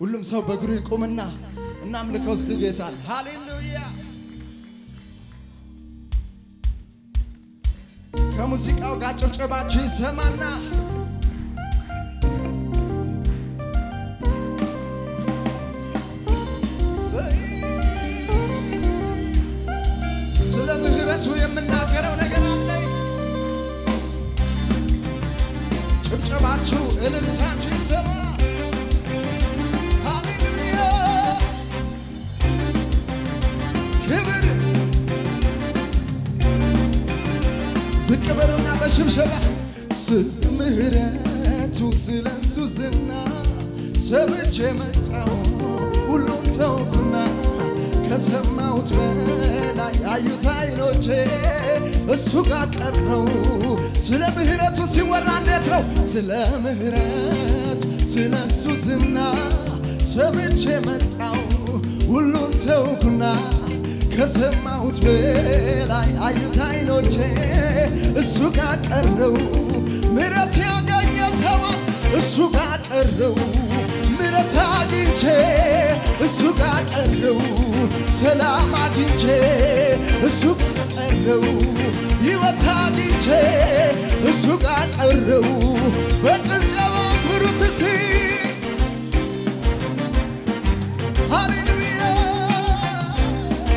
ሁሉም ሰው በእግሩ ይቁምና እናምልከው እስቲ ጌታን። ሃሌሉያ! ከሙዚቃው ጋር ጭብጨባችሁ ይሰማና ስለ ምህረቱ የምናገረው ነገር አለኝ። ጭብጨባችሁ እልልታችሁ ይሰማ። ሃሌሉያ! ክብር ዝቅ በሉና በሽብሸባ ስለ ምህረቱ ስለ እሱ ዝና ሰምቼ መጣሁ ሁሉን ተውኩና ከሰማሁት በላይ አዩት አይኖቼ እሱ ጋር ቀረው ስለ ምህረቱ ሲወራ እንዴት ነው ስለ ምህረቱ ስለ እሱ ዝና ሰምቼ መጣሁ ሁሉን ተውኩና ከሰማሁት በላይ አዩት አይኖቼ እሱ ጋር ቀረው ምረት ያገኘ ሰው እሱ ጋር ቀረው ምረት አግኝቼ እሱ ጋር ቀረው ሰላም አግኝቼ እሱ ጋር ቀረው ሕይወት አግኝቼ እሱ ጋር ቀረው በጭብጨባ ክብሩት እስቲ ሃሌሉያ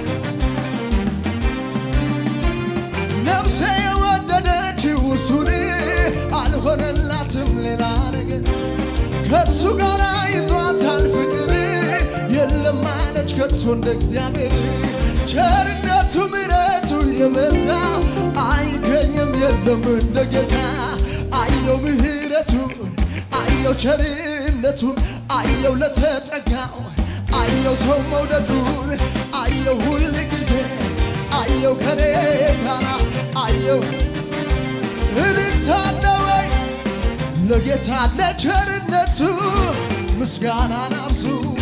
ነፍሴ የወደደችው እሱን አልሆነላትም ሌላ ነገር ከእሱ ጋር ይዟታል ፍቅር የለም አለች ከቶ እንደ እግዚአብሔር ቸርነቱ ምሕረቱ የበዛ አይገኝም የለም እንደ ጌታ አየው ምሕረቱን አየው ቸርነቱን አየው ለተጠጋው አየው ሰው መውደዱን አየው ሁል ጊዜ አየው ከኔ ጋራ አየው እልልታ አለ ወይ ለጌታ ለቸርነቱ ምስጋናን አብዙ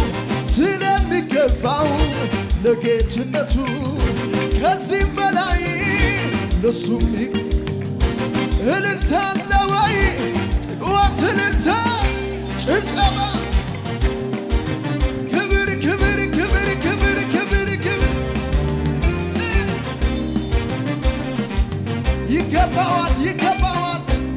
ስለሚገባው ለጌትነቱ ከዚህም በላይ ለሱም እልልታ አለ ወይ ወት እልልታ ጭብጨባ ክብር ክብር ክብር ክብር ክብር ክብር ይገባዋል ይገባዋል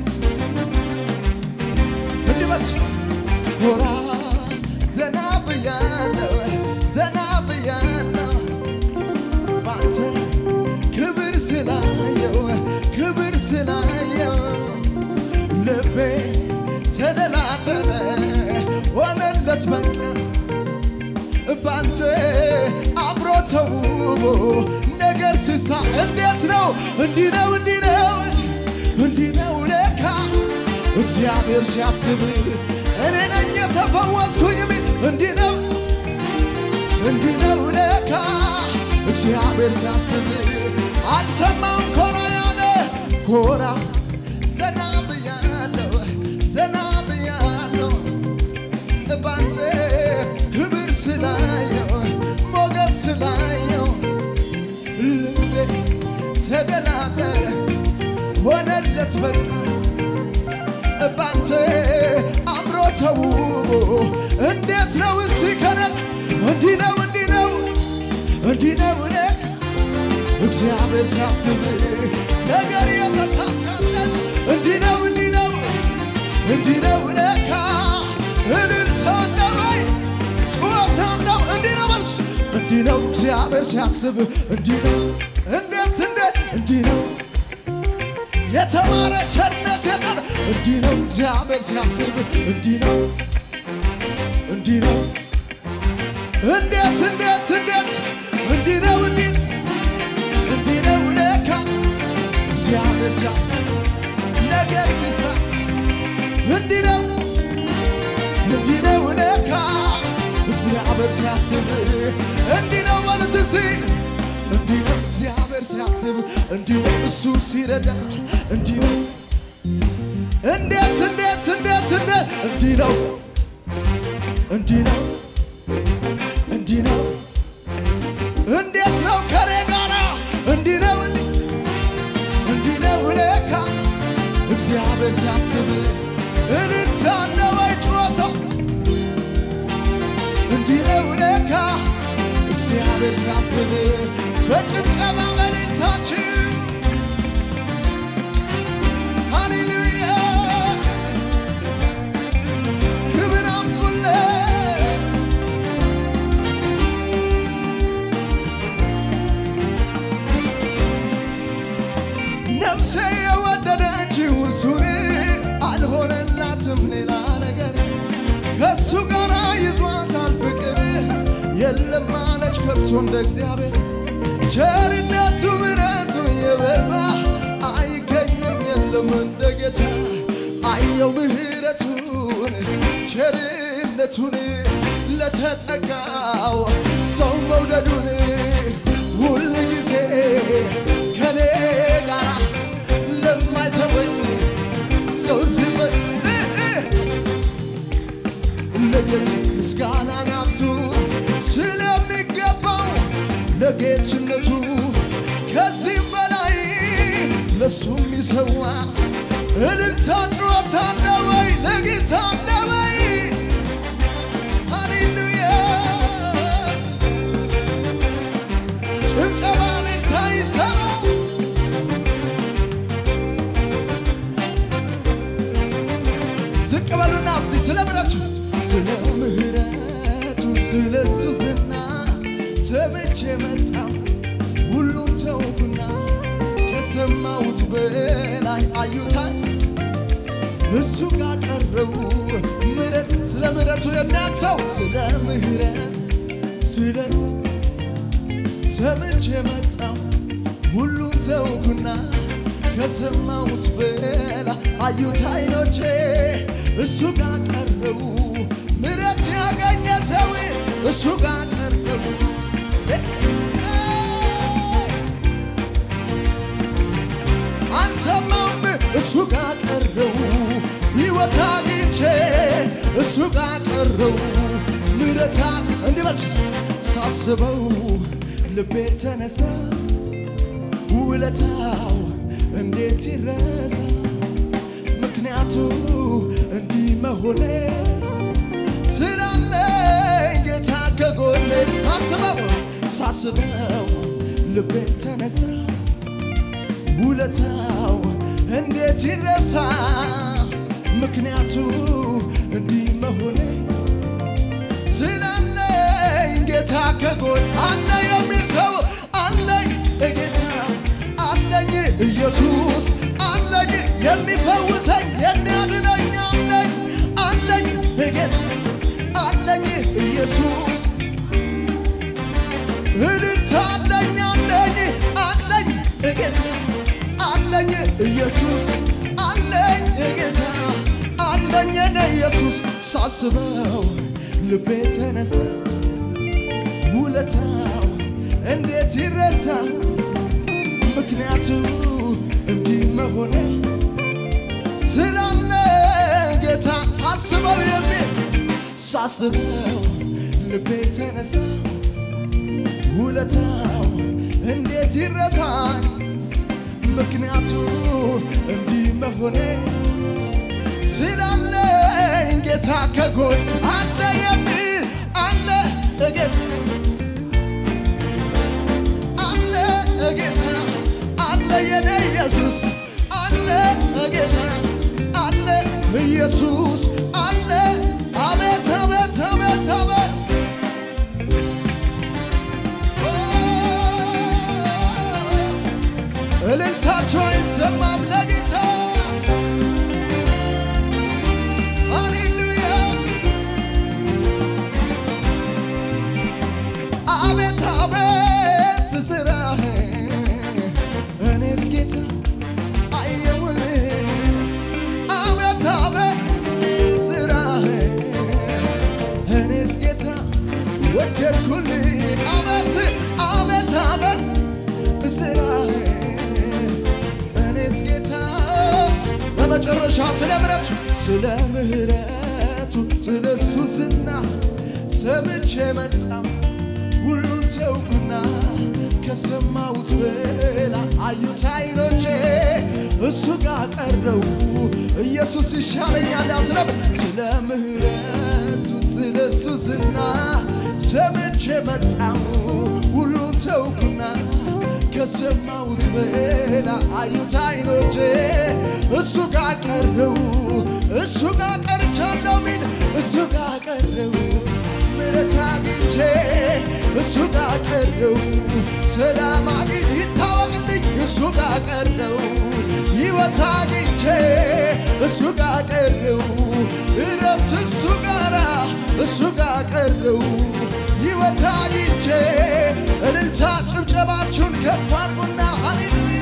እንዲመች ጎራ ዘና ብያለሁ ዘና ብያለሁ ባንተ ክብር ስላየው ክብር ስላየው ልቤ ተደላደለ ሆነለት በቃ ባንተ አብሮ ተውቦ ነገር ስሳ እንዴት ነው እንዲህ ነው እንዲህ ነው እንዲህ ነው ለካ እግዚአብሔር ሲያስብ እኔ ነኝ የተፈወስኩኝ እንዲህ ነው እንዲህ ነው ለካ እግዚአብሔር ሲያስብ አልሰማም ኮራ ያለ ኮራ ዘና ብያለሁ ዘና ብያለሁ ባንተ ክብር ስላየው ሞገስ ስላየው ልቤ ተደላደለ ሆነለት በቃ ባንተ አምሮ ተውቦ እንዴት ነው እስቲ ከነቅ እንዲህ ነው እንዲህ ነው እንዲህ ነው ለካ እግዚአብሔር ሲያስብ ነገር የተሳካለት እንዲህ ነው እንዲህ ነው እንዲህ ነው ለካ እልልታ አለ ወይ ጩኸት አለው እንዲህ ነው መልስ እንዲህ ነው እግዚአብሔር ሲያስብ እንዲህ ነው እንዴት እንዴት እንዲህ ነው የተማረ ቸርነት የጠር እንዲህ ነው እግዚአብሔር ሲያስብ እንዲህ ነው እንዲህ ነው እንዴት እንዴት እንዴት እንዲህ ነው እንዲህ እንዲህ ነው ለካ እግዚአብሔር ሲያስብ ነገር ሲሳ እንዲህ ነው እንዲህ ነው ለካ እግዚአብሔር ሲያስብ እንዲህ ነው ማለት እስቲ እንዲህ ነው እግዚአብሔር ሲያስብ እንዲህ ነው እሱ ሲረዳ እንዲህ ነው እንዴት እንዴት እንዴት እንዴት እንዲህ ነው እንዲህ ነው እንዲህ ነው እንዴት ነው ከኔ ጋራ እንዲህ ነው እንዲህ እንዲህ ነው ለካ እግዚአብሔር ሲያስብ እልልታ ነው ወይ ጩኸታ እግዚአብሔር ሳስብ በጭብጨባ መልእክታችሁ ሃሌሉያ ክብር አምጡለት ነፍሴ የወደደችው እሱን አልሆነላትም ሌላ ነገር ከእሱ ጋር ይዟታል ፍቅር የለም አለች ከብሶ እንደ እግዚአብሔር ቸርነቱ ምሕረቱ የበዛ አይገኝም የለም እንደ ጌታ አየው ምሕረቱን ቸርነቱን ለተጠጋው ሰው መውደዱን ሁል ጊዜ ከኔ ጋር ለማይተወኝ ሰው ሲበ ለጌት ምስጋናን አብዙ ስለሚገባው ለጌትነቱ ከዚህም በላይ ለሱ የሚሰዋ እልልታ ጩኸት አለ ወይ ለጌታ አለ ወይ ሃሌሉያ ጭብጨባ እልልታ ይሰማ ዝቅ በሉና እስቲ ስለ ምሕረቱ ስለ ምሕረቱ ስለ እሱ ዝና ሰምቼ መጣው ሁሉም ተውኩና ከሰማሁት በላይ አዩታል እሱ ጋር ቀረው ምሕረት ስለ ምሕረቱ የሚያቅሰው ስለ ምሕረት ስለ እሱ ሰምቼ መጣው ሁሉን ተውኩና ከሰማሁት በላ አዩት አይኖቼ እሱ ጋር ቀረው ምሕረት ያገኘ ሰው እሱ ጋር ቀረው አንሰማውም እሱ ጋር ቀረው ሕይወት አግኝቼ እሱ ጋር ቀረው ምሕረታ እንዲበል ሳስበው ልቤ ተነሳ ውለታው እንዴት ይረሳ ምክንያቱ እንዲህ መሆኔ ስላለኝ ጌታ ከጎኔ ሳስበው ሳስበው ልቤ ተነሳ ውለታው እንዴት ይረሳ ምክንያቱ እንዲህ መሆኔ ስላለኝ ጌታ ከጎን አለ የሚል ሰው አለኝ ጌታ አለኝ ኢየሱስ አለኝ የሚፈውሰኝ የሚያድነኝ አለኝ አለኝ ጌታ አለኝ ኢየሱስ እልልታ አለኝ አለኝ አለኝ ጌታ አለኝ ኢየሱስ አለኝ ጌታ አለኝ እኔ ኢየሱስ ሳስበው ልቤ ተነሳ ውለታው እንዴት ይረሳ ምክንያቱ እንዲህ መሆኔ ስላለ ጌታ ሳስበው የሚል ሳስበው ልቤ ተነሳ ውለታው እንዴት ይረሳኝ ምክንያቱ እንዲህ መሆኔ ስላለኝ ጌታ ከጎን አለ የሚል አለ ጌታ አለ ጌታ አለ የኔ ኢየሱስ አለ ጌታ አለ ኢየሱስ አለ አቤት አቤት አቤት አቤት እልልታቸው አይሰማም ለጌታ ሃሌሉያ አቤት አቤት ስራህ እኔስ ጌታ አየውን አቤት አቤት ስራህ እኔስ ጌታ ወደድኩል አቤት አቤት አቤት ስራህ እኔስ ጌታ በመጨረሻ ስለ ምሕረቱ ስለ ምሕረቱ ስለ እሱ ዝና ሰምቼ መጣው ሁሉን ተውኩና ከሰማሁት በላ አዩት አይኖቼ እሱ ጋር ቀረው ኢየሱስ ይሻለኛል ያስረብ ስለ ምሕረቱ ስለ እሱ ዝና ሰምቼ መጣው ተውኩና ከሰማሁት በላ አዩት አይኖቼ እሱ ጋር ቀረው እሱ ጋር ቀርቻለሁ ሚል እሱ ጋር ቀረው ምሕረት አግኝቼ እሱ ጋር ቀረው ሰላም አግኝ ይታወቅልኝ እሱ ጋር ቀረው ሕይወት አግኝቼ እሱ ጋር ቀረው እረፍት እሱ ጋራ እሱ ጋር ቀረው ሕይወት አግኝቼ እልልታ ጭብጨባችሁን ከፍ አድርጉና ሃሌሉያ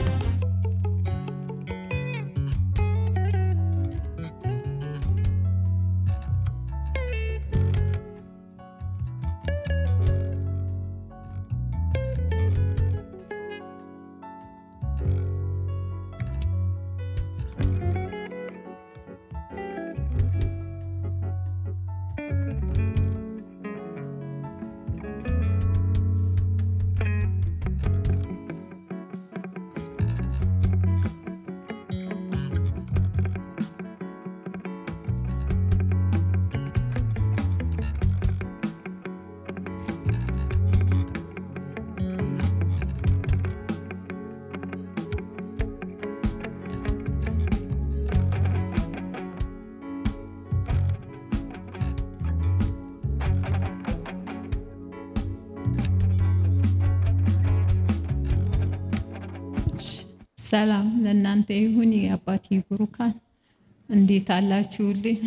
ሰላም ለእናንተ ይሁን። የአባቴ ብሩካን እንዴት አላችሁልኝ?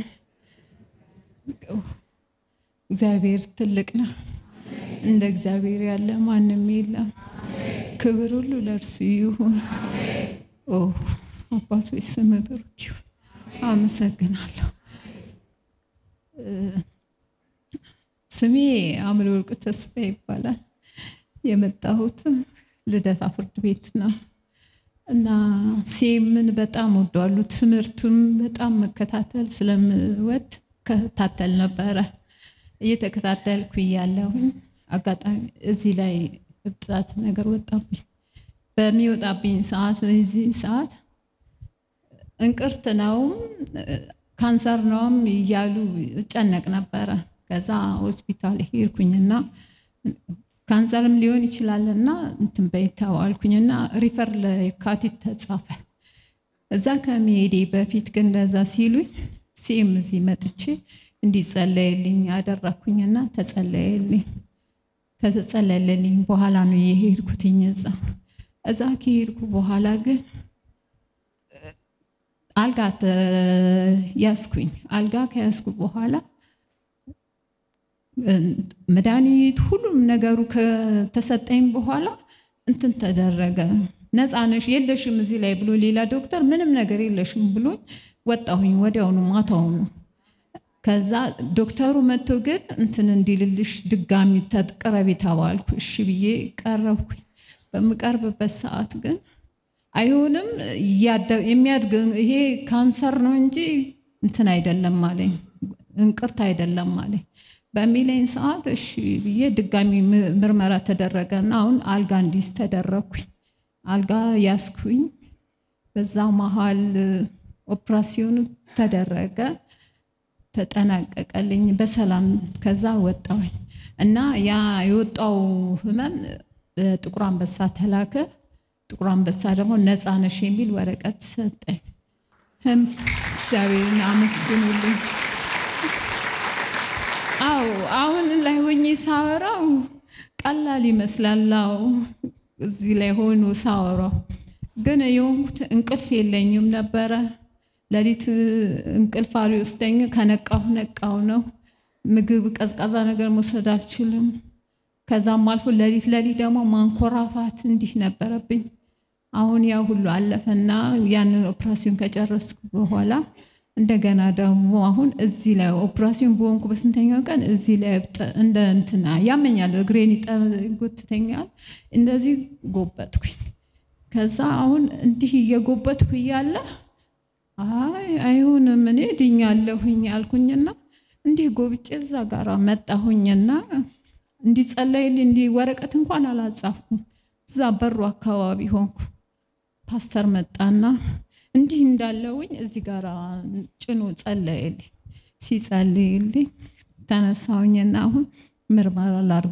እግዚአብሔር ትልቅ ነው። እንደ እግዚአብሔር ያለ ማንም የለም። ክብር ሁሉ ለእርሱ ይሁን። ኦ አባቶ ስም ብሩክ ይሁን። አመሰግናለሁ። ስሜ አምለወርቅ ተስፋ ይባላል። የመጣሁትም ልደታ ፍርድ ቤት ነው እና ሴምን በጣም ወዷሉ። ትምህርቱን በጣም መከታተል ስለምወድ ከታተል ነበረ። እየተከታተልኩ እያለሁኝ አጋጣሚ እዚህ ላይ እብጣት ነገር ወጣብኝ። በሚወጣብኝ ሰዓት እዚህ ሰዓት እንቅርት ነውም ካንሰር ነውም እያሉ እጨነቅ ነበረ። ከዛ ሆስፒታል ሄድኩኝና ካንሰርም ሊሆን ይችላልና እንትን በይ ተባልኩኝና ሪፈር ለየካቲት ተጻፈ። እዛ ከመሄዴ በፊት ግን እንደዛ ሲሉኝ ሴም እዚህ መጥቼ እንዲጸለይልኝ አደረግኩኝና ተጸለየልኝ። ከተጸለየልኝ በኋላ ነው የሄድኩትኝ እዛ እዛ ከሄድኩ በኋላ ግን አልጋ ያስኩኝ። አልጋ ከያዝኩ በኋላ መድኃኒት ሁሉም ነገሩ ከተሰጠኝ በኋላ እንትን ተደረገ። ነፃ ነሽ የለሽም እዚህ ላይ ብሎ ሌላ ዶክተር ምንም ነገር የለሽም ብሎኝ ወጣሁኝ። ወዲያውኑ ማታውኑ ከዛ ዶክተሩ መጥቶ ግን እንትን እንዲልልሽ ድጋሚ ተቅረቢ ተባልኩ። እሺ ብዬ ቀረብኩኝ። በምቀርብበት ሰዓት ግን አይሆንም የሚያድግ ይሄ ካንሰር ነው እንጂ እንትን አይደለም አለኝ፣ እንቅርት አይደለም አለኝ። በሚለኝ ሰዓት እሺ ብዬ ድጋሚ ምርመራ ተደረገና አሁን አልጋ እንዲስ ተደረግኩኝ። አልጋ ያስኩኝ። በዛ መሀል ኦፕራሲዮኑ ተደረገ፣ ተጠናቀቀልኝ በሰላም። ከዛ ወጣሁኝ እና ያ የወጣው ህመም ጥቁር አንበሳ ተላከ። ጥቁር አንበሳ ደግሞ ነፃ ነሽ የሚል ወረቀት ሰጠኝ። ህም እግዚአብሔርን አመስግኑልኝ። አው አሁን ላይ ሆኜ ሳወራው ቀላል ይመስላል። አዎ እዚህ ላይ ሆኖ ሳወራው ግን የሆንኩት እንቅልፍ የለኝም ነበረ። ሌሊት እንቅልፍ አልወስደኝ ከነቃሁ ነቃው ነው። ምግብ ቀዝቃዛ ነገር መውሰድ አልችልም። ከዛም አልፎ ሌሊት ሌሊት ደግሞ ማንኮራፋት እንዲህ ነበረብኝ። አሁን ያ ሁሉ አለፈና ያንን ኦፕራሲዮን ከጨረስኩ በኋላ እንደገና ደግሞ አሁን እዚህ ላይ ኦፕራሲዮን በሆንኩ በስንተኛው ቀን እዚህ ላይ እንደ እንትና ያመኛል፣ እግሬን ይጎትተኛል። እንደዚህ ጎበጥኩኝ። ከዛ አሁን እንዲህ እየጎበጥኩ እያለ አይ አይሆንም እኔ ድኛለሁኝ አልኩኝና እንዲህ ጎብጬ እዛ ጋር መጣሁኝና እንዲጸለይልኝ እንዲህ ወረቀት እንኳን አላጻፍኩም። እዛ በሩ አካባቢ ሆንኩ። ፓስተር መጣና እንዲህ እንዳለውኝ እዚህ ጋር ጭኖ ጸለየልኝ። ሲጸልይልኝ ተነሳሁኝና አሁን ምርመራ ላድርግ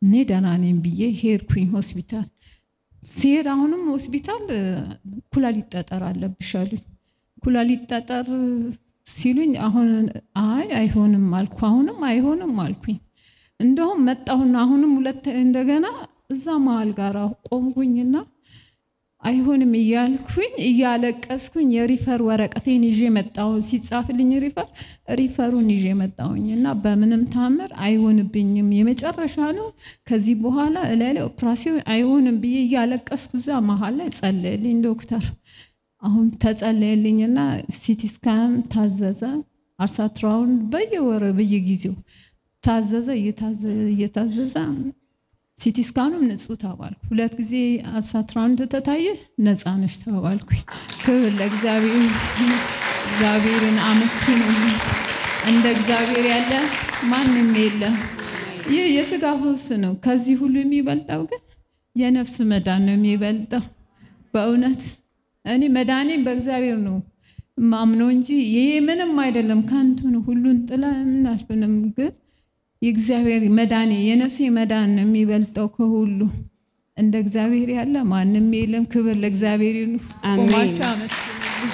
እኔ ደህና ነኝ ብዬ ሄድኩኝ ሆስፒታል። ሲሄድ አሁንም ሆስፒታል እ፣ ኩላሊት ጠጠር አለብሽ አሉኝ። ኩላሊት ጠጠር ሲሉኝ አሁን አይ አይሆንም አልኩ። አሁንም አይሆንም አልኩኝ። እንደውም መጣሁና አሁንም ሁለት እንደገና እዛ መሀል ጋር ቆምኩኝና አይሆንም እያልኩኝ እያለቀስኩኝ የሪፈር ወረቀቴን ይዤ መጣሁ። ሲጻፍልኝ ሪፈር ሪፈሩን ይዤ መጣሁኝ እና በምንም ታምር አይሆንብኝም፣ የመጨረሻ ነው፣ ከዚህ በኋላ እላይ ላይ ኦፕራሲዮን አይሆንም ብዬ እያለቀስኩ እዛ መሀል ላይ ጸለየልኝ ዶክተር። አሁን ተጸለየልኝና ሲቲ ስካን ታዘዘ። አልትራሳውንድ በየወረ በየጊዜው ታዘዘ እየታዘዘ እየታዘዘ ሲቲ ስካኑም ንጹህ ተባልኩ። ሁለት ጊዜ አልትራሳውንድ ተታየ ነፃ ነሽ ተባልኩኝ። ክብር ለእግዚአብሔር። እግዚአብሔርን አመስግኑልኝ። እንደ እግዚአብሔር ያለ ማንም የለም። ይህ የስጋ ፈውስ ነው። ከዚህ ሁሉ የሚበልጠው ግን የነፍስ መዳን ነው የሚበልጠው። በእውነት እኔ መዳኔን በእግዚአብሔር ነው ማምነው እንጂ ይሄ ምንም አይደለም፣ ከንቱ ነው። ሁሉን ጥላ ምናልፍንም ግን የእግዚአብሔር መዳኔ የነፍሴ መዳን ነው የሚበልጠው ከሁሉ። እንደ እግዚአብሔር ያለ ማንም የለም። ክብር ለእግዚአብሔር ይሁን። አሜን። ቆማችሁ አመስግኑልኝ።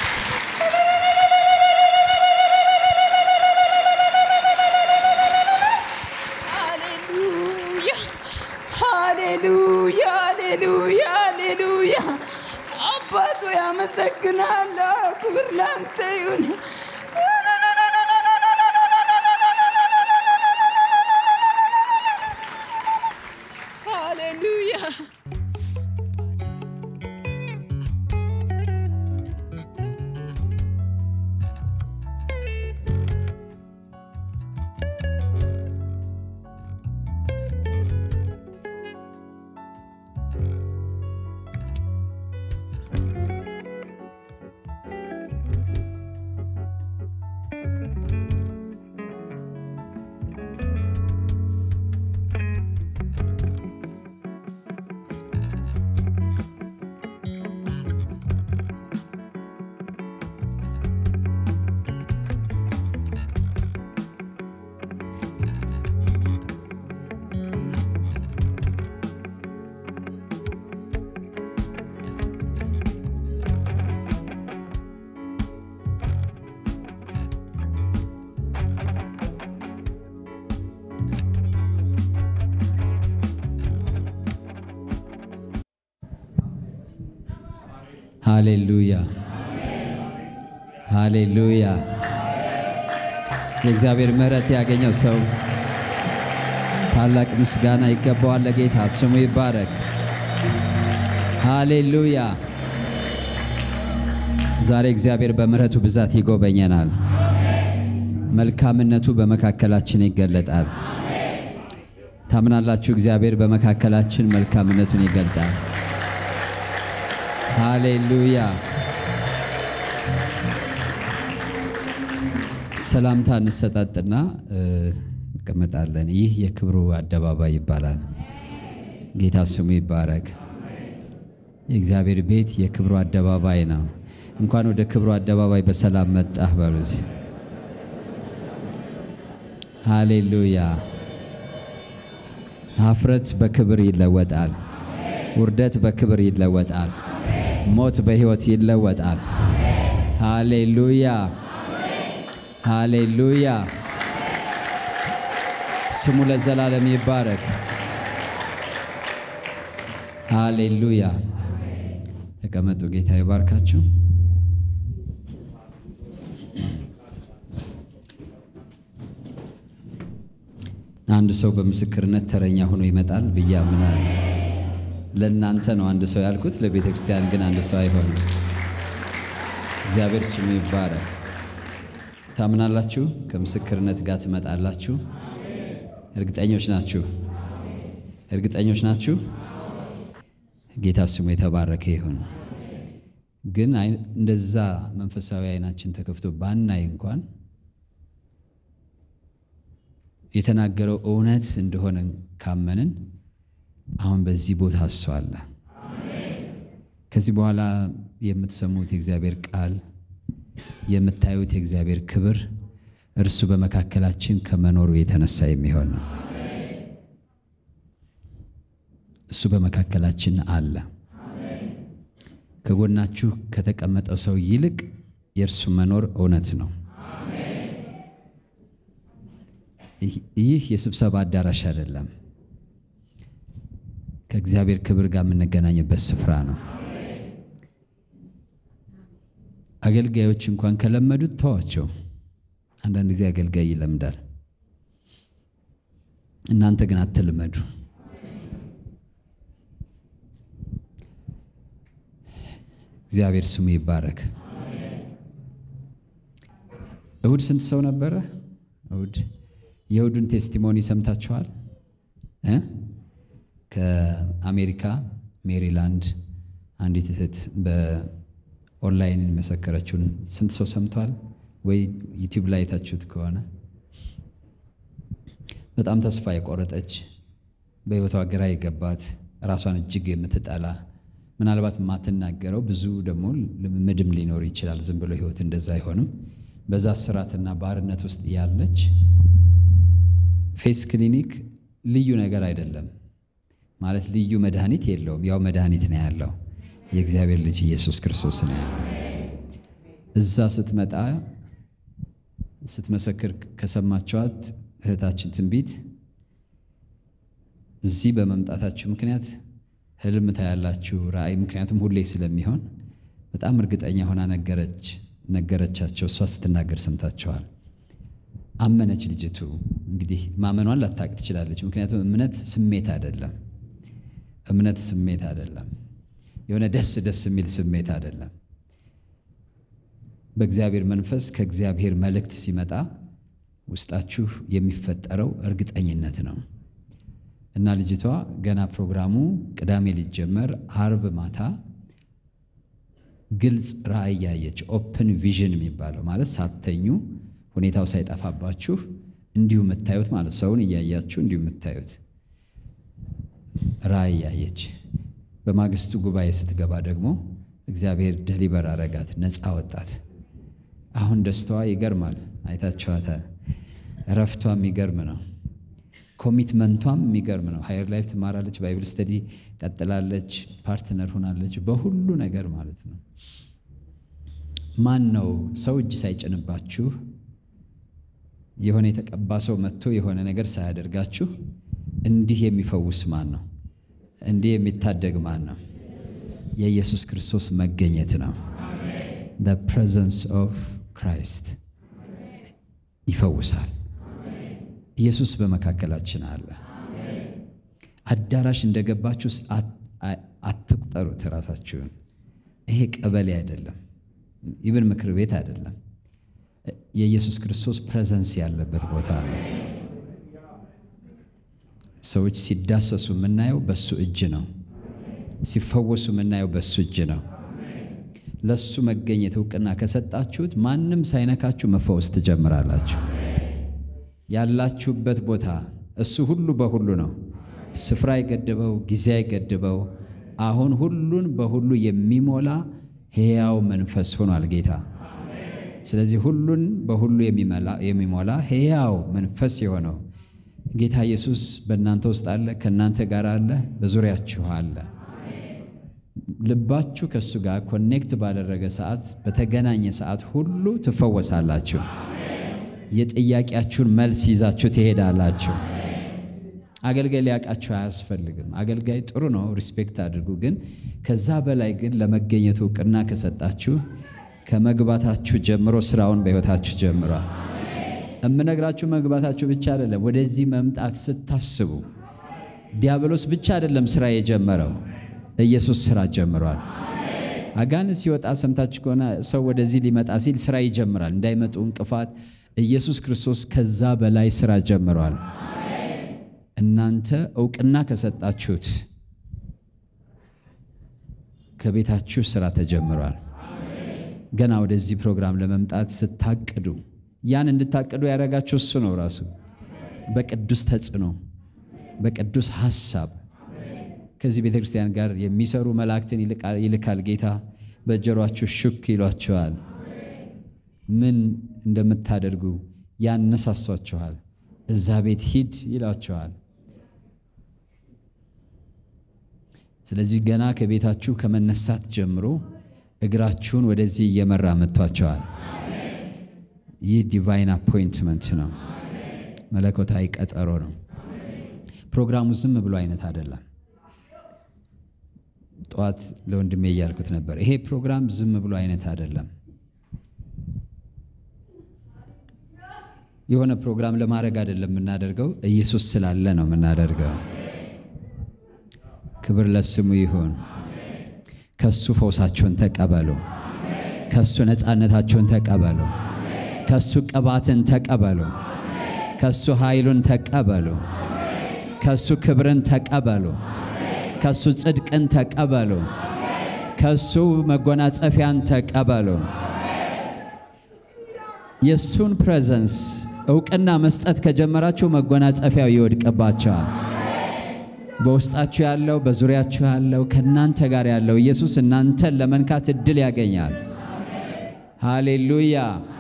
ሃሌሉያ ሃሌሉያ ሃሌሉያ ሃሌሉያ። አባቶ ያመሰግናለሁ። ክብር ላንተ ይሁን። ሃሌሉያ ሃሌሉያ ሃሌሉያ። የእግዚአብሔር ምሕረት ያገኘው ሰው ታላቅ ምስጋና ይገባዋል ለጌታ ስሙ ይባረክ። ሃሌሉያ። ዛሬ እግዚአብሔር በምሕረቱ ብዛት ይጎበኘናል። መልካምነቱ በመካከላችን ይገለጣል። ታምናላችሁ? እግዚአብሔር በመካከላችን መልካምነቱን ይገልጣል። ሃሌሉያ። ሰላምታ እንሰጣጥና እ፣ እንቀመጣለን። ይህ የክብሩ አደባባይ ይባላል። ጌታ ስሙ ይባረክ። የእግዚአብሔር ቤት የክብሩ አደባባይ ነው። እንኳን ወደ ክብሩ አደባባይ በሰላም መጣህ በሉት። ሃሌሉያ። ሀፍረት በክብር ይለወጣል። ውርደት በክብር ይለወጣል። ሞት በሕይወት ይለወጣል። ሃሌሉያ ሃሌሉያ። ስሙ ለዘላለም ይባረክ። ሃሌሉያ። ተቀመጡ። ጌታ ይባርካችሁ። አንድ ሰው በምስክርነት ተረኛ ሆኖ ይመጣል ብዬ አምናለሁ። ለእናንተ ነው አንድ ሰው ያልኩት፣ ለቤተ ክርስቲያን ግን አንድ ሰው አይሆንም። እግዚአብሔር ስሙ ይባረክ። ታምናላችሁ? ከምስክርነት ጋር ትመጣላችሁ? እርግጠኞች ናችሁ? እርግጠኞች ናችሁ? ጌታ ስሙ የተባረከ ይሁን። ግን አይ- እንደዛ መንፈሳዊ አይናችን ተከፍቶ ባናይ እንኳን የተናገረው እውነት እንደሆነ ካመንን አሁን በዚህ ቦታ እሱ አለ። ከዚህ በኋላ የምትሰሙት የእግዚአብሔር ቃል የምታዩት የእግዚአብሔር ክብር እርሱ በመካከላችን ከመኖሩ የተነሳ የሚሆን ነው። እሱ በመካከላችን አለ። ከጎናችሁ ከተቀመጠው ሰው ይልቅ የእርሱ መኖር እውነት ነው። ይህ የስብሰባ አዳራሽ አይደለም። ከእግዚአብሔር ክብር ጋር የምንገናኝበት ስፍራ ነው። አገልጋዮች እንኳን ከለመዱት ተዋቸው። አንዳንድ ጊዜ አገልጋይ ይለምዳል። እናንተ ግን አትልመዱ። እግዚአብሔር ስሙ ይባረክ። እሁድ ስንት ሰው ነበረ? እሁድ የእሁዱን ቴስቲሞኒ ሰምታችኋል እ ከአሜሪካ ሜሪላንድ አንዲት እህት በኦንላይን የመሰከረችውን ስንት ሰው ሰምተዋል? ወይ ዩቲዩብ ላይ የታችሁት ከሆነ በጣም ተስፋ የቆረጠች በሕይወቷ ግራ የገባት ራሷን እጅግ የምትጠላ ምናልባት የማትናገረው ብዙ ደግሞ ልምምድም ሊኖር ይችላል። ዝም ብሎ ሕይወት እንደዛ አይሆንም። በዛ ስራትና ባርነት ውስጥ ያለች ፌስ ክሊኒክ ልዩ ነገር አይደለም ማለት ልዩ መድኃኒት የለውም። ያው መድኃኒት ነው ያለው የእግዚአብሔር ልጅ ኢየሱስ ክርስቶስ ነው ያለው። እዛ ስትመጣ ስትመሰክር ከሰማችኋት እህታችን ትንቢት እዚህ በመምጣታችሁ ምክንያት ህልም ታያላችሁ፣ ራእይ ምክንያቱም ሁሌ ስለሚሆን በጣም እርግጠኛ ሆና ነገረች ነገረቻቸው። እሷ ስትናገር ሰምታችኋል። አመነች ልጅቱ። እንግዲህ ማመኗን ላታቅ ትችላለች። ምክንያቱም እምነት ስሜት አይደለም። እምነት ስሜት አይደለም። የሆነ ደስ ደስ የሚል ስሜት አይደለም። በእግዚአብሔር መንፈስ ከእግዚአብሔር መልእክት ሲመጣ ውስጣችሁ የሚፈጠረው እርግጠኝነት ነው። እና ልጅቷ ገና ፕሮግራሙ ቅዳሜ ሊጀመር አርብ ማታ ግልጽ ራእይ ያየች ኦፕን ቪዥን የሚባለው ማለት ሳተኙ ሁኔታው ሳይጠፋባችሁ እንዲሁ የምታዩት ማለት ሰውን እያያችሁ እንዲሁ የምታዩት ራእይ ያየች። በማግስቱ ጉባኤ ስትገባ ደግሞ እግዚአብሔር ደሊበር አረጋት፣ ነፃ ወጣት። አሁን ደስታዋ ይገርማል። አይታችኋታል። እረፍቷ የሚገርም ነው። ኮሚትመንቷም የሚገርም ነው። ሃየር ላይፍ ትማራለች፣ ባይብል ስተዲ ቀጥላለች፣ ፓርትነር ሆናለች፣ በሁሉ ነገር ማለት ነው። ማን ነው ሰው እጅ ሳይጭንባችሁ የሆነ የተቀባ ሰው መጥቶ የሆነ ነገር ሳያደርጋችሁ እንዲህ የሚፈውስ ማን ነው? እንዲህ የሚታደግ ማን ነው? የኢየሱስ ክርስቶስ መገኘት ነው። the presence of Christ ይፈውሳል። ኢየሱስ በመካከላችን አለ። አዳራሽ እንደገባችሁ አትቁጠሩት ራሳችሁን። ይሄ ቀበሌ አይደለም፣ ኢብን ምክር ቤት አይደለም። የኢየሱስ ክርስቶስ ፕሬዘንስ ያለበት ቦታ ነው። ሰዎች ሲዳሰሱ የምናየው በሱ እጅ ነው። ሲፈወሱ የምናየው በሱ እጅ ነው። ለሱ መገኘት እውቅና ከሰጣችሁት ማንም ሳይነካችሁ መፈወስ ትጀምራላችሁ። ያላችሁበት ቦታ እሱ ሁሉ በሁሉ ነው። ስፍራ አይገድበው፣ ጊዜ አይገድበው። አሁን ሁሉን በሁሉ የሚሞላ ሕያው መንፈስ ሆኗል ጌታ። ስለዚህ ሁሉን በሁሉ የሚሞላ ሕያው መንፈስ የሆነው ጌታ ኢየሱስ በእናንተ ውስጥ አለ፣ ከእናንተ ጋር አለ፣ በዙሪያችሁ አለ። ልባችሁ ከእሱ ጋር ኮኔክት ባደረገ ሰዓት፣ በተገናኘ ሰዓት ሁሉ ትፈወሳላችሁ። የጥያቄያችሁን መልስ ይዛችሁ ትሄዳላችሁ። አገልጋይ ሊያውቃችሁ አያስፈልግም። አገልጋይ ጥሩ ነው፣ ሪስፔክት አድርጉ። ግን ከዛ በላይ ግን ለመገኘቱ እውቅና ከሰጣችሁ ከመግባታችሁ ጀምሮ ስራውን በሕይወታችሁ ጀምሯል። እምነግራችሁ መግባታችሁ ብቻ አይደለም። ወደዚህ መምጣት ስታስቡ ዲያብሎስ ብቻ አይደለም ስራ የጀመረው፣ ኢየሱስ ስራ ጀምሯል። አጋንንት ሲወጣ ሰምታችሁ ከሆነ ሰው ወደዚህ ሊመጣ ሲል ስራ ይጀምራል፣ እንዳይመጡ እንቅፋት። ኢየሱስ ክርስቶስ ከዛ በላይ ስራ ጀምሯል። እናንተ እውቅና ከሰጣችሁት ከቤታችሁ ስራ ተጀምሯል። ገና ወደዚህ ፕሮግራም ለመምጣት ስታቅዱ ያን እንድታቅዱ ያደረጋችሁ እሱ ነው ራሱ በቅዱስ ተጽዕኖ በቅዱስ ሐሳብ ከዚህ ቤተ ክርስቲያን ጋር የሚሰሩ መላእክትን ይልካል ጌታ። በጆሯችሁ ሹክ ይሏቸዋል። ምን እንደምታደርጉ ያነሳሷችኋል። እዛ ቤት ሂድ ይሏቸዋል። ስለዚህ ገና ከቤታችሁ ከመነሳት ጀምሮ እግራችሁን ወደዚህ እየመራ መጥቷቸዋል። ይህ ዲቫይን አፖይንትመንት ነው፣ መለኮታዊ ቀጠሮ ነው። ፕሮግራሙ ዝም ብሎ አይነት አይደለም። ጠዋት ለወንድሜ እያልኩት ነበር፣ ይሄ ፕሮግራም ዝም ብሎ አይነት አይደለም። የሆነ ፕሮግራም ለማድረግ አይደለም የምናደርገው፣ ኢየሱስ ስላለ ነው የምናደርገው። ክብር ለስሙ ይሁን። ከሱ ፈውሳችሁን ተቀበሉ። ከሱ ነፃነታችሁን ተቀበሉ። ከሱ ቅባትን ተቀበሉ። ከሱ ኃይሉን ተቀበሉ። ከሱ ክብርን ተቀበሉ። ከሱ ጽድቅን ተቀበሉ። ከሱ መጎናጸፊያን ተቀበሉ። የእሱን ፕሬዘንስ እውቅና መስጠት ከጀመራችሁ መጎናጸፊያው ይወድቅባቸዋል። በውስጣችሁ ያለው በዙሪያችሁ ያለው ከእናንተ ጋር ያለው ኢየሱስ እናንተን ለመንካት እድል ያገኛል። ሃሌሉያ።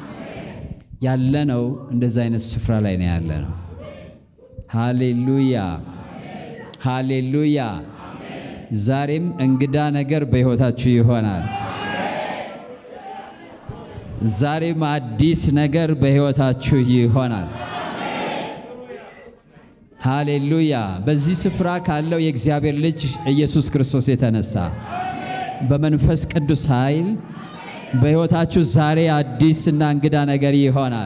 ያለነው እንደዛ አይነት ስፍራ ላይ ነው ያለነው። ሃሌሉያ ሃሌሉያ። ዛሬም እንግዳ ነገር በሕይወታችሁ ይሆናል። ዛሬም አዲስ ነገር በሕይወታችሁ ይሆናል። ሃሌሉያ። በዚህ ስፍራ ካለው የእግዚአብሔር ልጅ ኢየሱስ ክርስቶስ የተነሳ በመንፈስ ቅዱስ ኃይል በሕይወታችሁ ዛሬ አዲስ እና እንግዳ ነገር ይሆናል።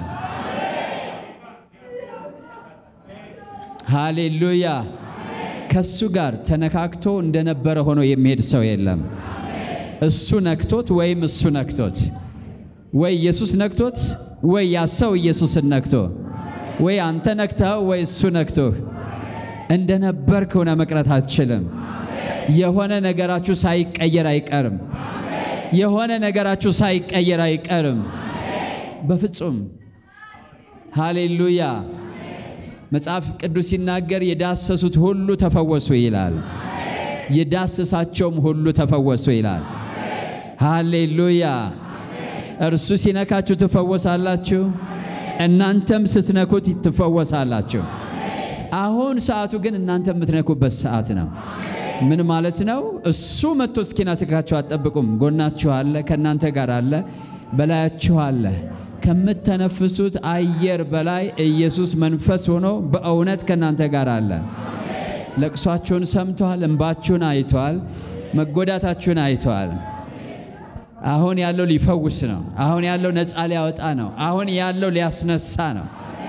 ሃሌሉያ። ከሱ ጋር ተነካክቶ እንደነበረ ሆኖ የሚሄድ ሰው የለም። እሱ ነክቶት ወይም እሱ ነክቶት ወይ ኢየሱስ ነክቶት ወይ ያ ሰው ኢየሱስን ነክቶ ወይ አንተ ነክተኸው ወይ እሱ ነክቶህ እንደነበርክ ሆነ መቅረት አትችልም። የሆነ ነገራችሁ ሳይቀየር አይቀርም። የሆነ ነገራችሁ ሳይቀየር አይቀርም። በፍጹም ሃሌሉያ። መጽሐፍ ቅዱስ ሲናገር የዳሰሱት ሁሉ ተፈወሱ ይላል። የዳሰሳቸውም ሁሉ ተፈወሱ ይላል። ሃሌሉያ። እርሱ ሲነካችሁ ትፈወሳላችሁ፣ እናንተም ስትነኩት ትፈወሳላችሁ። አሁን ሰዓቱ ግን እናንተ የምትነኩበት ሰዓት ነው። ምን ማለት ነው? እሱ መጥቶ እስኪነካችሁ አትጠብቁም። ጎናችሁ አለ፣ ከእናንተ ጋር አለ፣ በላያችሁ አለ። ከምተነፍሱት አየር በላይ ኢየሱስ መንፈስ ሆኖ በእውነት ከእናንተ ጋር አለ። ለቅሷችሁን ሰምቷል፣ እንባችሁን አይቷል፣ መጎዳታችሁን አይቷል። አሁን ያለው ሊፈውስ ነው። አሁን ያለው ነፃ ሊያወጣ ነው። አሁን ያለው ሊያስነሳ ነው።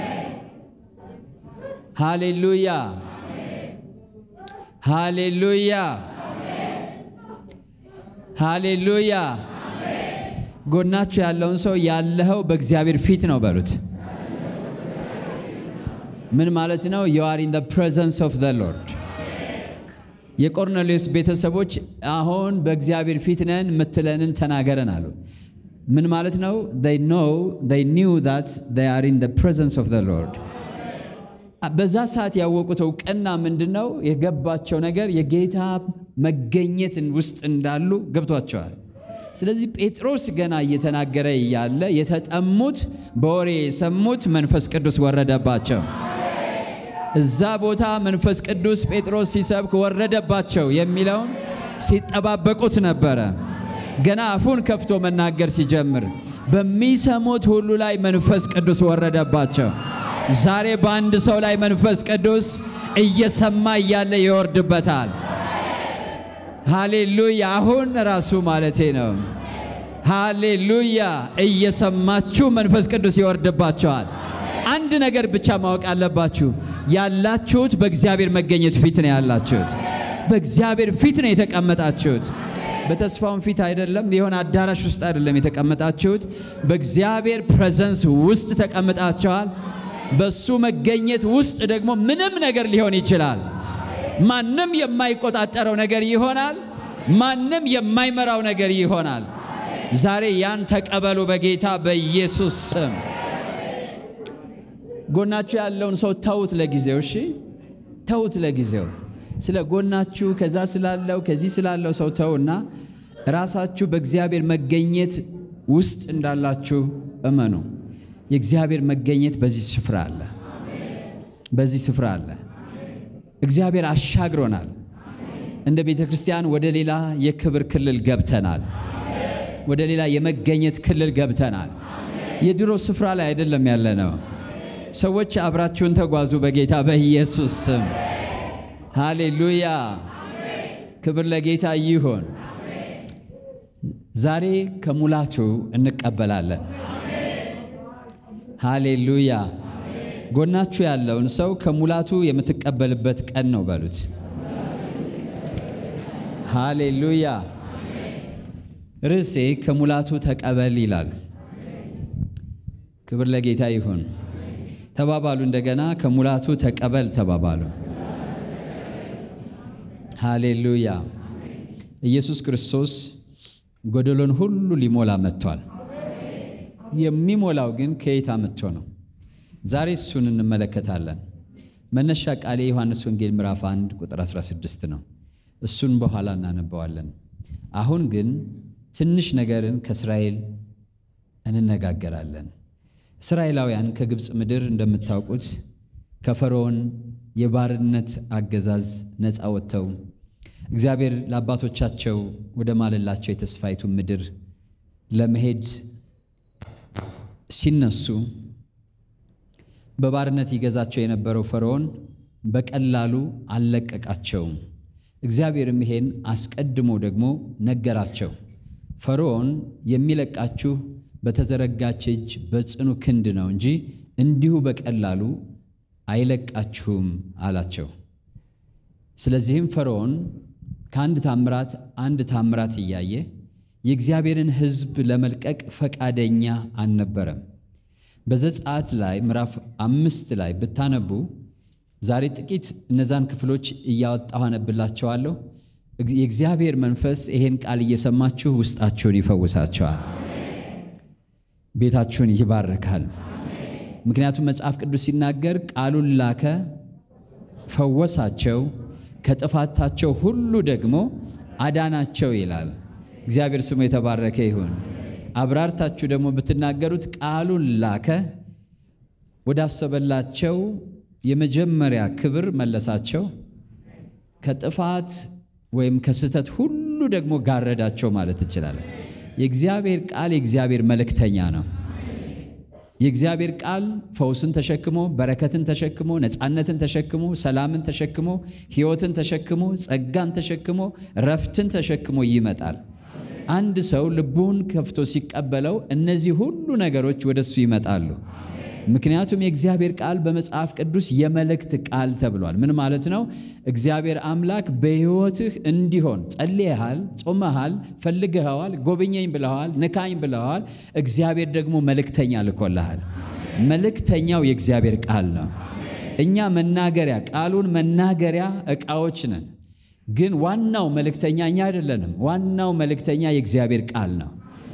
ሃሌሉያ ሃሌሉያ ሃሌሉያ። ጎናችሁ ያለውን ሰው ያለኸው በእግዚአብሔር ፊት ነው በሉት። ምን ማለት ነው? you are in the presence of the Lord የቆርኔሌዎስ ቤተሰቦች አሁን በእግዚአብሔር ፊት ነን የምትለንን ተናገረን አሉ። ምን ማለት ነው? they know they knew that they are in the presence of the Lord በዛ ሰዓት ያወቁት እውቅና ምንድን ነው? የገባቸው ነገር የጌታ መገኘት ውስጥ እንዳሉ ገብቷቸዋል። ስለዚህ ጴጥሮስ ገና እየተናገረ እያለ የተጠሙት በወሬ የሰሙት መንፈስ ቅዱስ ወረደባቸው። እዛ ቦታ መንፈስ ቅዱስ ጴጥሮስ ሲሰብክ ወረደባቸው የሚለውን ሲጠባበቁት ነበረ። ገና አፉን ከፍቶ መናገር ሲጀምር በሚሰሙት ሁሉ ላይ መንፈስ ቅዱስ ወረደባቸው። ዛሬ በአንድ ሰው ላይ መንፈስ ቅዱስ እየሰማ እያለ ይወርድበታል። ሃሌሉያ! አሁን ራሱ ማለቴ ነው። ሃሌሉያ! እየሰማችሁ መንፈስ ቅዱስ ይወርድባቸዋል። አንድ ነገር ብቻ ማወቅ አለባችሁ። ያላችሁት በእግዚአብሔር መገኘት ፊት ነው ያላችሁት። በእግዚአብሔር ፊት ነው የተቀመጣችሁት። በተስፋውን ፊት አይደለም፣ የሆነ አዳራሽ ውስጥ አይደለም የተቀመጣችሁት። በእግዚአብሔር ፕሬዘንስ ውስጥ ተቀምጣችኋል። በሱ መገኘት ውስጥ ደግሞ ምንም ነገር ሊሆን ይችላል። ማንም የማይቆጣጠረው ነገር ይሆናል። ማንም የማይመራው ነገር ይሆናል። ዛሬ ያን ተቀበሉ በጌታ በኢየሱስ ስም። ጎናችሁ ያለውን ሰው ተውት ለጊዜው። እሺ ተውት ለጊዜው። ስለ ጎናችሁ ከዛ ስላለው ከዚህ ስላለው ሰው ተውና ራሳችሁ በእግዚአብሔር መገኘት ውስጥ እንዳላችሁ እመኑ። የእግዚአብሔር መገኘት በዚህ ስፍራ አለ። በዚህ ስፍራ አለ። እግዚአብሔር አሻግሮናል። እንደ ቤተ ክርስቲያን ወደ ሌላ የክብር ክልል ገብተናል። ወደ ሌላ የመገኘት ክልል ገብተናል። የድሮ ስፍራ ላይ አይደለም ያለ ነው። ሰዎች አብራችሁን ተጓዙ በጌታ በኢየሱስ ስም። ሃሌሉያ! ክብር ለጌታ ይሁን። ዛሬ ከሙላቱ እንቀበላለን። ሃሌሉያ! ጎናችሁ ያለውን ሰው ከሙላቱ የምትቀበልበት ቀን ነው በሉት። ሃሌሉያ! ርዕሴ ከሙላቱ ተቀበል ይላል። ክብር ለጌታ ይሁን። ተባባሉ እንደገና ከሙላቱ ተቀበል ተባባሉ። ሃሌሉያ! ኢየሱስ ክርስቶስ ጎደሎን ሁሉ ሊሞላ መጥቷል። የሚሞላው ግን ከየት አምጥቶ ነው? ዛሬ እሱን እንመለከታለን። መነሻ ቃሌ ዮሐንስ ወንጌል ምዕራፍ 1 ቁጥር 16 ነው። እሱን በኋላ እናነበዋለን። አሁን ግን ትንሽ ነገርን ከእስራኤል እንነጋገራለን። እስራኤላውያን ከግብፅ ምድር እንደምታውቁት ከፈርዖን የባርነት አገዛዝ ነፃ ወጥተው እግዚአብሔር ለአባቶቻቸው ወደ ማለላቸው የተስፋይቱ ምድር ለመሄድ ሲነሱ በባርነት ይገዛቸው የነበረው ፈርዖን በቀላሉ አልለቀቃቸውም። እግዚአብሔርም ይሄን አስቀድሞ ደግሞ ነገራቸው። ፈርዖን የሚለቃችሁ በተዘረጋች እጅ በጽኑ ክንድ ነው እንጂ እንዲሁ በቀላሉ አይለቃችሁም አላቸው። ስለዚህም ፈርዖን ከአንድ ታምራት አንድ ታምራት እያየ የእግዚአብሔርን ሕዝብ ለመልቀቅ ፈቃደኛ አልነበረም። በዘጸአት ላይ ምዕራፍ አምስት ላይ ብታነቡ ዛሬ ጥቂት እነዛን ክፍሎች እያወጣሁ አነብላቸዋለሁ። የእግዚአብሔር መንፈስ ይሄን ቃል እየሰማችሁ ውስጣችሁን ይፈውሳቸዋል፣ ቤታችሁን ይባርካል። ምክንያቱም መጽሐፍ ቅዱስ ሲናገር ቃሉን ላከ፣ ፈወሳቸው፣ ከጥፋታቸው ሁሉ ደግሞ አዳናቸው ይላል። እግዚአብሔር ስሙ የተባረከ ይሁን። አብራርታችሁ ደግሞ ብትናገሩት ቃሉን ላከ፣ ወዳሰበላቸው የመጀመሪያ ክብር መለሳቸው፣ ከጥፋት ወይም ከስህተት ሁሉ ደግሞ ጋረዳቸው ማለት እንችላለን። የእግዚአብሔር ቃል የእግዚአብሔር መልእክተኛ ነው። የእግዚአብሔር ቃል ፈውስን ተሸክሞ በረከትን ተሸክሞ ነፃነትን ተሸክሞ ሰላምን ተሸክሞ ሕይወትን ተሸክሞ ጸጋን ተሸክሞ ረፍትን ተሸክሞ ይመጣል። አንድ ሰው ልቡን ከፍቶ ሲቀበለው እነዚህ ሁሉ ነገሮች ወደሱ ይመጣሉ። ምክንያቱም የእግዚአብሔር ቃል በመጽሐፍ ቅዱስ የመልእክት ቃል ተብሏል። ምን ማለት ነው? እግዚአብሔር አምላክ በሕይወትህ እንዲሆን ጸልየሃል፣ ጾመሃል፣ ፈልገኸዋል፣ ጎብኘኝ ብለዋል፣ ንካኝ ብለዋል። እግዚአብሔር ደግሞ መልእክተኛ ልኮልሃል። መልእክተኛው የእግዚአብሔር ቃል ነው። እኛ መናገሪያ ቃሉን መናገሪያ ዕቃዎች ነን። ግን ዋናው መልእክተኛ እኛ አይደለንም። ዋናው መልእክተኛ የእግዚአብሔር ቃል ነው።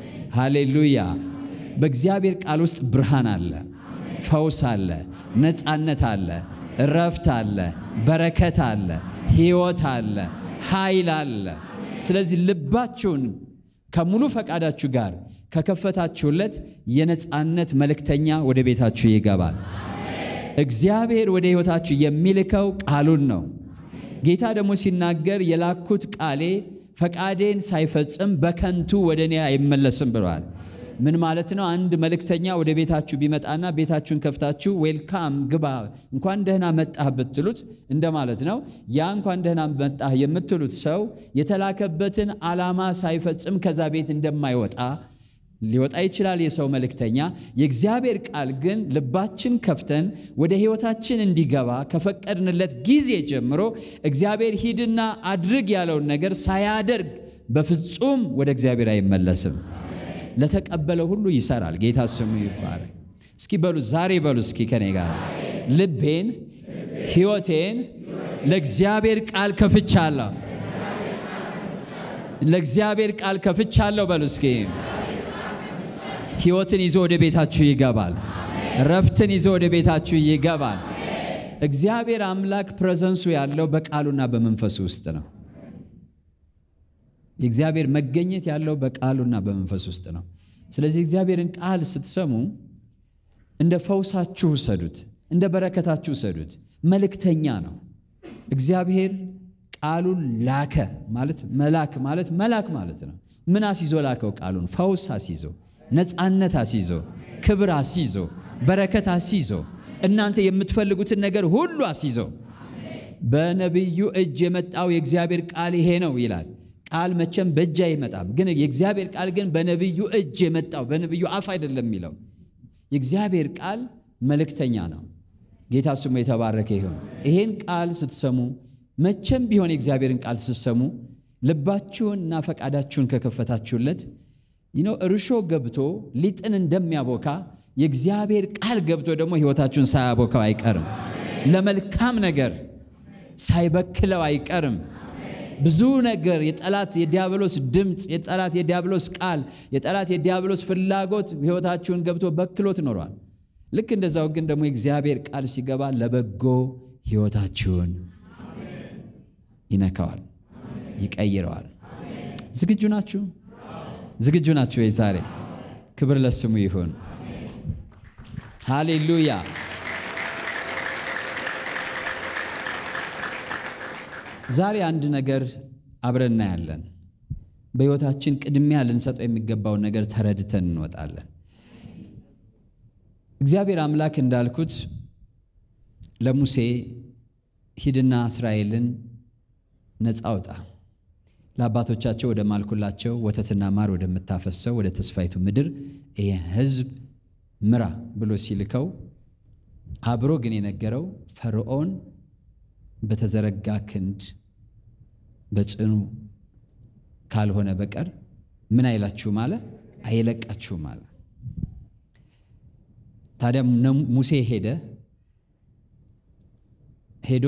ሃሌሉያ! በእግዚአብሔር ቃል ውስጥ ብርሃን አለ፣ ፈውስ አለ፣ ነፃነት አለ፣ እረፍት አለ፣ በረከት አለ፣ ሕይወት አለ፣ ኃይል አለ። ስለዚህ ልባችሁን ከሙሉ ፈቃዳችሁ ጋር ከከፈታችሁለት የነፃነት መልእክተኛ ወደ ቤታችሁ ይገባል። እግዚአብሔር ወደ ሕይወታችሁ የሚልከው ቃሉን ነው። ጌታ ደግሞ ሲናገር የላኩት ቃሌ ፈቃዴን ሳይፈጽም በከንቱ ወደ እኔ አይመለስም ብለዋል። ምን ማለት ነው? አንድ መልእክተኛ ወደ ቤታችሁ ቢመጣና ቤታችሁን ከፍታችሁ ዌልካም ግባ፣ እንኳን ደህና መጣህ ብትሉት እንደማለት ነው። ያ እንኳን ደህና መጣህ የምትሉት ሰው የተላከበትን ዓላማ ሳይፈጽም ከዛ ቤት እንደማይወጣ ሊወጣ ይችላል የሰው መልእክተኛ። የእግዚአብሔር ቃል ግን ልባችን ከፍተን ወደ ሕይወታችን እንዲገባ ከፈቀድንለት ጊዜ ጀምሮ እግዚአብሔር ሂድና አድርግ ያለውን ነገር ሳያደርግ በፍጹም ወደ እግዚአብሔር አይመለስም። ለተቀበለው ሁሉ ይሰራል። ጌታ ስሙ ይባረክ። እስኪ በሉ ዛሬ በሉ እስኪ ከኔ ጋር ልቤን፣ ሕይወቴን ለእግዚአብሔር ቃል ከፍቻለሁ። ለእግዚአብሔር ቃል ከፍቻለሁ በሉ እስኪ ሕይወትን ይዞ ወደ ቤታችሁ ይገባል። ረፍትን ይዞ ወደ ቤታችሁ ይገባል። እግዚአብሔር አምላክ ፕሬዘንሱ ያለው በቃሉና በመንፈሱ ውስጥ ነው። የእግዚአብሔር መገኘት ያለው በቃሉና በመንፈስ ውስጥ ነው። ስለዚህ እግዚአብሔርን ቃል ስትሰሙ እንደ ፈውሳችሁ ውሰዱት፣ እንደ በረከታችሁ ውሰዱት። መልእክተኛ ነው እግዚአብሔር። ቃሉን ላከ ማለት መላክ ማለት መላክ ማለት ነው። ምን አስይዞ ላከው? ቃሉን ፈውስ አስይዞ፣ ነፃነት አስይዞ፣ ክብር አስይዞ፣ በረከት አስይዞ፣ እናንተ የምትፈልጉትን ነገር ሁሉ አስይዞ በነቢዩ እጅ የመጣው የእግዚአብሔር ቃል ይሄ ነው ይላል። ቃል መቼም በእጅ አይመጣም፣ ግን የእግዚአብሔር ቃል ግን በነቢዩ እጅ የመጣው በነቢዩ አፍ አይደለም የሚለው የእግዚአብሔር ቃል መልእክተኛ ነው። ጌታ ስሙ የተባረከ ይሁን። ይሄን ቃል ስትሰሙ መቼም ቢሆን የእግዚአብሔርን ቃል ስትሰሙ ልባችሁንና ፈቃዳችሁን ከከፈታችሁለት ይነው እርሾ ገብቶ ሊጥን እንደሚያቦካ የእግዚአብሔር ቃል ገብቶ ደግሞ ሕይወታችሁን ሳያቦካው አይቀርም። ለመልካም ነገር ሳይበክለው አይቀርም። ብዙ ነገር የጠላት የዲያብሎስ ድምፅ፣ የጠላት የዲያብሎስ ቃል፣ የጠላት የዲያብሎስ ፍላጎት ሕይወታችሁን ገብቶ በክሎት ኖሯል። ልክ እንደዛው ግን ደግሞ የእግዚአብሔር ቃል ሲገባ ለበጎ ሕይወታችሁን ይነካዋል፣ ይቀይረዋል። ዝግጁ ናችሁ? ዝግጁ ናችሁ ወይ? ዛሬ ክብር ለስሙ ይሁን። ሃሌሉያ። ዛሬ አንድ ነገር አብረን እናያለን። በሕይወታችን ቅድሚያ ልንሰጠው የሚገባውን ነገር ተረድተን እንወጣለን። እግዚአብሔር አምላክ እንዳልኩት ለሙሴ ሂድና እስራኤልን ነፃ አውጣ፣ ለአባቶቻቸው ወደ ማልኩላቸው ወተትና ማር ወደምታፈሰው ወደ ተስፋይቱ ምድር ይህን ሕዝብ ምራ ብሎ ሲልከው አብሮ ግን የነገረው ፈርዖን በተዘረጋ ክንድ በጽኑ ካልሆነ በቀር ምን አይላችሁም አለ፣ አይለቃችሁም አለ። ታዲያ ሙሴ ሄደ ሄዶ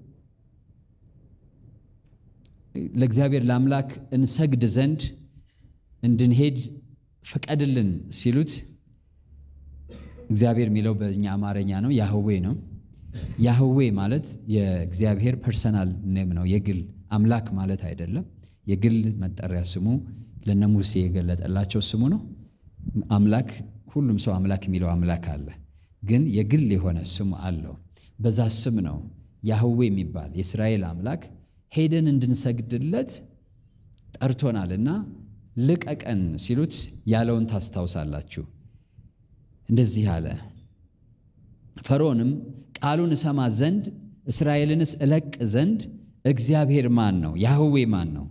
ለእግዚአብሔር ለአምላክ እንሰግድ ዘንድ እንድንሄድ ፍቀድልን ሲሉት እግዚአብሔር የሚለው በእኛ አማርኛ ነው፣ ያህዌ ነው። ያህዌ ማለት የእግዚአብሔር ፐርሰናል ኔም ነው፣ የግል አምላክ ማለት አይደለም። የግል መጠሪያ ስሙ ለነ ሙሴ የገለጠላቸው ስሙ ነው። አምላክ ሁሉም ሰው አምላክ የሚለው አምላክ አለ፣ ግን የግል የሆነ ስሙ አለው። በዛ ስም ነው ያህዌ የሚባል የእስራኤል አምላክ ሄደን እንድንሰግድለት ጠርቶናልና ልቀቀን ሲሉት ያለውን ታስታውሳላችሁ። እንደዚህ አለ፣ ፈርዖንም ቃሉን እሰማ ዘንድ እስራኤልንስ እለቅ ዘንድ እግዚአብሔር ማን ነው? ያህዌ ማን ነው?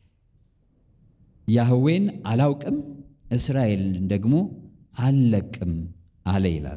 ያህዌን አላውቅም እስራኤልን ደግሞ አልለቅም አለ ይላል።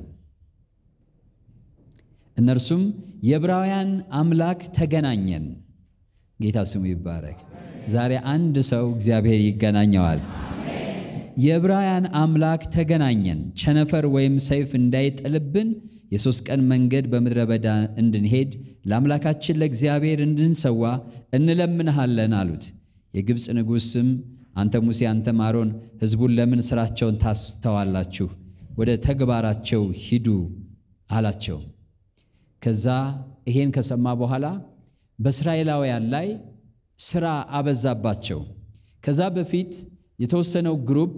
እነርሱም የዕብራውያን አምላክ ተገናኘን። ጌታ ስሙ ይባረክ። ዛሬ አንድ ሰው እግዚአብሔር ይገናኘዋል። የዕብራውያን አምላክ ተገናኘን፣ ቸነፈር ወይም ሰይፍ እንዳይጥልብን የሦስት ቀን መንገድ በምድረ በዳ እንድንሄድ ለአምላካችን ለእግዚአብሔር እንድንሰዋ እንለምንሃለን አሉት። የግብፅ ንጉሥም አንተ ሙሴ፣ አንተም አሮን ሕዝቡን ለምን ሥራቸውን ታስተዋላችሁ? ወደ ተግባራቸው ሂዱ አላቸው። ከዛ ይሄን ከሰማ በኋላ በእስራኤላውያን ላይ ሥራ አበዛባቸው። ከዛ በፊት የተወሰነው ግሩፕ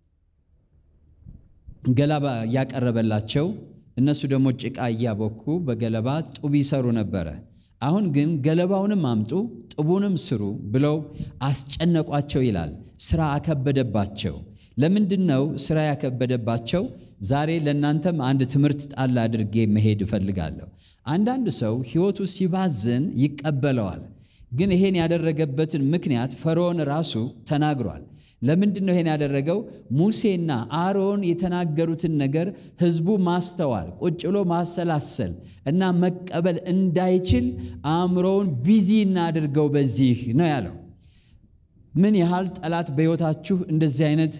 ገለባ እያቀረበላቸው እነሱ ደግሞ ጭቃ እያቦኩ በገለባ ጡብ ይሰሩ ነበረ። አሁን ግን ገለባውንም አምጡ ጡቡንም ስሩ ብለው አስጨነቋቸው ይላል። ሥራ አከበደባቸው። ለምንድን ነው ሥራ ያከበደባቸው? ዛሬ ለእናንተም አንድ ትምህርት ጣል አድርጌ መሄድ እፈልጋለሁ። አንዳንድ ሰው ሕይወቱ ሲባዝን ይቀበለዋል። ግን ይሄን ያደረገበትን ምክንያት ፈርዖን ራሱ ተናግሯል። ለምንድን ነው ይሄን ያደረገው? ሙሴና አሮን የተናገሩትን ነገር ሕዝቡ ማስተዋል፣ ቁጭ ብሎ ማሰላሰል እና መቀበል እንዳይችል አእምሮውን ቢዚ እናድርገው በዚህ ነው ያለው። ምን ያህል ጠላት በሕይወታችሁ እንደዚህ አይነት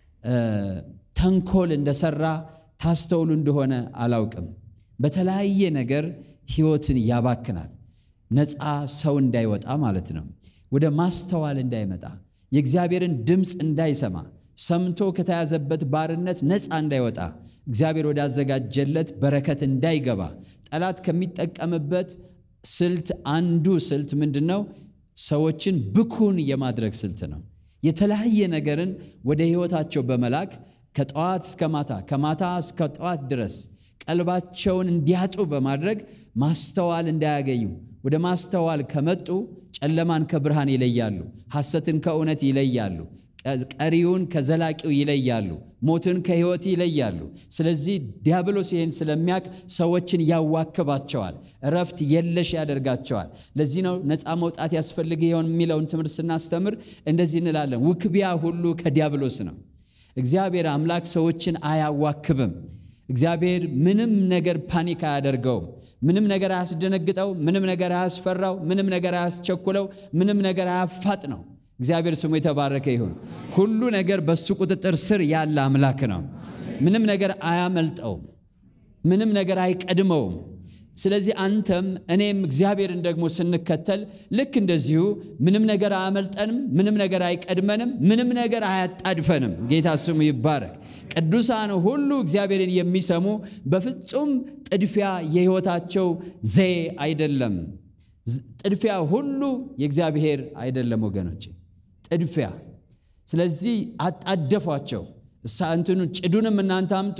ተንኮል እንደሰራ ታስተውሉ እንደሆነ አላውቅም። በተለያየ ነገር ሕይወትን ያባክናል። ነፃ ሰው እንዳይወጣ ማለት ነው። ወደ ማስተዋል እንዳይመጣ የእግዚአብሔርን ድምፅ እንዳይሰማ ሰምቶ ከተያዘበት ባርነት ነፃ እንዳይወጣ እግዚአብሔር ወዳዘጋጀለት በረከት እንዳይገባ ጠላት ከሚጠቀምበት ስልት አንዱ ስልት ምንድን ነው? ሰዎችን ብኩን የማድረግ ስልት ነው። የተለያየ ነገርን ወደ ሕይወታቸው በመላክ ከጠዋት እስከ ማታ ከማታ እስከ ጠዋት ድረስ ቀልባቸውን እንዲያጡ በማድረግ ማስተዋል እንዳያገኙ ወደ ማስተዋል ከመጡ ጨለማን ከብርሃን ይለያሉ፣ ሐሰትን ከእውነት ይለያሉ፣ ቀሪውን ከዘላቂው ይለያሉ፣ ሞትን ከሕይወት ይለያሉ። ስለዚህ ዲያብሎስ ይህን ስለሚያውቅ ሰዎችን ያዋክባቸዋል፣ እረፍት የለሽ ያደርጋቸዋል። ለዚህ ነው ነፃ መውጣት ያስፈልግ ይሆን የሚለውን ትምህርት ስናስተምር እንደዚህ እንላለን፣ ውክቢያ ሁሉ ከዲያብሎስ ነው። እግዚአብሔር አምላክ ሰዎችን አያዋክብም። እግዚአብሔር ምንም ነገር ፓኒክ አያደርገውም። ምንም ነገር አያስደነግጠው፣ ምንም ነገር አያስፈራው፣ ምንም ነገር አያስቸኩለው፣ ምንም ነገር አያፋጥነው። እግዚአብሔር ስሙ የተባረከ ይሁን። ሁሉ ነገር በሱ ቁጥጥር ስር ያለ አምላክ ነው። ምንም ነገር አያመልጠውም፣ ምንም ነገር አይቀድመውም። ስለዚህ አንተም እኔም እግዚአብሔርን ደግሞ ስንከተል ልክ እንደዚሁ ምንም ነገር አያመልጠንም፣ ምንም ነገር አይቀድመንም፣ ምንም ነገር አያጣድፈንም። ጌታ ስሙ ይባረክ። ቅዱሳን ሁሉ እግዚአብሔርን የሚሰሙ በፍጹም ጥድፊያ የሕይወታቸው ዘዬ አይደለም። ጥድፊያ ሁሉ የእግዚአብሔር አይደለም ወገኖች፣ ጥድፊያ። ስለዚህ አጣደፏቸው። እሳ እንትኑ ጭዱንም እናንተ አምጡ፣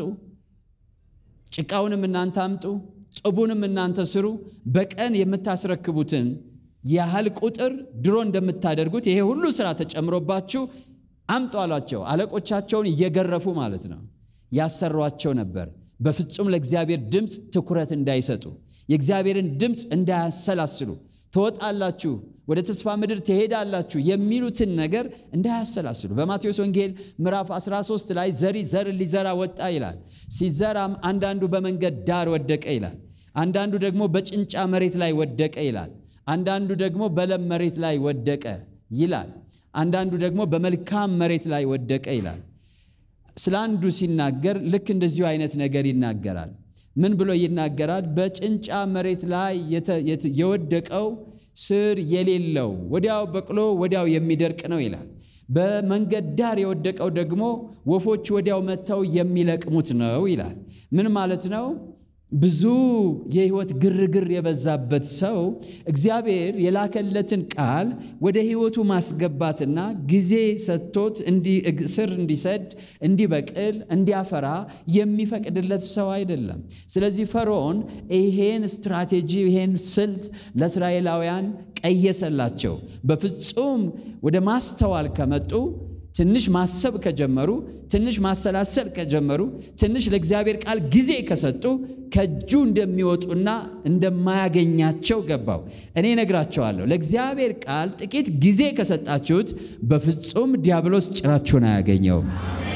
ጭቃውንም እናንተ አምጡ ጥቡንም እናንተ ስሩ። በቀን የምታስረክቡትን ያህል ቁጥር ድሮ እንደምታደርጉት ይሄ ሁሉ ስራ ተጨምሮባችሁ አምጡ አሏቸው። አለቆቻቸውን እየገረፉ ማለት ነው ያሰሯቸው ነበር። በፍጹም ለእግዚአብሔር ድምፅ ትኩረት እንዳይሰጡ፣ የእግዚአብሔርን ድምፅ እንዳያሰላስሉ፣ ትወጣላችሁ፣ ወደ ተስፋ ምድር ትሄዳላችሁ የሚሉትን ነገር እንዳያሰላስሉ። በማቴዎስ ወንጌል ምዕራፍ 13 ላይ ዘሪ ዘር ሊዘራ ወጣ ይላል። ሲዘራም አንዳንዱ በመንገድ ዳር ወደቀ ይላል። አንዳንዱ ደግሞ በጭንጫ መሬት ላይ ወደቀ ይላል። አንዳንዱ ደግሞ በለም መሬት ላይ ወደቀ ይላል። አንዳንዱ ደግሞ በመልካም መሬት ላይ ወደቀ ይላል። ስለ አንዱ ሲናገር ልክ እንደዚሁ አይነት ነገር ይናገራል። ምን ብሎ ይናገራል? በጭንጫ መሬት ላይ የወደቀው ስር የሌለው ወዲያው በቅሎ ወዲያው የሚደርቅ ነው ይላል። በመንገድ ዳር የወደቀው ደግሞ ወፎች ወዲያው መጥተው የሚለቅሙት ነው ይላል። ምን ማለት ነው? ብዙ የህይወት ግርግር የበዛበት ሰው እግዚአብሔር የላከለትን ቃል ወደ ህይወቱ ማስገባትና ጊዜ ሰጥቶት ስር እንዲሰድ፣ እንዲበቅል፣ እንዲያፈራ የሚፈቅድለት ሰው አይደለም። ስለዚህ ፈርዖን ይሄን ስትራቴጂ ይሄን ስልት ለእስራኤላውያን ቀየሰላቸው። በፍጹም ወደ ማስተዋል ከመጡ ትንሽ ማሰብ ከጀመሩ ትንሽ ማሰላሰል ከጀመሩ ትንሽ ለእግዚአብሔር ቃል ጊዜ ከሰጡ ከእጁ እንደሚወጡና እንደማያገኛቸው ገባው። እኔ ነግራቸዋለሁ። ለእግዚአብሔር ቃል ጥቂት ጊዜ ከሰጣችሁት በፍጹም ዲያብሎስ ጭራችሁን አያገኘውም።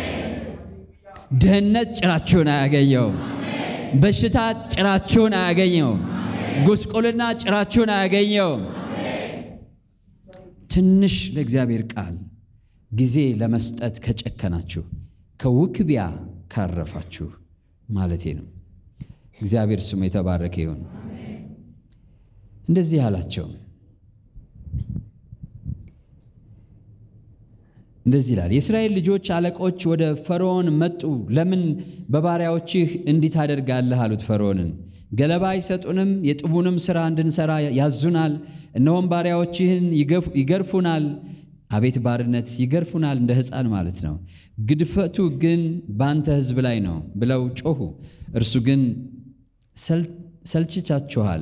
ድህነት ጭራችሁን አያገኘውም። በሽታ ጭራችሁን አያገኘውም። ጉስቁልና ጭራችሁን አያገኘውም። ትንሽ ለእግዚአብሔር ቃል ጊዜ ለመስጠት ከጨከናችሁ ከውክቢያ ካረፋችሁ ማለቴ ነው። እግዚአብሔር ስሙ የተባረከ ይሁን። እንደዚህ አላቸው። እንደዚህ ይላል፣ የእስራኤል ልጆች አለቆች ወደ ፈርዖን መጡ። ለምን በባሪያዎችህ እንዲህ ታደርጋለህ? አሉት ፈርዖንን። ገለባ አይሰጡንም፣ የጥቡንም ሥራ እንድንሠራ ያዙናል። እነሆም ባሪያዎችህን ይገርፉናል አቤት ባርነት! ይገርፉናል እንደ ሕፃን ማለት ነው። ግድፈቱ ግን በአንተ ሕዝብ ላይ ነው ብለው ጮኹ። እርሱ ግን ሰልችቻችኋል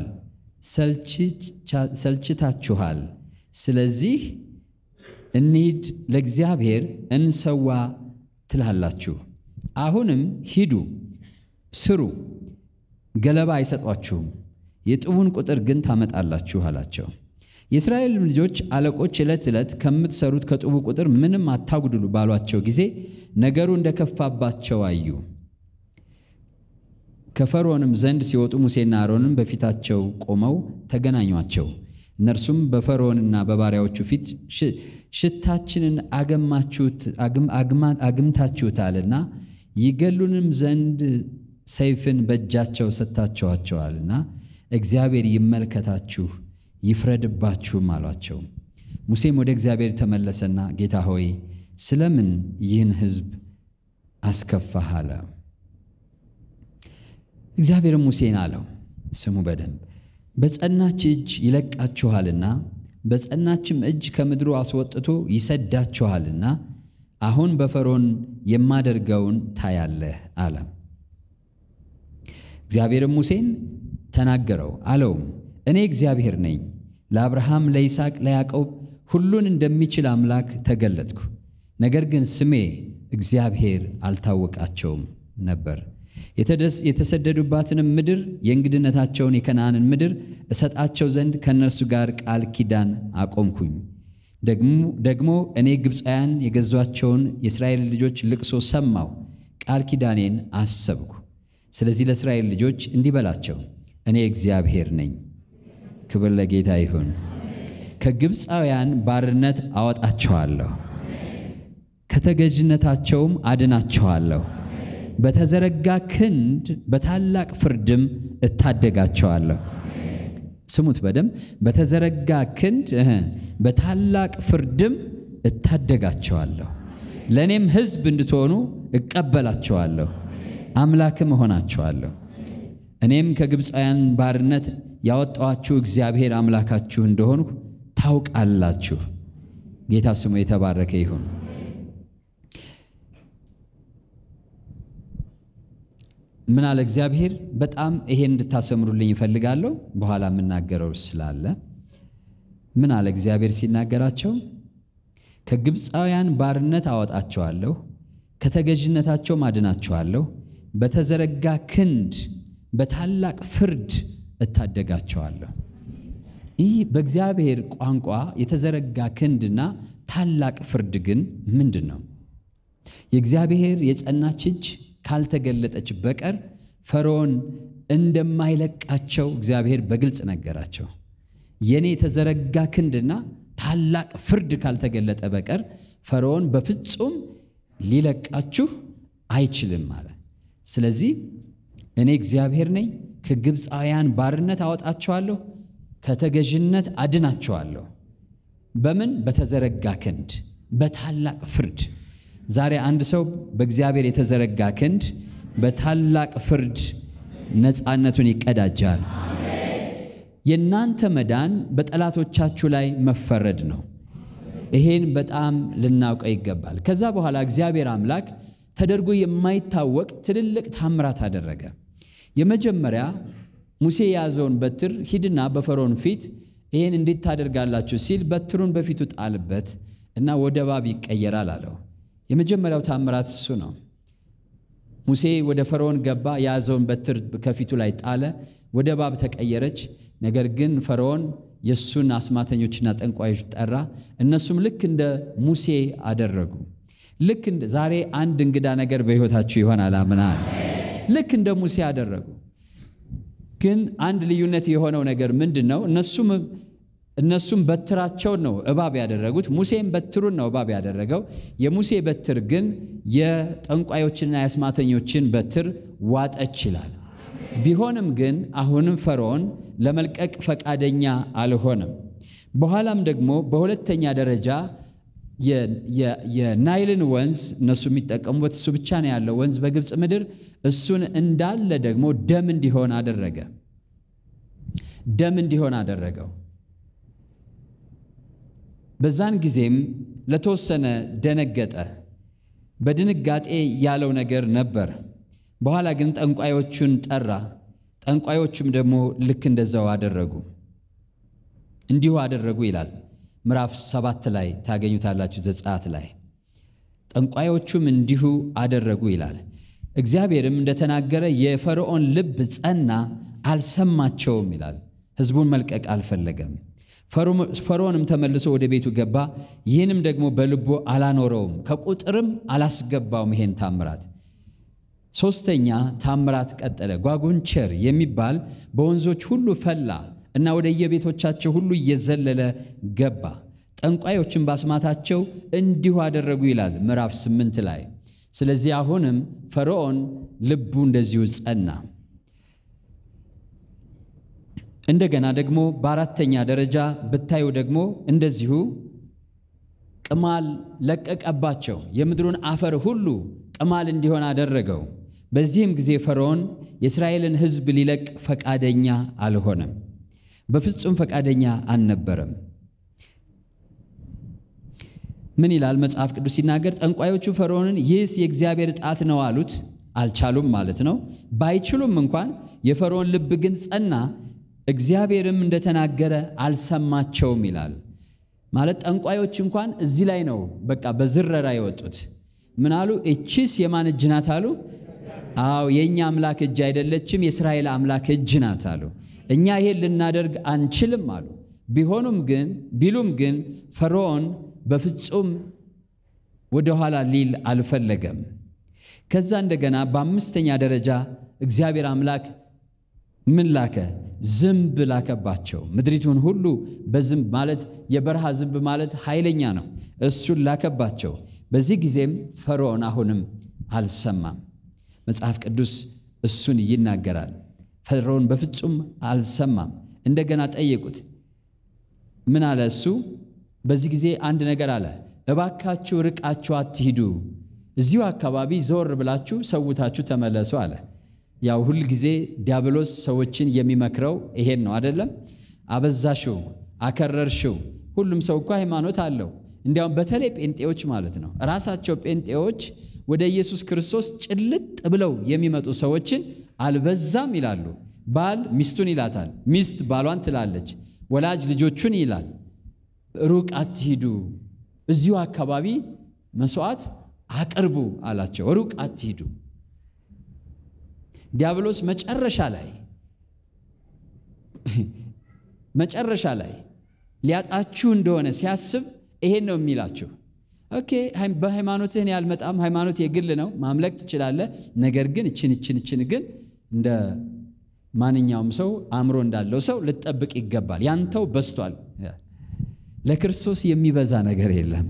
ሰልችታችኋል፣ ስለዚህ እንሂድ ለእግዚአብሔር እንሰዋ ትላላችሁ። አሁንም ሂዱ ስሩ፣ ገለባ አይሰጧችሁም፣ የጥቡን ቁጥር ግን ታመጣላችሁ አላቸው። የእስራኤል ልጆች አለቆች ዕለት ዕለት ከምትሰሩት ከጥቡ ቁጥር ምንም አታጉድሉ ባሏቸው ጊዜ ነገሩ እንደከፋባቸው አዩ። ከፈርዖንም ዘንድ ሲወጡ ሙሴና አሮንም በፊታቸው ቆመው ተገናኟቸው። እነርሱም በፈርዖንና በባሪያዎቹ ፊት ሽታችንን አግምታችሁታልና ይገሉንም ዘንድ ሰይፍን በእጃቸው ሰጥታችኋቸዋልና እግዚአብሔር ይመልከታችሁ ይፍረድባችሁም አሏቸው። ሙሴም ወደ እግዚአብሔር ተመለሰና ጌታ ሆይ ስለምን ይህን ሕዝብ አስከፋህ አለ። እግዚአብሔርም ሙሴን አለው፣ ስሙ በደንብ በጸናች እጅ ይለቃችኋልና በጸናችም እጅ ከምድሩ አስወጥቶ ይሰዳችኋልና አሁን በፈርዖን የማደርገውን ታያለህ አለ። እግዚአብሔርም ሙሴን ተናገረው አለውም እኔ እግዚአብሔር ነኝ። ለአብርሃም፣ ለይስሐቅ፣ ለያዕቆብ ሁሉን እንደሚችል አምላክ ተገለጥኩ። ነገር ግን ስሜ እግዚአብሔር አልታወቃቸውም ነበር። የተደስ- የተሰደዱባትንም ምድር የእንግድነታቸውን የከነዓንን ምድር እሰጣቸው ዘንድ ከእነርሱ ጋር ቃል ኪዳን አቆምኩኝ። ደግሞ- ደግሞ እኔ ግብፃውያን የገዟቸውን የእስራኤል ልጆች ልቅሶ ሰማሁ፣ ቃል ኪዳኔን አሰብኩ። ስለዚህ ለእስራኤል ልጆች እንዲህ በላቸው፣ እኔ እግዚአብሔር ነኝ። ክብር ለጌታ ይሁን። ከግብፃውያን ባርነት አወጣቸዋለሁ፣ ከተገዥነታቸውም አድናቸዋለሁ። በተዘረጋ ክንድ በታላቅ ፍርድም እታደጋቸዋለሁ። ስሙት በደንብ በተዘረጋ ክንድ እህ፣ በታላቅ ፍርድም እታደጋቸዋለሁ። ለእኔም ሕዝብ እንድትሆኑ እቀበላቸዋለሁ፣ አምላክም እሆናቸዋለሁ። እኔም ከግብፃውያን ባርነት ያወጣኋችሁ እግዚአብሔር አምላካችሁ እንደሆንሁ ታውቃላችሁ። ጌታ ስሙ የተባረከ ይሁን። ምን አለ እግዚአብሔር? በጣም ይሄን እንድታሰምሩልኝ ይፈልጋለሁ። በኋላ የምናገረው ስላለ ምን አለ እግዚአብሔር ሲናገራቸው ከግብፃውያን ባርነት አወጣቸዋለሁ፣ ከተገዥነታቸውም አድናቸዋለሁ፣ በተዘረጋ ክንድ በታላቅ ፍርድ እታደጋቸዋለሁ። ይህ በእግዚአብሔር ቋንቋ የተዘረጋ ክንድና ታላቅ ፍርድ ግን ምንድን ነው? የእግዚአብሔር የጸናች እጅ ካልተገለጠች በቀር ፈርዖን እንደማይለቃቸው እግዚአብሔር በግልጽ ነገራቸው። የኔ የተዘረጋ ክንድና ታላቅ ፍርድ ካልተገለጠ በቀር ፈርዖን በፍጹም ሊለቃችሁ አይችልም አለ። ስለዚህ እኔ እግዚአብሔር ነኝ፣ ከግብፃውያን ባርነት አወጣቸዋለሁ፣ ከተገዥነት አድናቸዋለሁ። በምን? በተዘረጋ ክንድ፣ በታላቅ ፍርድ። ዛሬ አንድ ሰው በእግዚአብሔር የተዘረጋ ክንድ በታላቅ ፍርድ ነፃነቱን ይቀዳጃል። የእናንተ መዳን በጠላቶቻችሁ ላይ መፈረድ ነው። ይሄን በጣም ልናውቀው ይገባል። ከዛ በኋላ እግዚአብሔር አምላክ ተደርጎ የማይታወቅ ትልልቅ ታምራት አደረገ። የመጀመሪያ ሙሴ የያዘውን በትር ሂድና በፈርዖን ፊት ይህን እንዴት ታደርጋላችሁ ሲል በትሩን በፊቱ ጣልበት እና ወደ እባብ ይቀየራል አለው። የመጀመሪያው ታምራት እሱ ነው። ሙሴ ወደ ፈርዖን ገባ፣ የያዘውን በትር ከፊቱ ላይ ጣለ፣ ወደ እባብ ተቀየረች። ነገር ግን ፈርዖን የእሱን አስማተኞችና ጠንቋዮች ጠራ። እነሱም ልክ እንደ ሙሴ አደረጉ። ልክ እንደ ዛሬ አንድ እንግዳ ነገር በሕይወታችሁ ይሆናል አምናል። ልክ እንደ ሙሴ አደረጉ። ግን አንድ ልዩነት የሆነው ነገር ምንድን ነው? እነሱም እነሱም በትራቸውን ነው እባብ ያደረጉት። ሙሴም በትሩን ነው እባብ ያደረገው። የሙሴ በትር ግን የጠንቋዮችና የአስማተኞችን በትር ዋጠች ይላል። ቢሆንም ግን አሁንም ፈርዖን ለመልቀቅ ፈቃደኛ አልሆነም። በኋላም ደግሞ በሁለተኛ ደረጃ የናይልን ወንዝ እነሱ የሚጠቀሙበት እሱ ብቻ ነው ያለው ወንዝ በግብፅ ምድር፣ እሱን እንዳለ ደግሞ ደም እንዲሆን አደረገ። ደም እንዲሆን አደረገው። በዛን ጊዜም ለተወሰነ ደነገጠ። በድንጋጤ ያለው ነገር ነበር። በኋላ ግን ጠንቋዮቹን ጠራ። ጠንቋዮቹም ደግሞ ልክ እንደዛው አደረጉ። እንዲሁ አደረጉ ይላል ምዕራፍ ሰባት ላይ ታገኙታላችሁ። ዘጸአት ላይ ጠንቋዮቹም እንዲሁ አደረጉ ይላል። እግዚአብሔርም እንደተናገረ የፈርዖን ልብ ጸና፣ አልሰማቸውም ይላል። ሕዝቡን መልቀቅ አልፈለገም። ፈርዖንም ተመልሶ ወደ ቤቱ ገባ። ይህንም ደግሞ በልቡ አላኖረውም፣ ከቁጥርም አላስገባውም። ይሄን ታምራት ሦስተኛ ታምራት ቀጠለ። ጓጉንቸር የሚባል በወንዞች ሁሉ ፈላ እና ወደ የቤቶቻቸው ሁሉ እየዘለለ ገባ። ጠንቋዮችን ባስማታቸው እንዲሁ አደረጉ ይላል ምዕራፍ ስምንት ላይ። ስለዚህ አሁንም ፈርዖን ልቡ እንደዚሁ ጸና። እንደገና ደግሞ በአራተኛ ደረጃ ብታዩ ደግሞ እንደዚሁ ቅማል ለቀቀባቸው። የምድሩን አፈር ሁሉ ቅማል እንዲሆን አደረገው። በዚህም ጊዜ ፈርዖን የእስራኤልን ሕዝብ ሊለቅ ፈቃደኛ አልሆነም። በፍጹም ፈቃደኛ አልነበረም። ምን ይላል መጽሐፍ ቅዱስ ሲናገር? ጠንቋዮቹ ፈርዖንን ይህስ የእግዚአብሔር ጣት ነው አሉት። አልቻሉም ማለት ነው። ባይችሉም እንኳን የፈርዖን ልብ ግን ጸና። እግዚአብሔርም እንደተናገረ አልሰማቸውም ይላል። ማለት ጠንቋዮች እንኳን እዚህ ላይ ነው በቃ በዝረራ የወጡት። ምን አሉ? እቺስ የማን እጅ ናት አሉ? አዎ የእኛ አምላክ እጅ አይደለችም፣ የእስራኤል አምላክ እጅ ናት አሉ። እኛ ይሄን ልናደርግ አንችልም አሉ። ቢሆኑም ግን ቢሉም ግን ፈርዖን በፍጹም ወደኋላ ሊል አልፈለገም። ከዛ እንደገና በአምስተኛ ደረጃ እግዚአብሔር አምላክ ምን ላከ? ዝንብ ላከባቸው። ምድሪቱን ሁሉ በዝንብ ማለት የበረሃ ዝንብ ማለት ኃይለኛ ነው። እሱን ላከባቸው። በዚህ ጊዜም ፈርዖን አሁንም አልሰማም። መጽሐፍ ቅዱስ እሱን ይናገራል። ፈርዖን በፍጹም አልሰማም። እንደገና ጠየቁት። ምን አለ እሱ? በዚህ ጊዜ አንድ ነገር አለ። እባካችሁ ርቃችሁ አትሂዱ፣ እዚሁ አካባቢ ዘወር ብላችሁ ሰውታችሁ ተመለሱ አለ። ያው ሁል ጊዜ ዲያብሎስ ሰዎችን የሚመክረው ይሄን ነው አይደለም? አበዛሽው፣ አከረርሽው። ሁሉም ሰው እኮ ሃይማኖት አለው። እንዲያውም በተለይ ጴንጤዎች ማለት ነው። ራሳቸው ጴንጤዎች ወደ ኢየሱስ ክርስቶስ ጭልጥ ብለው የሚመጡ ሰዎችን አልበዛም ይላሉ። ባል ሚስቱን ይላታል፣ ሚስት ባሏን ትላለች፣ ወላጅ ልጆቹን ይላል። ሩቅ አትሂዱ፣ እዚሁ አካባቢ መስዋዕት አቅርቡ አላቸው። ሩቅ አትሂዱ። ዲያብሎስ መጨረሻ ላይ መጨረሻ ላይ ሊያጣችሁ እንደሆነ ሲያስብ ይሄን ነው የሚላችሁ። ኦኬ በሃይማኖትህን ያልመጣም ሃይማኖት የግል ነው፣ ማምለክ ትችላለህ። ነገር ግን እችን እችን እችን ግን እንደ ማንኛውም ሰው አእምሮ እንዳለው ሰው ልጠብቅ ይገባል። ያንተው በስቷል። ለክርስቶስ የሚበዛ ነገር የለም።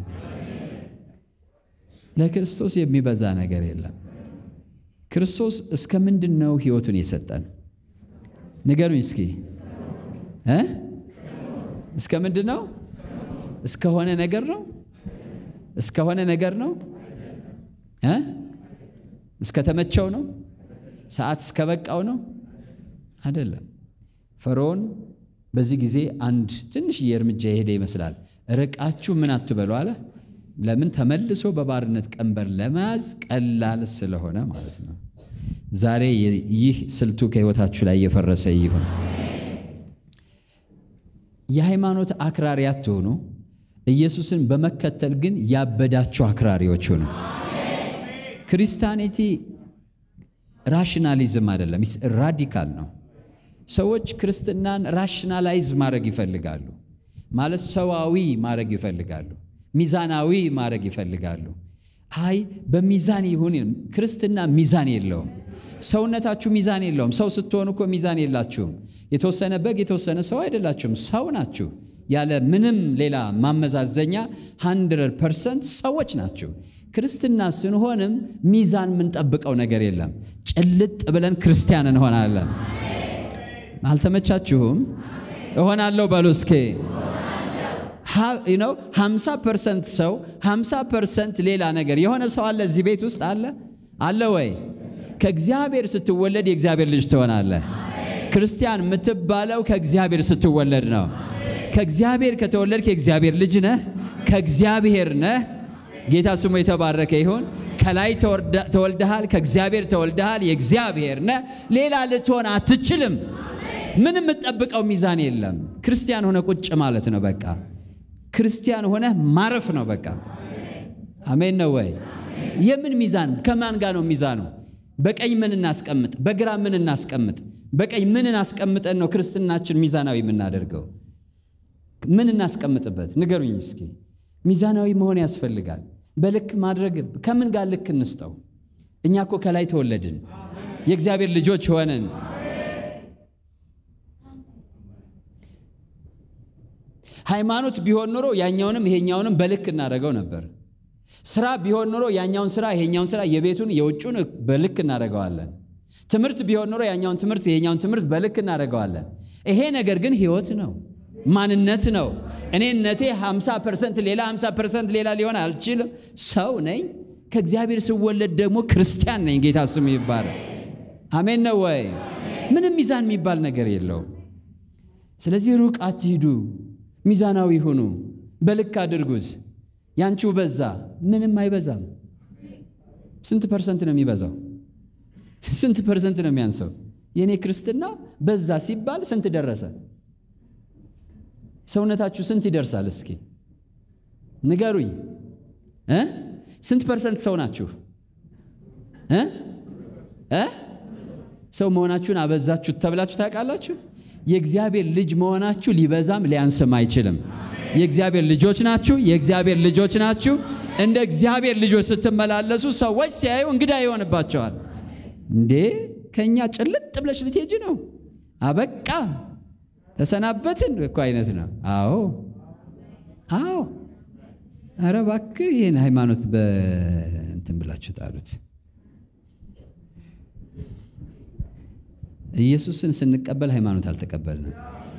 ለክርስቶስ የሚበዛ ነገር የለም። ክርስቶስ እስከ ምንድን ነው ህይወቱን የሰጠን? ንገሩኝ እስኪ እ እስከ ምንድን ነው? እስከሆነ ነገር ነው? እስከሆነ ነገር ነው እ እስከ ተመቸው ነው? ሰዓት እስከ በቃው ነው? አይደለም። ፈርዖን በዚህ ጊዜ አንድ ትንሽዬ እርምጃ የሄደ ይመስላል። ርቃችሁ ምን አትበሉ አለ። ለምን? ተመልሶ በባርነት ቀንበር ለመያዝ ቀላል ስለሆነ ማለት ነው። ዛሬ ይህ ስልቱ ከህይወታችሁ ላይ እየፈረሰ ይሁን። የሃይማኖት አክራሪ አትሆኑ። ኢየሱስን በመከተል ግን ያበዳችሁ አክራሪዎች ሁኑ። ክርስቲያኒቲ ራሽናሊዝም አይደለም፣ ራዲካል ነው። ሰዎች ክርስትናን ራሽናላይዝ ማድረግ ይፈልጋሉ። ማለት ሰዋዊ ማድረግ ይፈልጋሉ። ሚዛናዊ ማድረግ ይፈልጋሉ። አይ በሚዛን ይሁን። ክርስትና ሚዛን የለውም። ሰውነታችሁ ሚዛን የለውም። ሰው ስትሆኑ እኮ ሚዛን የላችሁም። የተወሰነ በግ የተወሰነ ሰው አይደላችሁም። ሰው ናችሁ። ያለ ምንም ሌላ ማመዛዘኛ 100 ፐርሰንት ሰዎች ናችሁ። ክርስትና ስንሆንም ሚዛን የምንጠብቀው ነገር የለም። ጭልጥ ብለን ክርስቲያን እንሆናለን። አልተመቻችሁም? እሆናለሁ በሉ እስኬ ነው 50 ፐርሰንት ሰው 50 ፐርሰንት ሌላ ነገር የሆነ ሰው አለ እዚህ ቤት ውስጥ አለ አለ ወይ? ከእግዚአብሔር ስትወለድ የእግዚአብሔር ልጅ ትሆናለህ። ክርስቲያን የምትባለው ከእግዚአብሔር ስትወለድ ነው። ከእግዚአብሔር ከተወለድክ የእግዚአብሔር ልጅ ነህ። ከእግዚአብሔር ነህ። ጌታ ስሙ የተባረከ ይሁን። ከላይ ተወልደሃል፣ ከእግዚአብሔር ተወልደሃል፣ የእግዚአብሔር ነህ። ሌላ ልትሆን አትችልም። ምንም የምትጠብቀው ሚዛን የለም። ክርስቲያን ሆነ ቁጭ ማለት ነው በቃ ክርስቲያን ሆነ ማረፍ ነው በቃ። አሜን ነው ወይ? የምን ሚዛን? ከማን ጋር ነው ሚዛኑ? በቀኝ ምን እናስቀምጥ፣ በግራ ምን እናስቀምጥ? በቀኝ ምን አስቀምጠን ነው ክርስትናችን ሚዛናዊ የምናደርገው? ምን እናስቀምጥበት? ንገሩኝ እስኪ። ሚዛናዊ መሆን ያስፈልጋል። በልክ ማድረግ ከምን ጋር ልክ እንስጠው? እኛ እኮ ከላይ ተወለድን፣ የእግዚአብሔር ልጆች ሆነን ሃይማኖት ቢሆን ኖሮ ያኛውንም ይሄኛውንም በልክ እናደርገው ነበር። ስራ ቢሆን ኖሮ ያኛውን ስራ ይሄኛውን ስራ የቤቱን የውጩን በልክ እናደርገዋለን። ትምህርት ቢሆን ኖሮ ያኛውን ትምህርት ይሄኛውን ትምህርት በልክ እናደርገዋለን። ይሄ ነገር ግን ህይወት ነው፣ ማንነት ነው። እኔነቴ 50 ፐርሰንት ሌላ 50 ፐርሰንት ሌላ ሊሆን አልችልም። ሰው ነኝ። ከእግዚአብሔር ስወለድ ደግሞ ክርስቲያን ነኝ። ጌታ ስሙ ይባላል። አሜን ነው ወይ? ምንም ሚዛን የሚባል ነገር የለውም። ስለዚህ ሩቅ አትሂዱ፣ ሚዛናዊ ሁኑ፣ በልክ አድርጉት። ያንቺው በዛ፣ ምንም አይበዛም። ስንት ፐርሰንት ነው የሚበዛው? ስንት ፐርሰንት ነው የሚያንሰው? የእኔ ክርስትና በዛ ሲባል ስንት ደረሰ? ሰውነታችሁ ስንት ይደርሳል? እስኪ ንገሩኝ እ ስንት ፐርሰንት ሰው ናችሁ እ እ ሰው መሆናችሁን አበዛችሁት ተብላችሁ ታውቃላችሁ? የእግዚአብሔር ልጅ መሆናችሁ ሊበዛም ሊያንስም አይችልም። የእግዚአብሔር ልጆች ናችሁ። የእግዚአብሔር ልጆች ናችሁ። እንደ እግዚአብሔር ልጆች ስትመላለሱ ሰዎች ሲያዩ እንግዳ ይሆንባቸዋል። እንዴ ከእኛ ጭልጥ ብለሽ ልትሄጂ ነው? አበቃ ተሰናበትን እኮ አይነት ነው። አዎ አዎ። ኧረ እባክህ ይህን ሃይማኖት በእንትን ብላችሁ ጣሉት። ኢየሱስን ስንቀበል ሃይማኖት አልተቀበልንም።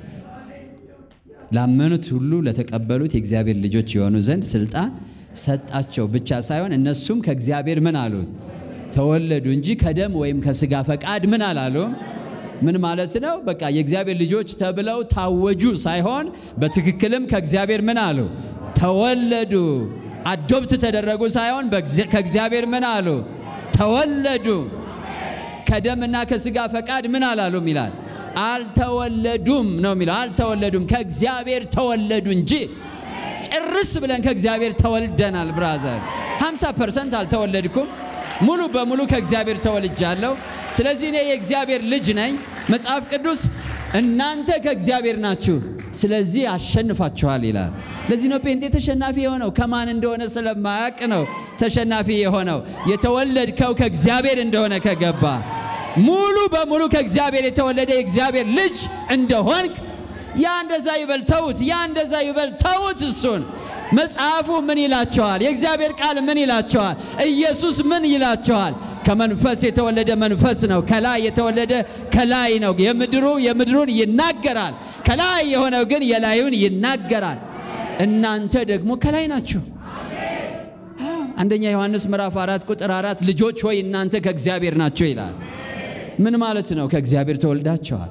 ላመኑት ሁሉ ለተቀበሉት የእግዚአብሔር ልጆች የሆኑ ዘንድ ስልጣን ሰጣቸው ብቻ ሳይሆን እነሱም ከእግዚአብሔር ምን አሉ? ተወለዱ እንጂ ከደም ወይም ከስጋ ፈቃድ ምን አላሉ? ምን ማለት ነው? በቃ የእግዚአብሔር ልጆች ተብለው ታወጁ ሳይሆን በትክክልም ከእግዚአብሔር ምን አሉ? ተወለዱ። አዶብት ተደረጉ ሳይሆን ከእግዚአብሔር ምን አሉ? ተወለዱ። ከደምና ከስጋ ፈቃድ ምን አላሉም ይላል። አልተወለዱም ነው የሚለው። አልተወለዱም ከእግዚአብሔር ተወለዱ እንጂ ጭርስ ብለን ከእግዚአብሔር ተወልደናል። ብራዘር 50 ፐርሰንት አልተወለድኩም። ሙሉ በሙሉ ከእግዚአብሔር ተወልጃለሁ። ስለዚህ እኔ የእግዚአብሔር ልጅ ነኝ። መጽሐፍ ቅዱስ እናንተ ከእግዚአብሔር ናችሁ፣ ስለዚህ አሸንፋችኋል ይላል። ለዚህ ነው ጴንጤ ተሸናፊ የሆነው። ከማን እንደሆነ ስለማያውቅ ነው ተሸናፊ የሆነው። የተወለድከው ከእግዚአብሔር እንደሆነ ከገባ ሙሉ በሙሉ ከእግዚአብሔር የተወለደ የእግዚአብሔር ልጅ እንደሆንክ ያ እንደዛ ይበል ተዉት፣ ያ እንደዛ ይበል ተዉት። እሱን መጽሐፉ ምን ይላቸዋል? የእግዚአብሔር ቃል ምን ይላቸዋል? ኢየሱስ ምን ይላቸዋል? ከመንፈስ የተወለደ መንፈስ ነው፣ ከላይ የተወለደ ከላይ ነው። የምድሩ የምድሩን ይናገራል፣ ከላይ የሆነው ግን የላዩን ይናገራል። እናንተ ደግሞ ከላይ ናችሁ። አንደኛ ዮሐንስ ምዕራፍ አራት ቁጥር አራት ልጆች ሆይ እናንተ ከእግዚአብሔር ናቸው ይላል። ምን ማለት ነው? ከእግዚአብሔር ተወልዳቸዋል።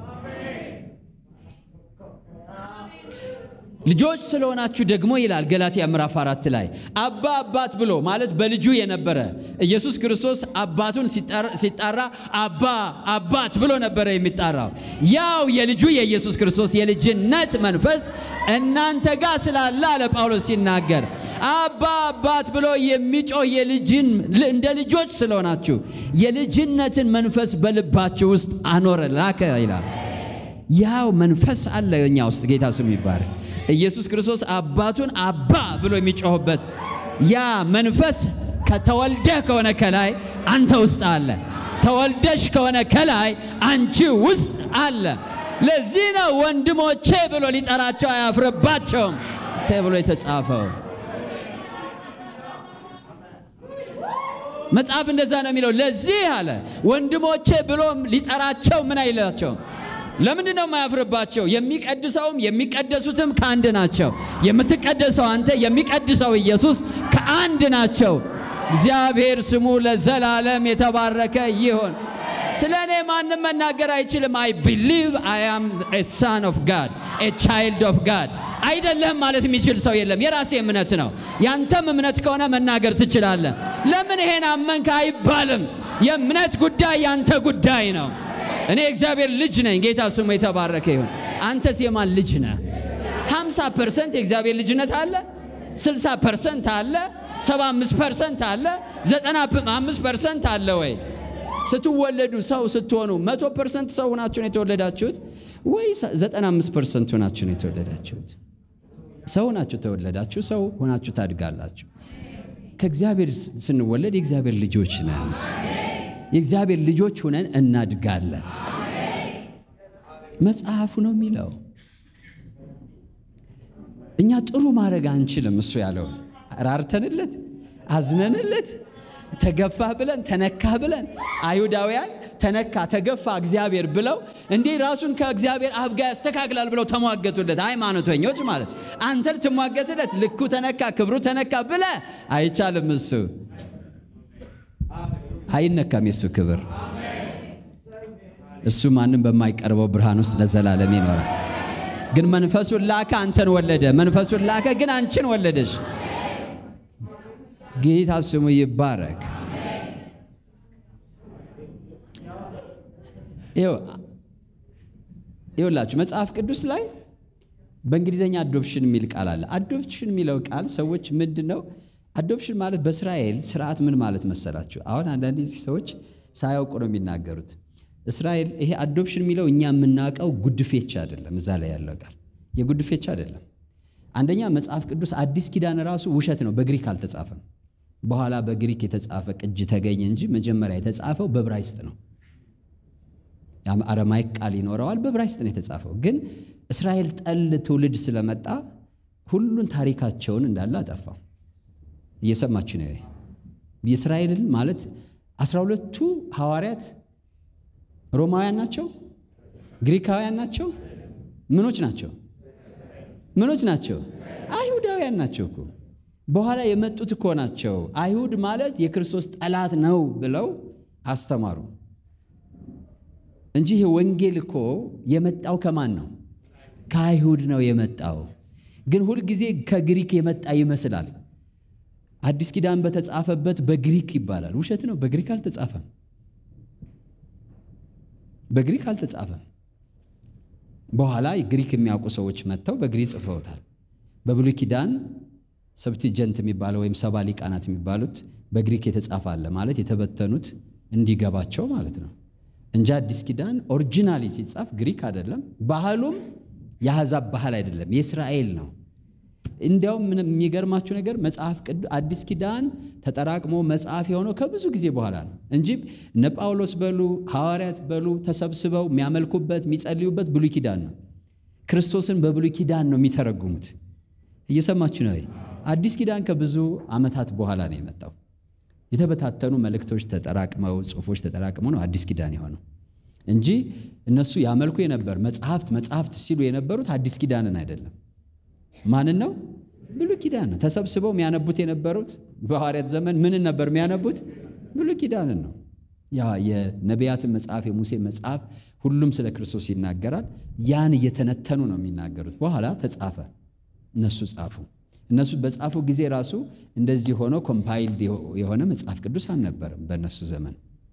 ልጆች ስለሆናችሁ ደግሞ ይላል ገላትያ ምዕራፍ አራት ላይ አባ አባት ብሎ ማለት በልጁ የነበረ ኢየሱስ ክርስቶስ አባቱን ሲጣራ አባ አባት ብሎ ነበረ የሚጣራው። ያው የልጁ የኢየሱስ ክርስቶስ የልጅነት መንፈስ እናንተ ጋር ስላለ አለ ጳውሎስ ሲናገር አባ አባት ብሎ የሚጮህ የልጅን እንደ ልጆች ስለሆናችሁ የልጅነትን መንፈስ በልባችሁ ውስጥ አኖረ ላከ ይላል። ያው መንፈስ አለ እኛ ውስጥ ጌታ ስሙ ይባረክ። ኢየሱስ ክርስቶስ አባቱን አባ ብሎ የሚጮህበት ያ መንፈስ ከተወልደህ ከሆነ ከላይ አንተ ውስጥ አለ። ተወልደሽ ከሆነ ከላይ አንቺ ውስጥ አለ። ለዚህ ነው ወንድሞቼ ብሎ ሊጠራቸው አያፍርባቸውም ተብሎ የተጻፈው። መጽሐፍ እንደዛ ነው የሚለው። ለዚህ አለ ወንድሞቼ ብሎ ሊጠራቸው ምን አይላቸውም። ለምንድን ነው የማያፍርባቸው? የሚቀድሰውም የሚቀደሱትም ከአንድ ናቸው። የምትቀደሰው አንተ፣ የሚቀድሰው ኢየሱስ ከአንድ ናቸው። እግዚአብሔር ስሙ ለዘላለም የተባረከ ይሁን። ስለ እኔ ማንም መናገር አይችልም። አይ ቢሊቭ አይ አም ኤ ሳን ኦፍ ጋድ ኤ ቻይልድ ኦፍ ጋድ አይደለም ማለት የሚችል ሰው የለም። የራሴ እምነት ነው። ያንተም እምነት ከሆነ መናገር ትችላለህ። ለምን ይሄን አመንክ አይባልም። የእምነት ጉዳይ ያንተ ጉዳይ ነው። እኔ የእግዚአብሔር ልጅ ነኝ። ጌታ ስሙ የተባረከ ይሁን። አንተስ የማን ልጅ ነህ? 50 ፐርሰንት የእግዚአብሔር ልጅነት አለ፣ 60 ፐርሰንት አለ፣ 75 ፐርሰንት አለ፣ 95 ፐርሰንት አለ ወይ? ስትወለዱ ሰው ስትሆኑ መቶ ፐርሰንት ሰው ሆናችሁ ነው የተወለዳችሁት ወይ 95 ፐርሰንት ሆናችሁ ነው የተወለዳችሁት? ሰው ሆናችሁ ተወለዳችሁ፣ ሰው ሆናችሁ ታድጋላችሁ። ከእግዚአብሔር ስንወለድ የእግዚአብሔር ልጆች ነን። የእግዚአብሔር ልጆች ሆነን እናድጋለን። መጽሐፉ ነው የሚለው። እኛ ጥሩ ማድረግ አንችልም። እሱ ያለው ራርተንለት፣ አዝነንለት፣ ተገፋህ ብለን ተነካህ ብለን አይሁዳውያን ተነካ ተገፋ እግዚአብሔር ብለው እንዲህ ራሱን ከእግዚአብሔር አብ ጋር ያስተካክላል ብለው ተሟገቱለት። ሃይማኖተኞች ማለት አንተ ልትሟገትለት ልኩ ተነካ ክብሩ ተነካ ብለ አይቻልም። እሱ አይነካም። የሱ ክብር እሱ ማንም በማይቀርበው ብርሃን ውስጥ ለዘላለም ይኖራል። ግን መንፈሱን ላከ፣ አንተን ወለደ። መንፈሱን ላከ፣ ግን አንቺን ወለደሽ። ጌታ ስሙ ይባረክ። ይኸውላችሁ መጽሐፍ ቅዱስ ላይ በእንግሊዝኛ አዶፕሽን የሚል ቃል አለ። አዶፕሽን የሚለው ቃል ሰዎች ምንድን ነው? አዶፕሽን ማለት በእስራኤል ስርዓት ምን ማለት መሰላችሁ? አሁን አንዳንድ ሰዎች ሳያውቁ ነው የሚናገሩት። እስራኤል ይሄ አዶፕሽን የሚለው እኛ የምናውቀው ጉድፌቻ አይደለም። እዛ ላይ ያለው ቃል የጉድፌቻ አይደለም። አንደኛ መጽሐፍ ቅዱስ አዲስ ኪዳን ራሱ ውሸት ነው፣ በግሪክ አልተጻፈም። በኋላ በግሪክ የተጻፈ ቅጅ ተገኘ እንጂ መጀመሪያ የተጻፈው በዕብራይስጥ ነው። አረማይክ ቃል ይኖረዋል፣ በዕብራይስጥ ነው የተጻፈው። ግን እስራኤል ጠል ትውልድ ስለመጣ ሁሉን ታሪካቸውን እንዳለ አጠፋው። እየሰማችሁ ነው። የእስራኤልን ማለት አስራ ሁለቱ ሐዋርያት ሮማውያን ናቸው? ግሪካውያን ናቸው? ምኖች ናቸው? ምኖች ናቸው? አይሁዳውያን ናቸው እኮ በኋላ የመጡት እኮ ናቸው። አይሁድ ማለት የክርስቶስ ጠላት ነው ብለው አስተማሩ እንጂ ይሄ ወንጌል እኮ የመጣው ከማን ነው? ከአይሁድ ነው የመጣው። ግን ሁልጊዜ ከግሪክ የመጣ ይመስላል። አዲስ ኪዳን በተጻፈበት በግሪክ ይባላል። ውሸት ነው። በግሪክ አልተጻፈም። በግሪክ አልተጻፈም። በኋላ ግሪክ የሚያውቁ ሰዎች መጥተው በግሪክ ጽፈውታል። በብሉይ ኪዳን ሰብቲጀንት የሚባለው ወይም ሰባ ሊቃናት የሚባሉት በግሪክ የተጻፈ አለ ማለት የተበተኑት እንዲገባቸው ማለት ነው እንጂ አዲስ ኪዳን ኦሪጂናሊ ሲጻፍ ግሪክ አይደለም። ባህሉም የአሕዛብ ባህል አይደለም፣ የእስራኤል ነው። እንዲያውም ምን የሚገርማችሁ ነገር መጽሐፍ ቅዱስ አዲስ ኪዳን ተጠራቅሞ መጽሐፍ የሆነው ከብዙ ጊዜ በኋላ ነው እንጂ እነ ጳውሎስ በሉ ሐዋርያት በሉ ተሰብስበው የሚያመልኩበት የሚጸልዩበት ብሉይ ኪዳን ነው። ክርስቶስን በብሉይ ኪዳን ነው የሚተረጉሙት። እየሰማችሁ ነው። አዲስ ኪዳን ከብዙ ዓመታት በኋላ ነው የመጣው። የተበታተኑ መልእክቶች ተጠራቅመው ጽሑፎች ተጠራቅመው ነው አዲስ ኪዳን የሆነው እንጂ እነሱ ያመልኩ የነበር መጽሐፍት መጽሐፍት ሲሉ የነበሩት አዲስ ኪዳንን አይደለም። ማንን ነው? ብሉይ ኪዳን ነው። ተሰብስበው የሚያነቡት የነበሩት በሐዋርያት ዘመን ምንን ነበር የሚያነቡት? ብሉይ ኪዳንን ነው። ያ የነቢያትን መጽሐፍ የሙሴ መጽሐፍ ሁሉም ስለ ክርስቶስ ይናገራል። ያን እየተነተኑ ነው የሚናገሩት። በኋላ ተጻፈ፣ እነሱ ጻፉ። እነሱ በጻፉ ጊዜ ራሱ እንደዚህ ሆኖ ኮምፓይልድ የሆነ መጽሐፍ ቅዱስ አልነበረም በእነሱ ዘመን።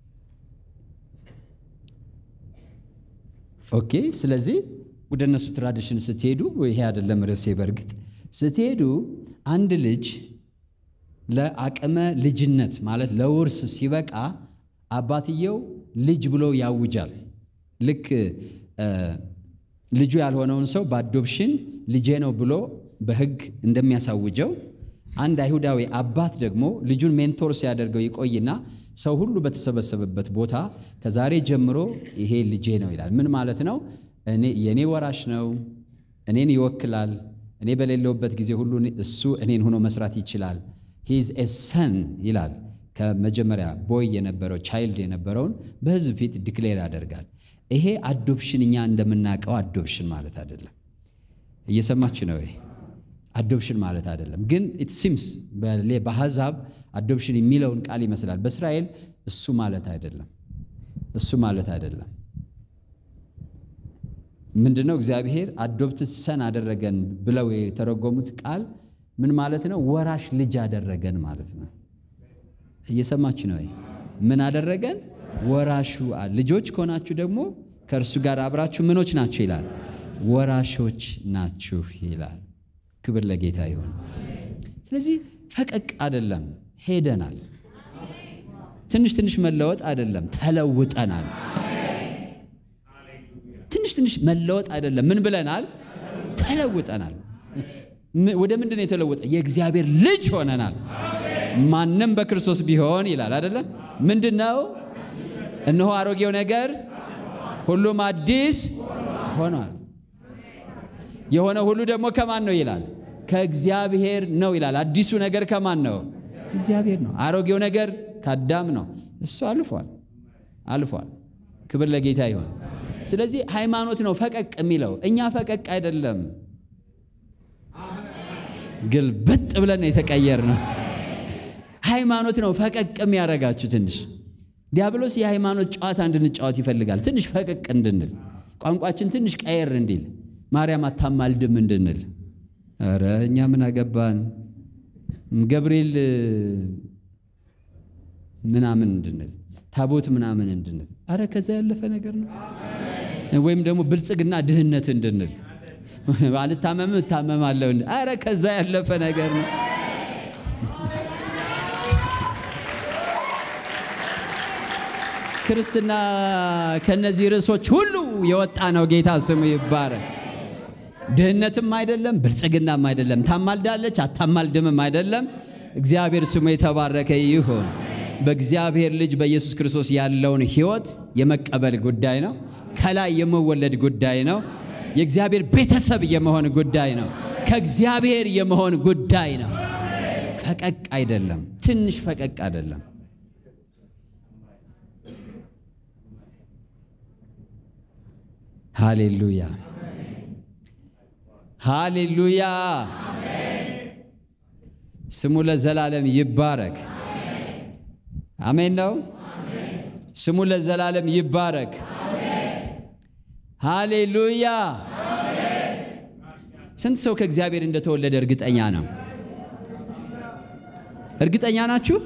ኦኬ። ስለዚህ ወደ እነሱ ትራዲሽን ስትሄዱ ይሄ አይደለም ርዕሴ። በእርግጥ ስትሄዱ አንድ ልጅ ለአቅመ ልጅነት ማለት ለውርስ ሲበቃ አባትየው ልጅ ብሎ ያውጃል። ልክ ልጁ ያልሆነውን ሰው በአዶፕሽን ልጄ ነው ብሎ በሕግ እንደሚያሳውጀው አንድ አይሁዳዊ አባት ደግሞ ልጁን ሜንቶር ሲያደርገው ይቆይና ሰው ሁሉ በተሰበሰበበት ቦታ ከዛሬ ጀምሮ ይሄ ልጄ ነው ይላል። ምን ማለት ነው? እኔ የእኔ ወራሽ ነው፣ እኔን ይወክላል። እኔ በሌለውበት ጊዜ ሁሉ እሱ እኔን ሆኖ መስራት ይችላል። ሂዝ ኤ ሰን ይላል። ከመጀመሪያ ቦይ የነበረው ቻይልድ የነበረውን በሕዝብ ፊት ዲክሌር ያደርጋል። ይሄ አዶፕሽን እኛ እንደምናውቀው አዶፕሽን ማለት አይደለም። እየሰማችሁ ነው? ይሄ አዶፕሽን ማለት አይደለም። ግን ኢት ሲምስ በአሕዛብ አዶፕሽን የሚለውን ቃል ይመስላል። በእስራኤል እሱ ማለት አይደለም። እሱ ማለት አይደለም። ምንድነው? እግዚአብሔር አዶፕት ሰን አደረገን ብለው የተረጎሙት ቃል ምን ማለት ነው? ወራሽ ልጅ አደረገን ማለት ነው። እየሰማችሁ ነው? ምን አደረገን? ወራሹ ልጆች ከሆናችሁ ደግሞ ከእርሱ ጋር አብራችሁ ምኖች ናችሁ ይላል፣ ወራሾች ናችሁ ይላል። ክብር ለጌታ ይሁን። ስለዚህ ፈቀቅ አይደለም፣ ሄደናል። ትንሽ ትንሽ መለወጥ አይደለም፣ ተለውጠናል። ትንሽ ትንሽ መለወጥ አይደለም፣ ምን ብለናል? ተለውጠናል። ወደ ምንድን ነው የተለወጠ? የእግዚአብሔር ልጅ ሆነናል። ማንም በክርስቶስ ቢሆን ይላል አይደለም? ምንድን ነው? እነሆ አሮጌው ነገር ሁሉም አዲስ ሆኗል። የሆነ ሁሉ ደግሞ ከማን ነው ይላል? ከእግዚአብሔር ነው ይላል። አዲሱ ነገር ከማን ነው? እግዚአብሔር ነው። አሮጌው ነገር ከአዳም ነው። እሱ አልፏል አልፏል። ክብር ለጌታ ይሆን። ስለዚህ ሃይማኖት ነው ፈቀቅ የሚለው። እኛ ፈቀቅ አይደለም፣ ግልብጥ ብለን ነው የተቀየር ነው። ሃይማኖት ነው ፈቀቅ የሚያደርጋችሁ ትንሽ ዲያብሎስ የሃይማኖት ጨዋታ እንድንጫወት ይፈልጋል። ትንሽ ፈቀቅ እንድንል፣ ቋንቋችን ትንሽ ቀየር እንዲል፣ ማርያም አታማልድም እንድንል። ኧረ እኛ ምን አገባን ገብርኤል ምናምን እንድንል። ታቦት ምናምን እንድንል፣ አረ ከዛ ያለፈ ነገር ነው። ወይም ደግሞ ብልጽግና ድህነት እንድንል፣ አልታመም እታመማለሁ፣ አረ ከዛ ያለፈ ነገር ነው። ክርስትና ከነዚህ ርዕሶች ሁሉ የወጣ ነው። ጌታ ስሙ ይባረክ። ድህነትም አይደለም፣ ብልጽግናም አይደለም፣ ታማልዳለች አታማልድምም አይደለም። እግዚአብሔር ስሙ የተባረከ ይሁን። በእግዚአብሔር ልጅ በኢየሱስ ክርስቶስ ያለውን ሕይወት የመቀበል ጉዳይ ነው። ከላይ የመወለድ ጉዳይ ነው። የእግዚአብሔር ቤተሰብ የመሆን ጉዳይ ነው። ከእግዚአብሔር የመሆን ጉዳይ ነው። ፈቀቅ አይደለም፣ ትንሽ ፈቀቅ አይደለም። ሃሌሉያ ሃሌሉያ። ስሙ ለዘላለም ይባረክ። አሜን ነው። ስሙ ለዘላለም ይባረክ። ሃሌሉያ። ስንት ሰው ከእግዚአብሔር እንደተወለደ እርግጠኛ ነው? እርግጠኛ ናችሁ?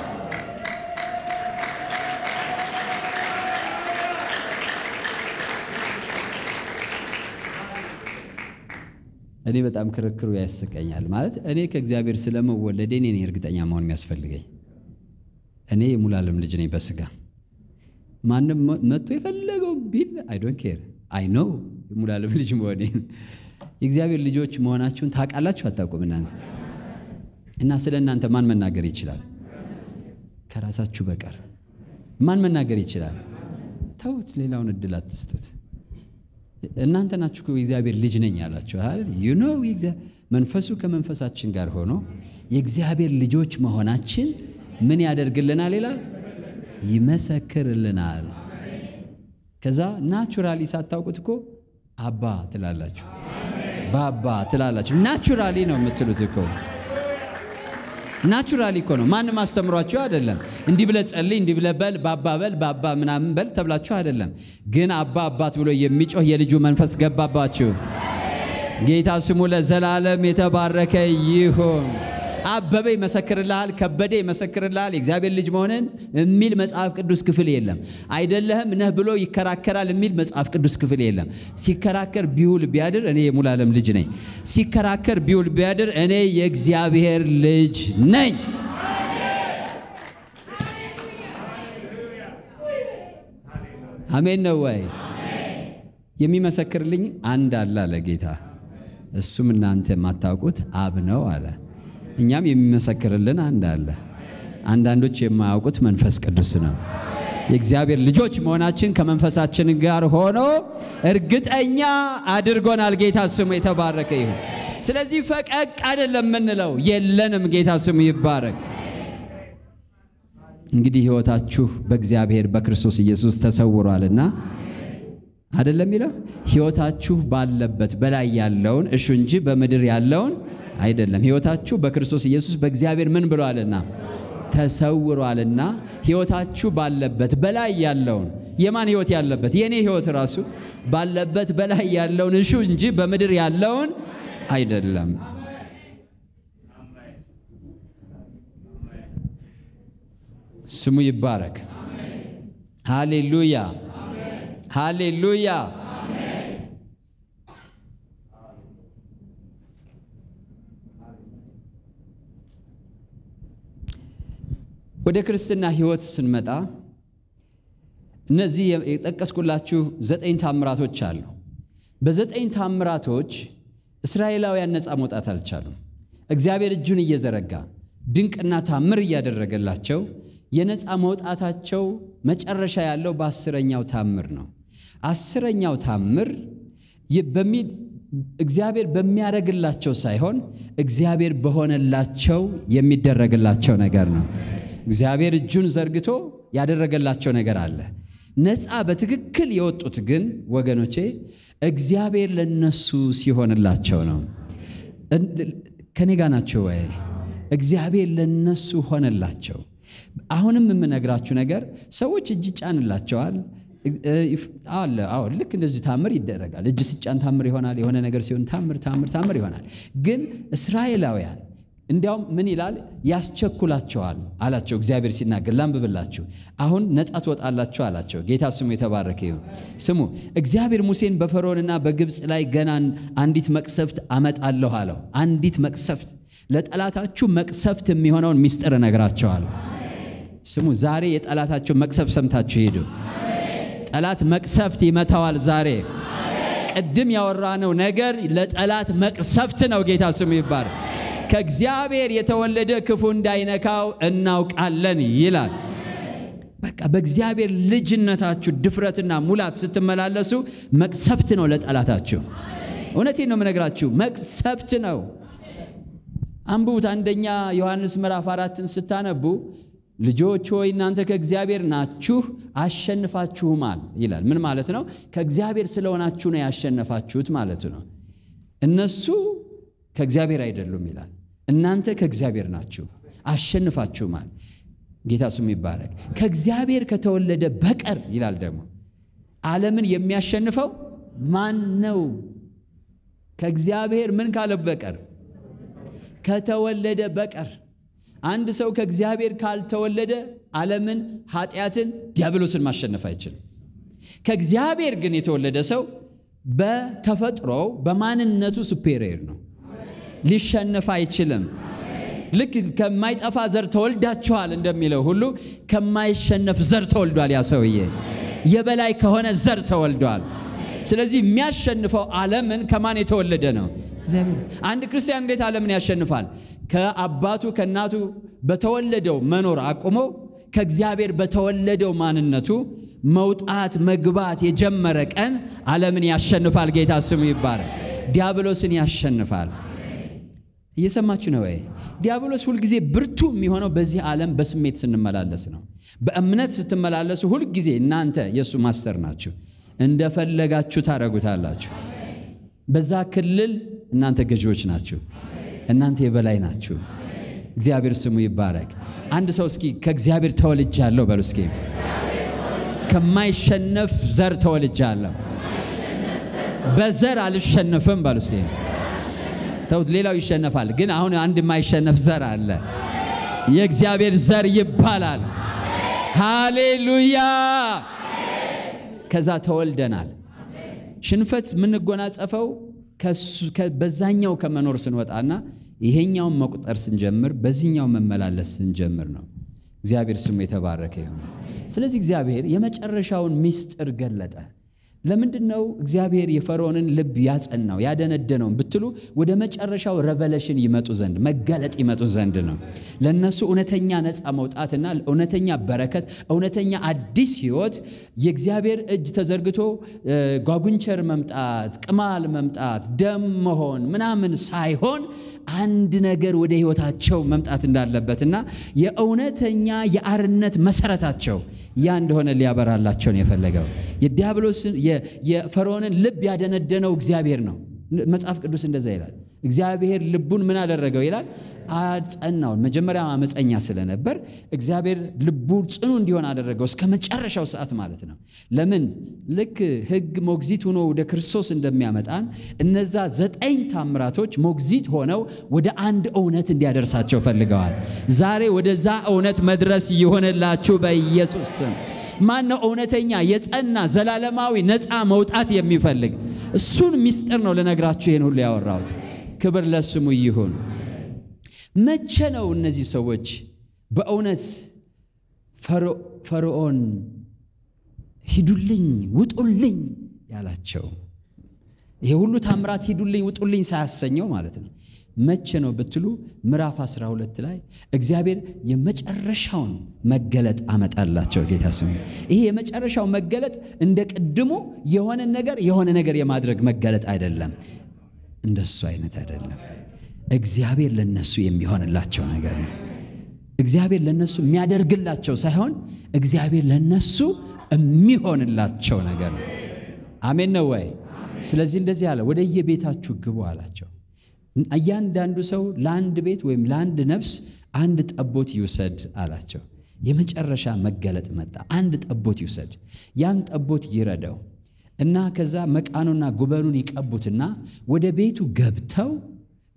እኔ በጣም ክርክሩ ያስቀኛል። ማለት እኔ ከእግዚአብሔር ስለመወለዴ እኔ ነኝ እርግጠኛ መሆን የሚያስፈልገኝ። እኔ የሙሉዓለም ልጅ ነኝ በስጋ ማንም መጥቶ የፈለገው ቢል አይ ዶንት ኬር አይ ኖው የሙሉዓለም ልጅ መሆኔን። የእግዚአብሔር ልጆች መሆናችሁን ታውቃላችሁ አታውቁም? እናንተ እና ስለ እናንተ ማን መናገር ይችላል? ከራሳችሁ በቀር ማን መናገር ይችላል? ተውት፣ ሌላውን እድል አትስጡት። እናንተ ናችሁ እኮ የእግዚአብሔር ልጅ ነኝ ያላችሁ አይደል? ዩ ኖ መንፈሱ ከመንፈሳችን ጋር ሆኖ የእግዚአብሔር ልጆች መሆናችን ምን ያደርግልናል ይላል? ይመሰክርልናል። ከዛ ናቹራሊ ሳታውቁት እኮ አባ ትላላችሁ፣ ባባ ትላላችሁ። ናቹራሊ ነው የምትሉት እኮ ናቹራሊ እኮ ነው። ማንም አስተምሯችሁ አይደለም። እንዲህ ብለህ ጸልይ፣ እንዲህ ብለህ በል፣ ባባ በል፣ ባባ ምናምን በል ተብላችሁ አይደለም። ግን አባ አባት ብሎ የሚጮህ የልጁ መንፈስ ገባባችሁ። ጌታ ስሙ ለዘላለም የተባረከ ይሁን። አበበ ይመሰክርልሃል፣ ከበደ ይመሰክርልሃል የእግዚአብሔር ልጅ መሆንን የሚል መጽሐፍ ቅዱስ ክፍል የለም። አይደለህም ነህ ብሎ ይከራከራል የሚል መጽሐፍ ቅዱስ ክፍል የለም። ሲከራከር ቢውል ቢያድር እኔ የሙሉዓለም ልጅ ነኝ። ሲከራከር ቢውል ቢያድር እኔ የእግዚአብሔር ልጅ ነኝ። አሜን ነው ወይ? የሚመሰክርልኝ አንድ አለ አለ ጌታ። እሱም እናንተ የማታውቁት አብ ነው አለ። እኛም የሚመሰክርልን አንድ አለ። አንዳንዶች የማያውቁት መንፈስ ቅዱስ ነው። የእግዚአብሔር ልጆች መሆናችን ከመንፈሳችን ጋር ሆኖ እርግጠኛ አድርጎናል። ጌታ ስሙ የተባረከ ይሁን። ስለዚህ ፈቀቅ አይደለም የምንለው የለንም። ጌታ ስሙ ይባረክ። እንግዲህ ሕይወታችሁ በእግዚአብሔር በክርስቶስ ኢየሱስ ተሰውሯልና አይደለም የሚለው ሕይወታችሁ ባለበት በላይ ያለውን እሹ እንጂ በምድር ያለውን አይደለም። ሕይወታችሁ በክርስቶስ ኢየሱስ በእግዚአብሔር ምን ብሏልና ተሰውሯልና። ሕይወታችሁ ባለበት በላይ ያለውን የማን ሕይወት ያለበት? የእኔ ሕይወት ራሱ ባለበት በላይ ያለውን እሹ እንጂ በምድር ያለውን አይደለም። ስሙ ይባረክ። ሃሌሉያ ሃሌሉያ። ወደ ክርስትና ሕይወት ስንመጣ እነዚህ የጠቀስኩላችሁ ዘጠኝ ታምራቶች አሉ። በዘጠኝ ታምራቶች እስራኤላውያን ነፃ መውጣት አልቻሉም። እግዚአብሔር እጁን እየዘረጋ ድንቅና ታምር እያደረገላቸው የነፃ መውጣታቸው መጨረሻ ያለው በአስረኛው ታምር ነው። አስረኛው ታምር እግዚአብሔር በሚያደርግላቸው ሳይሆን እግዚአብሔር በሆነላቸው የሚደረግላቸው ነገር ነው። እግዚአብሔር እጁን ዘርግቶ ያደረገላቸው ነገር አለ። ነፃ በትክክል የወጡት ግን ወገኖቼ እግዚአብሔር ለነሱ ሲሆንላቸው ነው። ከኔ ጋ ናቸው ወይ? እግዚአብሔር ለነሱ ሆነላቸው። አሁንም የምነግራችሁ ነገር ሰዎች እጅ ይጫንላቸዋል አለ። አዎ ልክ እንደዚህ ታምር ይደረጋል። እጅ ሲጫን ታምር ይሆናል። የሆነ ነገር ሲሆን ታምር ታምር ታምር ይሆናል። ግን እስራኤላውያን እንዲያውም ምን ይላል? ያስቸኩላቸዋል አላቸው። እግዚአብሔር ሲናገር ላንብብላችሁ። አሁን ነጻ ትወጣላችሁ አላቸው። ጌታ ስሙ የተባረከ ይሁን። ስሙ እግዚአብሔር ሙሴን በፈርዖንና በግብፅ ላይ ገና አንዲት መቅሰፍት አመጣለሁ አለው። አንዲት መቅሰፍት ለጠላታችሁ መቅሰፍት የሚሆነውን ሚስጥር እነግራቸዋለሁ። ስሙ ዛሬ የጠላታቸው መቅሰፍት ሰምታችሁ ሂዱ። ጠላት መቅሰፍት ይመታዋል ዛሬ። ቅድም ያወራነው ነገር ለጠላት መቅሰፍት ነው። ጌታ ስሙ ይባረክ። ከእግዚአብሔር የተወለደ ክፉ እንዳይነካው እናውቃለን ይላል። በቃ በእግዚአብሔር ልጅነታችሁ ድፍረትና ሙላት ስትመላለሱ መቅሰፍት ነው ለጠላታችሁ። እውነቴን ነው የምነግራችሁ፣ መቅሰፍት ነው። አንብቡት። አንደኛ ዮሐንስ ምዕራፍ አራትን ስታነቡ ልጆች ሆይ እናንተ ከእግዚአብሔር ናችሁ አሸንፋችሁማል ይላል። ምን ማለት ነው? ከእግዚአብሔር ስለሆናችሁ ነው ያሸነፋችሁት ማለት ነው። እነሱ ከእግዚአብሔር አይደሉም ይላል። እናንተ ከእግዚአብሔር ናችሁ አሸንፋችሁማል። ጌታ ስሙ ይባረክ። ከእግዚአብሔር ከተወለደ በቀር ይላል ደግሞ ዓለምን የሚያሸንፈው ማን ነው? ከእግዚአብሔር ምን ካለ በቀር ከተወለደ በቀር አንድ ሰው ከእግዚአብሔር ካልተወለደ ዓለምን፣ ኃጢአትን፣ ዲያብሎስን ማሸነፍ አይችልም። ከእግዚአብሔር ግን የተወለደ ሰው በተፈጥሮው በማንነቱ ሱፔሪየር ነው፣ ሊሸነፍ አይችልም። ልክ ከማይጠፋ ዘር ተወልዳችኋል እንደሚለው ሁሉ ከማይሸነፍ ዘር ተወልዷል። ያ ሰውዬ የበላይ ከሆነ ዘር ተወልዷል። ስለዚህ የሚያሸንፈው ዓለምን ከማን የተወለደ ነው? አንድ ክርስቲያን እንዴት ዓለምን ያሸንፋል? ከአባቱ ከእናቱ በተወለደው መኖር አቁሞ ከእግዚአብሔር በተወለደው ማንነቱ መውጣት መግባት የጀመረ ቀን ዓለምን ያሸንፋል። ጌታ ስሙ ይባላል። ዲያብሎስን ያሸንፋል። እየሰማችሁ ነው ወይ? ዲያብሎስ ሁልጊዜ ብርቱ የሚሆነው በዚህ ዓለም በስሜት ስንመላለስ ነው። በእምነት ስትመላለሱ ሁልጊዜ እናንተ የእሱ ማስተር ናችሁ። እንደፈለጋችሁ ታደርጉታላችሁ። በዛ ክልል እናንተ ገዢዎች ናችሁ። እናንተ የበላይ ናችሁ። እግዚአብሔር ስሙ ይባረክ። አንድ ሰው እስኪ ከእግዚአብሔር ተወልጃለሁ በሉ እስኪ። ከማይሸነፍ ዘር ተወልጃለሁ። በዘር አልሸነፍም በሉ እስኪ። ተውት፣ ሌላው ይሸነፋል፣ ግን አሁን አንድ የማይሸነፍ ዘር አለ። የእግዚአብሔር ዘር ይባላል። ሃሌሉያ። ከዛ ተወልደናል። ሽንፈት የምንጎናጸፈው በዛኛው ከመኖር ስንወጣና ይሄኛውን መቁጠር ስንጀምር በዚህኛው መመላለስ ስንጀምር ነው። እግዚአብሔር ስሙ የተባረከ ይሁን። ስለዚህ እግዚአብሔር የመጨረሻውን ምስጢር ገለጠ። ለምንድን ነው እግዚአብሔር የፈርዖንን ልብ ያጸናው ያደነደነውን ብትሉ ወደ መጨረሻው ረቨሌሽን ይመጡ ዘንድ መገለጥ ይመጡ ዘንድ ነው። ለእነሱ እውነተኛ ነፃ መውጣትና እውነተኛ በረከት፣ እውነተኛ አዲስ ሕይወት የእግዚአብሔር እጅ ተዘርግቶ ጓጉንቸር መምጣት፣ ቅማል መምጣት፣ ደም መሆን ምናምን ሳይሆን አንድ ነገር ወደ ሕይወታቸው መምጣት እንዳለበትና የእውነተኛ የአርነት መሰረታቸው ያ እንደሆነ ሊያበራላቸው ነው የፈለገው የዲያብሎስን የፈርዖንን ልብ ያደነደነው እግዚአብሔር ነው። መጽሐፍ ቅዱስ እንደዛ ይላል። እግዚአብሔር ልቡን ምን አደረገው ይላል? አጸናውን። መጀመሪያ አመፀኛ ስለነበር እግዚአብሔር ልቡ ጽኑ እንዲሆን አደረገው እስከ መጨረሻው ሰዓት ማለት ነው። ለምን? ልክ ሕግ ሞግዚት ሆኖ ወደ ክርስቶስ እንደሚያመጣን እነዛ ዘጠኝ ታምራቶች ሞግዚት ሆነው ወደ አንድ እውነት እንዲያደርሳቸው ፈልገዋል። ዛሬ ወደዛ እውነት መድረስ ይሆንላችሁ በኢየሱስ ስም። ማን ነው እውነተኛ የጸና ዘላለማዊ ነፃ መውጣት የሚፈልግ? እሱን ምስጢር ነው ልነግራችሁ ይህን ሁሉ ያወራሁት። ክብር ለስሙ ይሁን። መቼ ነው እነዚህ ሰዎች በእውነት ፈርዖን ሂዱልኝ፣ ውጡልኝ ያላቸው? ይሄ ሁሉ ታምራት ሂዱልኝ፣ ውጡልኝ ሳያሰኘው ማለት ነው። መቼ ነው ብትሉ ምዕራፍ 12 ላይ እግዚአብሔር የመጨረሻውን መገለጥ አመጣላቸው። ጌታ ስሙ። ይሄ የመጨረሻው መገለጥ እንደ ቅድሙ የሆነ ነገር የሆነ ነገር የማድረግ መገለጥ አይደለም። እንደሱ አይነት አይደለም። እግዚአብሔር ለነሱ የሚሆንላቸው ነገር ነው። እግዚአብሔር ለነሱ የሚያደርግላቸው ሳይሆን እግዚአብሔር ለነሱ የሚሆንላቸው ነገር ነው። አሜን ነው ወይ? ስለዚህ እንደዚህ አለ፣ ወደ የቤታችሁ ግቡ አላቸው። እያንዳንዱ ሰው ለአንድ ቤት ወይም ለአንድ ነፍስ አንድ ጠቦት ይውሰድ አላቸው። የመጨረሻ መገለጥ መጣ። አንድ ጠቦት ይውሰድ፣ ያን ጠቦት ይረደው እና ከዛ መቃኑና ጉበኑን ይቀቡትና ወደ ቤቱ ገብተው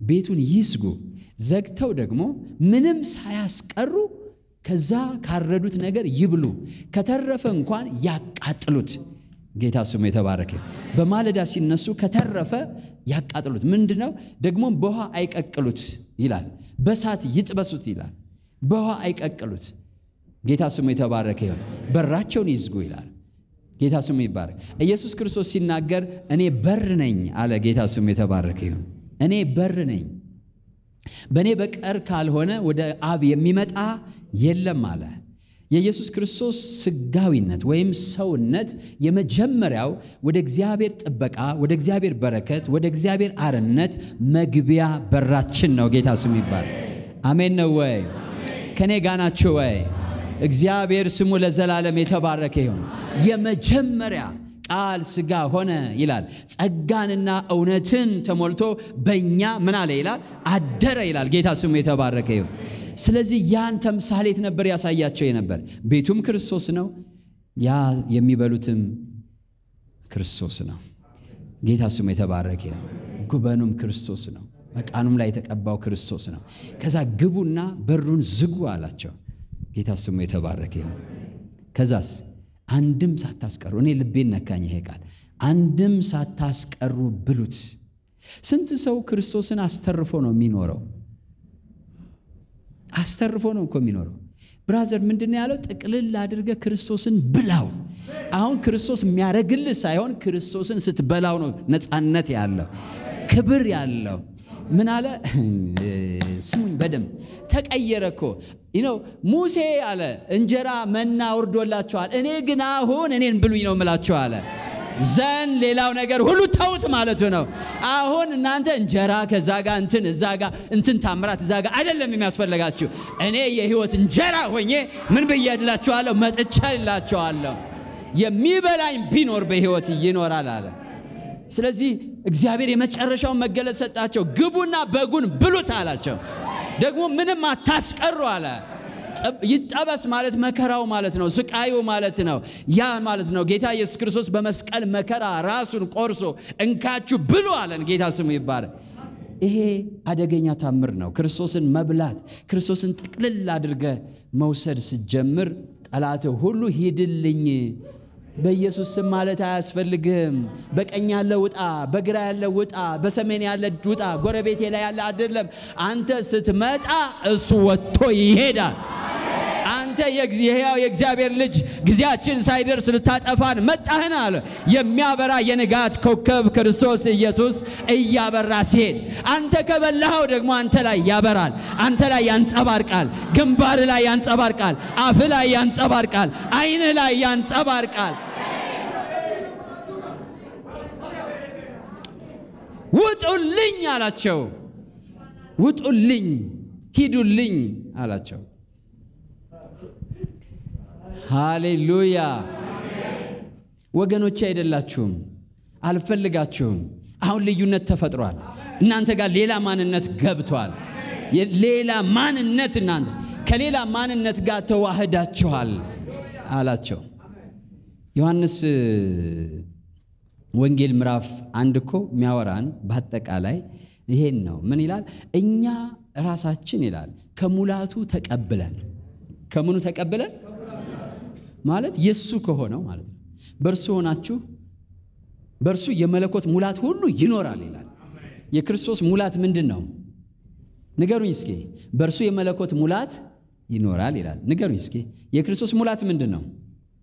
ቤቱን ይዝጉ፣ ዘግተው ደግሞ ምንም ሳያስቀሩ ከዛ ካረዱት ነገር ይብሉ፣ ከተረፈ እንኳን ያቃጥሉት። ጌታ ስሙ የተባረከ። በማለዳ ሲነሱ ከተረፈ ያቃጥሉት። ምንድን ነው ደግሞ በውሃ አይቀቅሉት ይላል፣ በሳት ይጥበሱት ይላል። በውሃ አይቀቅሉት። ጌታ ስሙ የተባረከ ይሁን። በራቸውን ይዝጉ ይላል። ጌታ ስሙ ይባረክ። ኢየሱስ ክርስቶስ ሲናገር እኔ በር ነኝ አለ። ጌታ ስሙ የተባረከ ይሁን። እኔ በር ነኝ፣ በእኔ በቀር ካልሆነ ወደ አብ የሚመጣ የለም አለ። የኢየሱስ ክርስቶስ ስጋዊነት ወይም ሰውነት የመጀመሪያው ወደ እግዚአብሔር ጥበቃ፣ ወደ እግዚአብሔር በረከት፣ ወደ እግዚአብሔር አርነት መግቢያ በራችን ነው። ጌታ ስሙ ይባረክ። አሜን ነው ወይ? ከኔ ጋ ናችሁ ወይ? እግዚአብሔር ስሙ ለዘላለም የተባረከ ይሁን። የመጀመሪያ ቃል ሥጋ ሆነ ይላል። ጸጋንና እውነትን ተሞልቶ በእኛ ምን አለ ይላል አደረ ይላል። ጌታ ስሙ የተባረከ ይሁን። ስለዚህ ያን ተምሳሌት ነበር ያሳያቸው የነበር። ቤቱም ክርስቶስ ነው፣ ያ የሚበሉትም ክርስቶስ ነው። ጌታ ስሙ የተባረከ ይሁን። ጉበኑም ክርስቶስ ነው፣ መቃኑም ላይ የተቀባው ክርስቶስ ነው። ከዛ ግቡና በሩን ዝጉ አላቸው። ጌታ ስሙ የተባረከ ይሁን። ከዛስ አንድም ሳታስቀሩ እኔ ልቤን ነካኝ ይሄ ቃል አንድም ሳታስቀሩ ብሉት። ስንት ሰው ክርስቶስን አስተርፎ ነው የሚኖረው? አስተርፎ ነው እኮ የሚኖረው። ብራዘር ምንድን ያለው? ጥቅልል አድርገ ክርስቶስን ብላው። አሁን ክርስቶስ የሚያደርግልህ ሳይሆን ክርስቶስን ስትበላው ነው ነፃነት ያለው ክብር ያለው ምን አለ? ስሙኝ በደንብ ተቀየረ እኮ ነው። ሙሴ አለ እንጀራ መና ወርዶላቸዋል፣ እኔ ግን አሁን እኔን ብሉኝ ነው የምላቸው አለ። ዘን ሌላው ነገር ሁሉ ተውት ማለቱ ነው። አሁን እናንተ እንጀራ ከዛ ጋር እንትን እዛ ጋር እንትን ታምራት እዛ ጋር አይደለም የሚያስፈልጋችሁ። እኔ የህይወት እንጀራ ሆኜ ምን ብዬላችኋለሁ? መጥቻላችኋለሁ። የሚበላኝ ቢኖር በህይወት ይኖራል አለ። ስለዚህ እግዚአብሔር የመጨረሻውን መገለጽ ሰጣቸው። ግቡና በጉን ብሉት አላቸው። ደግሞ ምንም አታስቀሩ አለ። ይጠበስ ማለት መከራው ማለት ነው፣ ስቃዩ ማለት ነው። ያ ማለት ነው ጌታ ኢየሱስ ክርስቶስ በመስቀል መከራ ራሱን ቆርሶ እንካችሁ ብሉ አለን። ጌታ ስሙ ይባላል። ይሄ አደገኛ ታምር ነው። ክርስቶስን መብላት፣ ክርስቶስን ጥቅልል አድርገ መውሰድ ስትጀምር ጠላት ሁሉ ሂድልኝ በኢየሱስ ስም ማለት አያስፈልግም። በቀኝ ያለ ውጣ፣ በግራ ያለ ውጣ፣ በሰሜን ያለ ውጣ፣ ጎረቤቴ ላይ ያለ አይደለም። አንተ ስትመጣ እሱ ወጥቶ ይሄዳል። አንተ የሕያው የእግዚአብሔር ልጅ ጊዜያችን ሳይደርስ ልታጠፋን መጣህን አለ። የሚያበራ የንጋት ኮከብ ክርስቶስ ኢየሱስ እያበራ ሲሄድ አንተ ከበላኸው ደግሞ አንተ ላይ ያበራል፣ አንተ ላይ ያንጸባርቃል፣ ግንባር ላይ ያንጸባርቃል፣ አፍ ላይ ያንጸባርቃል፣ ዓይንህ ላይ ያንጸባርቃል። ውጡልኝ አላቸው። ውጡልኝ፣ ሂዱልኝ አላቸው። ሃሌሉያ ወገኖቼ፣ አይደላችሁም፣ አልፈልጋችሁም። አሁን ልዩነት ተፈጥሯል። እናንተ ጋር ሌላ ማንነት ገብቷል። ሌላ ማንነት እናንተ ከሌላ ማንነት ጋር ተዋህዳችኋል አላቸው። ዮሐንስ ወንጌል ምዕራፍ አንድ እኮ የሚያወራን በአጠቃላይ ይሄን ነው። ምን ይላል? እኛ ራሳችን ይላል ከሙላቱ ተቀብለን ከምኑ ተቀብለን ማለት የሱ ከሆነው ማለት ነው። በእርሱ ሆናችሁ በእርሱ የመለኮት ሙላት ሁሉ ይኖራል ይላል። የክርስቶስ ሙላት ምንድን ነው? ንገሩኝ እስኪ። በእርሱ የመለኮት ሙላት ይኖራል ይላል። ንገሩኝ እስኪ። የክርስቶስ ሙላት ምንድን ነው?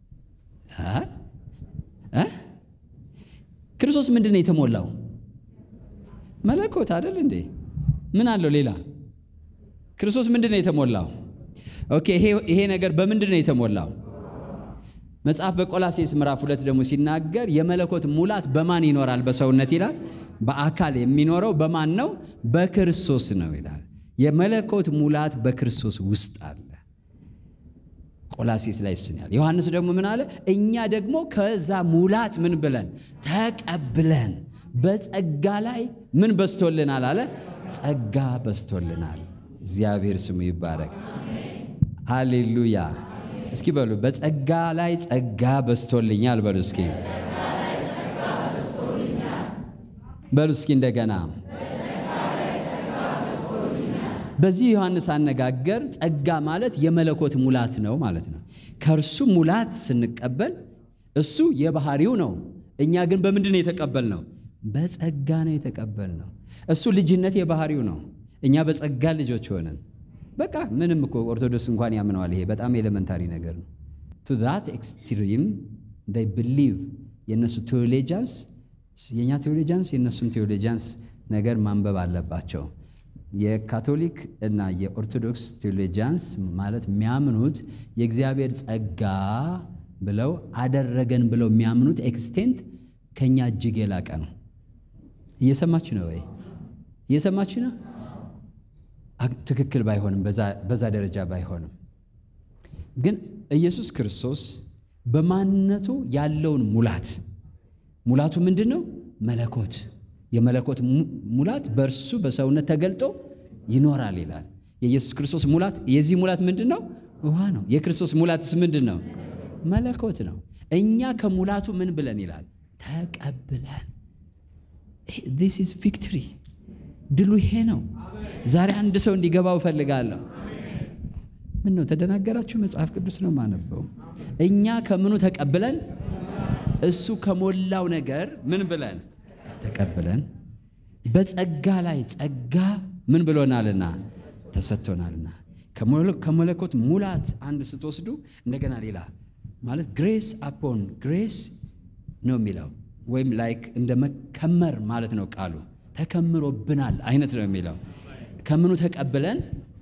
ክርስቶስ ምንድን ነው የተሞላው? መለኮት አይደል እንዴ? ምን አለው ሌላ? ክርስቶስ ምንድን ነው የተሞላው? ኦኬ፣ ይሄ ነገር በምንድን ነው የተሞላው? መጽሐፍ በቆላሴስ ምዕራፍ ሁለት ደግሞ ሲናገር የመለኮት ሙላት በማን ይኖራል በሰውነት ይላል። በአካል የሚኖረው በማን ነው? በክርስቶስ ነው ይላል። የመለኮት ሙላት በክርስቶስ ውስጥ አለ። ቆላሴስ ላይ ስናል። ዮሐንስ ደግሞ ምን አለ? እኛ ደግሞ ከዛ ሙላት ምን ብለን ተቀብለን በጸጋ ላይ ምን በስቶልናል አለ። ጸጋ በስቶልናል። እግዚአብሔር ስሙ ይባረክ። ሃሌሉያ። እስኪ በሉ በጸጋ ላይ ጸጋ በስቶልኛል በሉ እስኪ በሉ እስኪ እንደገና በዚህ ዮሐንስ አነጋገር ጸጋ ማለት የመለኮት ሙላት ነው ማለት ነው። ከእርሱ ሙላት ስንቀበል እሱ የባህሪው ነው። እኛ ግን በምንድን ነው የተቀበልነው? በጸጋ ነው የተቀበልነው። እሱ ልጅነት የባህሪው ነው። እኛ በጸጋ ልጆች ሆነን በቃ ምንም እኮ ኦርቶዶክስ እንኳን ያምነዋል። ይሄ በጣም ኤሌመንታሪ ነገር ነው። ቱ ዛት ኤክስትሪም ይ ብሊቭ የእነሱ ቴዎሎጂያንስ የእኛ ቴዎሎጂያንስ የእነሱን ቴዎሎጂያንስ ነገር ማንበብ አለባቸው። የካቶሊክ እና የኦርቶዶክስ ቴዎሎጂያንስ ማለት የሚያምኑት የእግዚአብሔር ጸጋ ብለው አደረገን ብለው የሚያምኑት ኤክስቴንት ከኛ እጅግ የላቀ ነው። እየሰማችሁ ነው ወይ? እየሰማችሁ ነው? ትክክል ባይሆንም በዛ ደረጃ ባይሆንም ግን ኢየሱስ ክርስቶስ በማንነቱ ያለውን ሙላት ሙላቱ ምንድን ነው? መለኮት የመለኮት ሙላት በእርሱ በሰውነት ተገልጦ ይኖራል ይላል። የኢየሱስ ክርስቶስ ሙላት የዚህ ሙላት ምንድን ነው? ውሃ ነው። የክርስቶስ ሙላትስ ምንድን ነው? መለኮት ነው። እኛ ከሙላቱ ምን ብለን ይላል? ተቀብለን። ዲስ ኢዝ ቪክትሪ ድሉ ይሄ ነው። ዛሬ አንድ ሰው እንዲገባው እፈልጋለሁ። ምን ነው ተደናገራችሁ? መጽሐፍ ቅዱስ ነው ማነበው። እኛ ከምኑ ተቀብለን እሱ ከሞላው ነገር ምን ብለን ተቀብለን በጸጋ ላይ ጸጋ ምን ብሎናልና ተሰጥቶናልና ከመለኮት ሙላት አንድ ስትወስዱ እንደገና ሌላ ማለት ግሬስ አፖን ግሬስ ነው የሚለው ወይም ላይክ እንደ መከመር ማለት ነው ቃሉ ተከምሮብናል አይነት ነው የሚለው ከምኑ ተቀብለን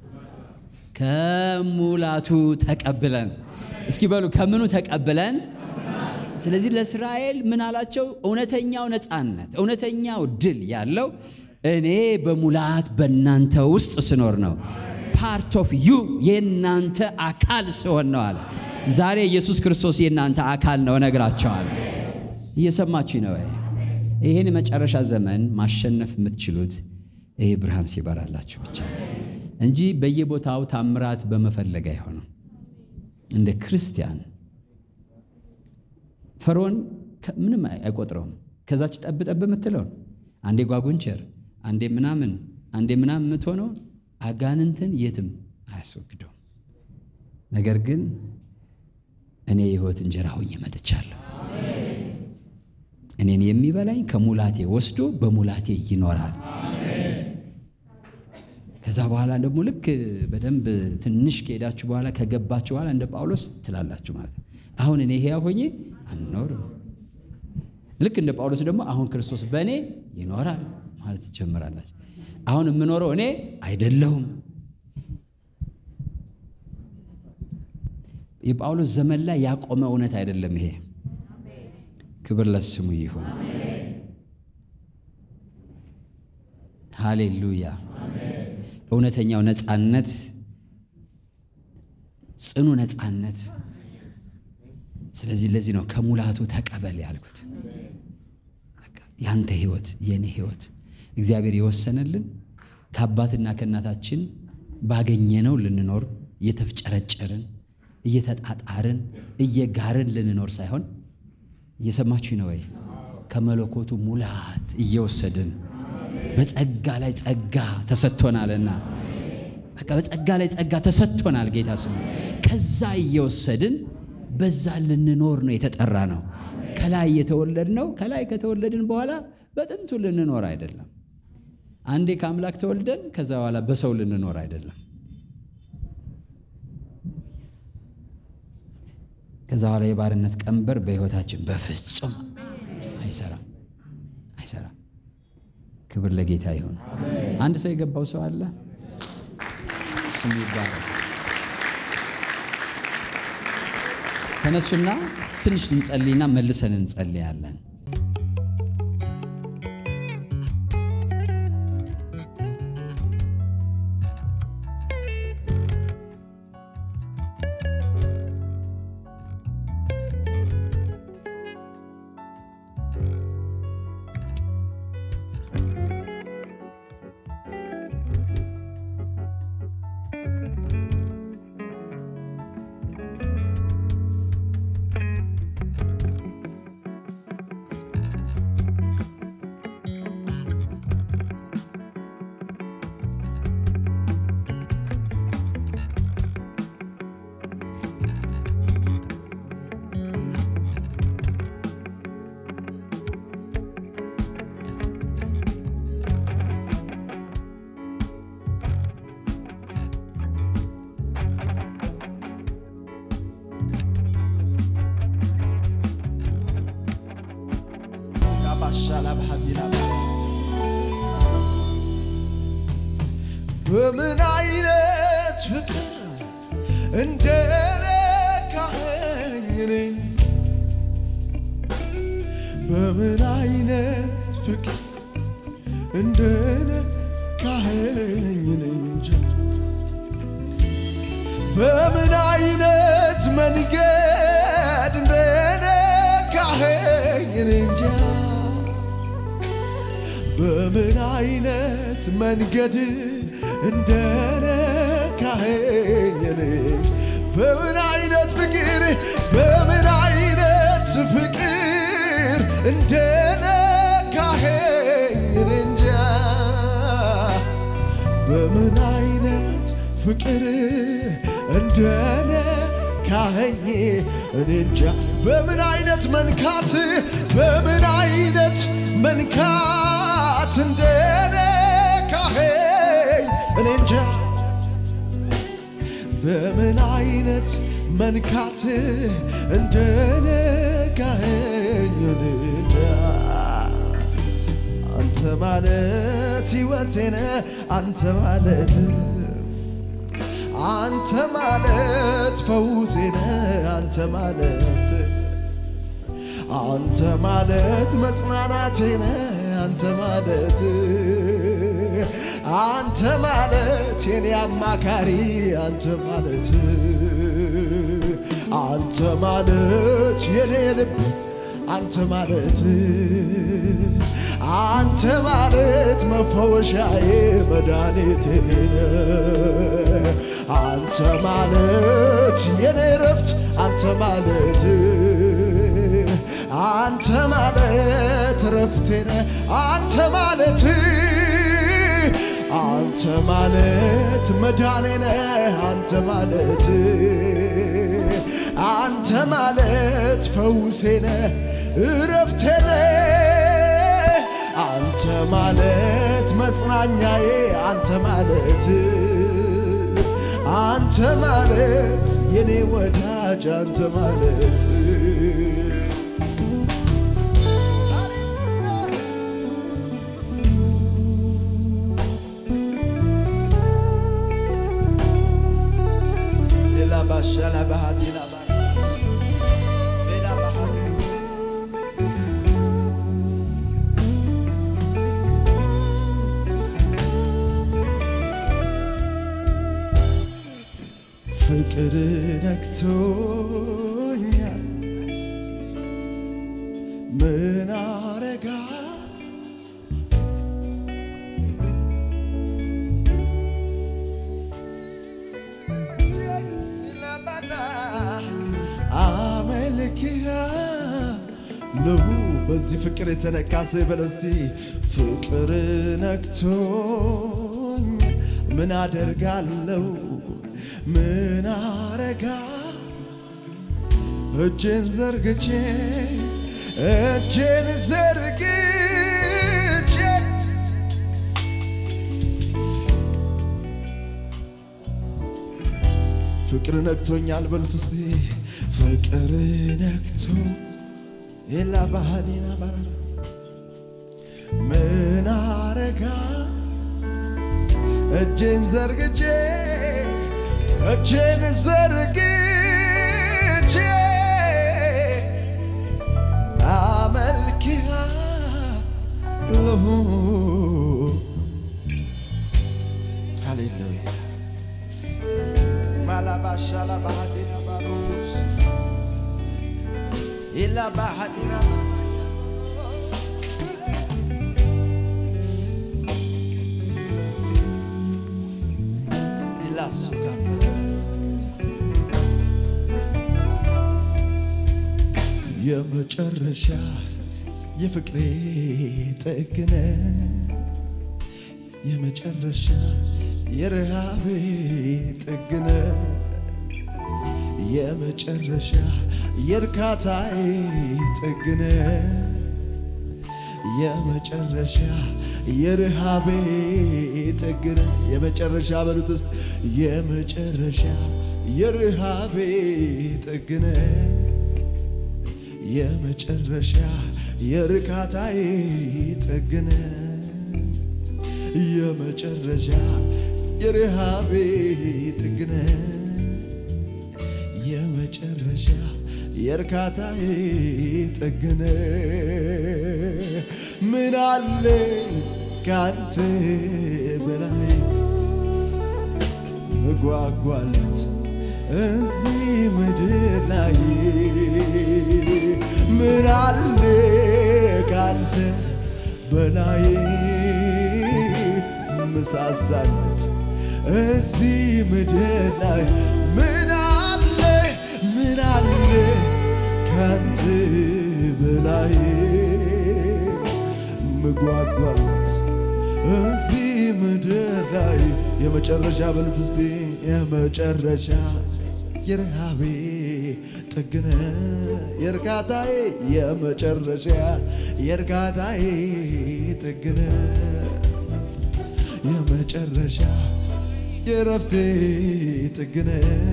ከሙላቱ ተቀብለን እስኪ በሉ ከምኑ ተቀብለን ስለዚህ ለእስራኤል ምን አላቸው እውነተኛው ነፃነት እውነተኛው ድል ያለው እኔ በሙላት በእናንተ ውስጥ ስኖር ነው ፓርት ኦፍ ዩ የእናንተ አካል ስሆን ነው አለ ዛሬ ኢየሱስ ክርስቶስ የእናንተ አካል ነው እነግራቸዋለሁ እየሰማችሁ ነው ይህን የመጨረሻ ዘመን ማሸነፍ የምትችሉት ይሄ ብርሃን ሲበራላችሁ ብቻ እንጂ በየቦታው ታምራት በመፈለግ አይሆንም እንደ ክርስቲያን ፈርዖን ምንም አይቆጥረውም ከዛች ጠብ ጠብ የምትለውን አንዴ ጓጉንቸር አንዴ ምናምን አንዴ ምናምን የምትሆነውን አጋንንትን የትም አያስወግደውም ነገር ግን እኔ የህይወት እንጀራ ሆኜ መጥቻለሁ እኔን የሚበላኝ ከሙላቴ ወስዶ በሙላቴ ይኖራል ከዛ በኋላ ደግሞ ልክ በደንብ ትንሽ ከሄዳችሁ በኋላ ከገባችሁ በኋላ እንደ ጳውሎስ ትላላችሁ ማለት ነው አሁን እኔ ሕያው ሆኜ አልኖርም ልክ እንደ ጳውሎስ ደግሞ አሁን ክርስቶስ በእኔ ይኖራል ማለት ትጀምራላችሁ አሁን የምኖረው እኔ አይደለሁም የጳውሎስ ዘመን ላይ ያቆመ እውነት አይደለም ይሄ ክብር ለስሙ ይሁን ሃሌሉያ እውነተኛው ነፃነት ጽኑ ነፃነት ስለዚህ ለዚህ ነው ከሙላቱ ተቀበል ያልኩት ያንተ ህይወት የእኔ ህይወት እግዚአብሔር የወሰነልን ከአባትና ከእናታችን ባገኘነው ልንኖር እየተፍጨረጨርን እየተጣጣርን እየጋርን ልንኖር ሳይሆን እየሰማችሁ ነው ወይ ከመለኮቱ ሙላት እየወሰድን በጸጋ ላይ ጸጋ ተሰጥቶናልና በቃ በጸጋ ላይ ጸጋ ተሰጥቶናል ጌታ ስሙ ከዛ እየወሰድን በዛ ልንኖር ነው የተጠራ ነው ከላይ የተወለድ ነው ከላይ ከተወለድን በኋላ በጥንቱ ልንኖር አይደለም አንዴ ከአምላክ ተወልደን ከዛ በኋላ በሰው ልንኖር አይደለም ከዛ በኋላ የባርነት ቀንበር በህይወታችን በፍጹም አይሰራም አይሰራም ክብር ለጌታ ይሁን አንድ ሰው የገባው ሰው አለ ስሙ ይባላል ተነሱና ትንሽ እንጸልይና መልሰን እንጸልያለን ባህቲና በምን አይነት ፍቅር እንደነካኸኝ እኔን በምን አይነት ፍቅር እንደነካኸኝ እኔ እንጃ በምን አይነት መንገድ እንደነካኸኝ እኔ እንጃ በምን አይነት መንገድ እንደነካኸኝ እኔ እንጃ በምን አይነት ፍቅር በምን አይነት ፍቅር እንደነካኸኝ እኔ እንጃ በምን አይነት ፍቅር እንደነካኸኝ እኔ እንጃ በምን አይነት መንካት በምን አይነት መንካት እንደነካኸኝ እኔ እንጃ በምን አይነት መንካት እንደነካኸኝ እኔ እንጃ አንተ ማለት ሕይወቴነ አንተ ማለት አንተ ማለት ፈውሴነ አንተ ማለት አንተ ማለት መጽናናቴነ አንተ ማለት አንተ ማለት የኔ አማካሪ አንተ ማለት አንተ ማለት የኔ ልብ አንተ ማለት አንተ ማለት መፈወሻዬ መድኃኒቴ ነህ። አንተ ማለት የኔ ረፍት አንተ ማለት አንተ ማለት ረፍቴ ነህ። አንተ ማለት አንተ ማለት መዳኔ ነህ። አንተ ማለት አንተ ማለት ፈውሴ ነህ፣ እረፍቴ ነህ። አንተ ማለት መጽናኛዬ አንተ ማለት አንተ ማለት የኔ ወዳጅ አንተ ማለት ሌላ ባሻላ ባህዲና ሌላ ባህዲ ፍቅር ነክቶኛል ምን አረጋ አመልክሃለሁ በዚህ ፍቅር የተነካ ስበል እስቲ ፍቅር ነክቶኝ ምን አደርጋለሁ ምን አረጋ እጄን ዘርግቼ እጄን ዘርግቼ ፍቅር ነክቶኛል በሉት እስቲ ፍቅር ነክቶ ሌላ ባህሊና ባራ ምን አረጋ እጄን ዘርግቼ እጄን ዘርግቼ አመልክሃለሁ ሃሌሉያ ማላባሻላ ባህዲና ባሮስ ኢላ ባህዲና ኢላሱጋ የመጨረሻ የፍቅሬ ጥግነ የመጨረሻ የረሃቤ ጥግነ የመጨረሻ የእርካታዬ ጥግነ የመጨረሻ የረሃቤ ጥግነ የመጨረሻ በሉት ውስጥ የመጨረሻ የረሃቤ ጥግነ የመጨረሻ የርካታዬ ጥግነ የመጨረሻ የረሃቤ ጥግነ የመጨረሻ የእርካታዬ ጥግነ ምን አለ ካንተ በላይ መጓጓለት እዚህ ምድር ላይ ምን አለ ካንተ በላይ መሳሳለት እዚህ ምድር ላይ ምን አለ ምን አለ ካንተ በላይ መጓጓለት እዚህ ምድር ላይ የመጨረሻ በሉት እስቲ የመጨረሻ የረሃቤ ጥግነ የእርካታዬ የመጨረሻ የእርካታዬ ጥግነ የመጨረሻ የረፍቴ ጥግነ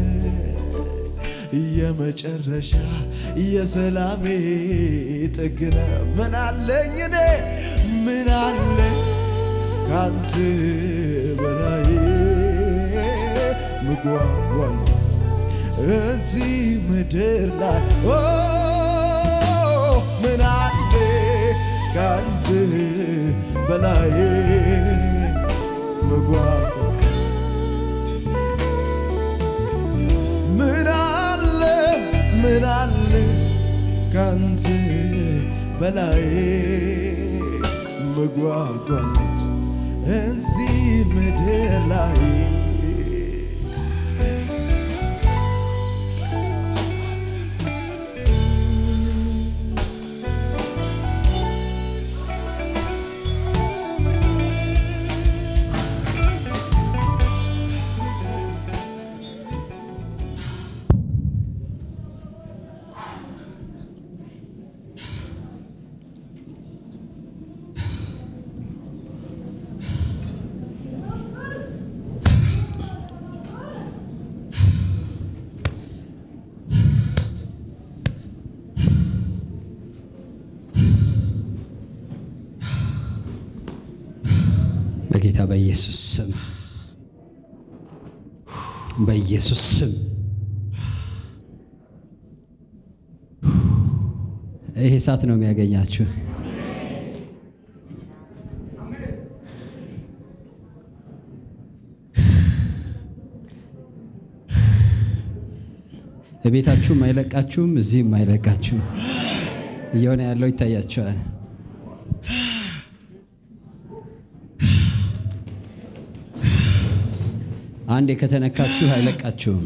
የመጨረሻ የሰላሜ ጥግነ ምን አለኝ እኔ ምን አለ ካንተ በላይ ምጓጓል እዚህ ምድር ላይ ኦ ምን አለ ካንተ በላይ ምጓጓል ምን አለ ምን አለ ካንተ በላይ መጓጓለት እዚህ ምድር ላይ በጌታ በኢየሱስ ስም በኢየሱስ ስም ይሄ እሳት ነው የሚያገኛችሁ። በቤታችሁም አይለቃችሁም፣ እዚህም አይለቃችሁም። እየሆነ ያለው ይታያቸዋል። አንዴ ከተነካችሁ አይለቃችሁም።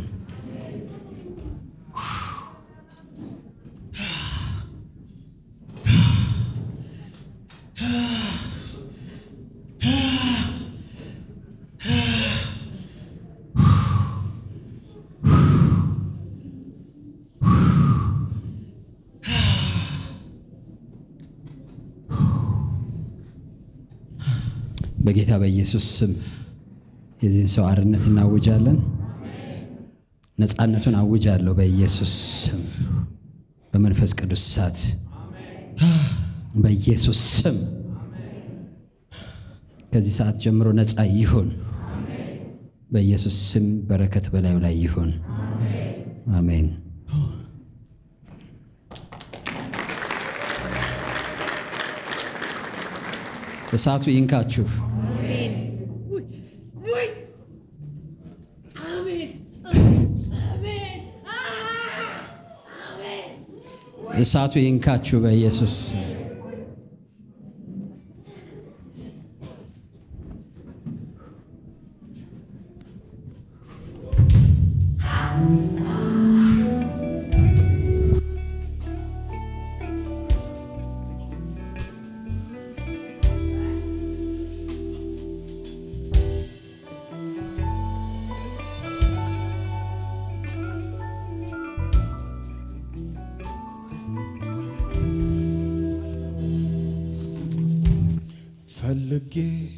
በጌታ በኢየሱስ ስም የዚህን ሰው አርነት እናውጃለን። ነፃነቱን አውጃለሁ በኢየሱስ ስም፣ በመንፈስ ቅዱስ እሳት በኢየሱስ ስም ከዚህ ሰዓት ጀምሮ ነፃ ይሁን። በኢየሱስ ስም በረከት በላዩ ላይ ይሁን። አሜን። እሳቱ ይንካችሁ። እሳቱ ይንካችሁ በኢየሱስ ስም። ፈልጌ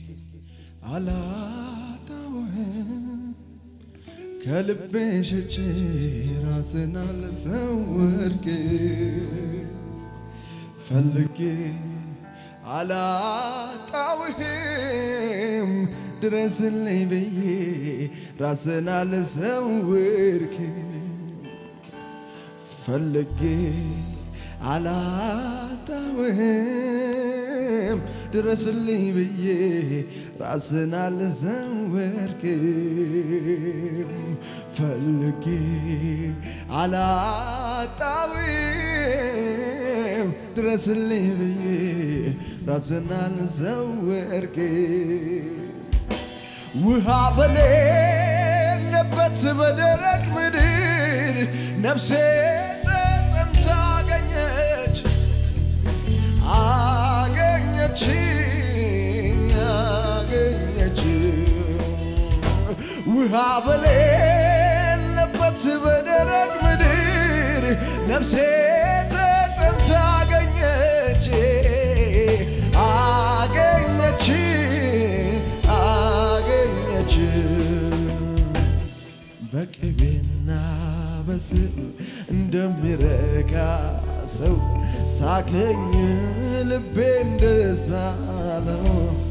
አላጣውህም ከልቤ ሸጬ ራስን አልሰወርክ ፈልጌ አላጣውህም ድረስልኝ ብዬ ራስን አልሰውርክ ፈልጌ አላጣውህም ድረስልኝ ብዬ ራስን አልሰወርክም ፈልጌ አላጣውህም ድረስልኝ ብዬ ራስን አልሰወርክም ውሃ በሌለበት በደረቅ ምድር ነፍሴ ተጠምታ አገኘች አገኘች አገኘች ውሃ በሌለበት በደረቅ ምድር ነፍሴ ተጠምታ አገኘች አገኘች አገኘች በቅቤና በስብ እንደሚረካ ሰው ሳከኝ ልቤ እንደሳለው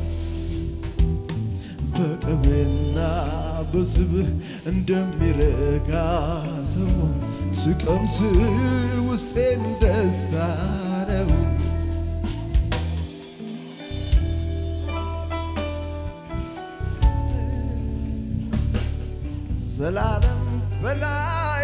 በቅቤና በስብ እንደሚረካ ሰው ስቀምስ ውስጤ እንደሳለው ዘላለም በላይ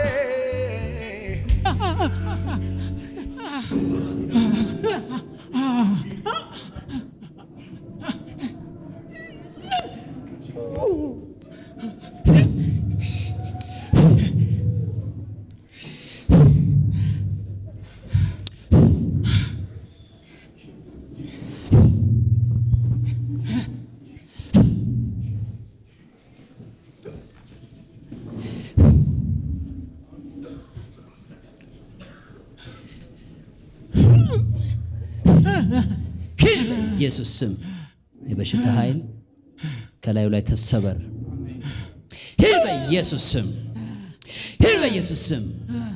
ኢየሱስ ስም የበሽታ ኃይል ከላዩ ላይ ተሰበር። ሂድ በኢየሱስ ስም፣ ሂድ በኢየሱስ ስም።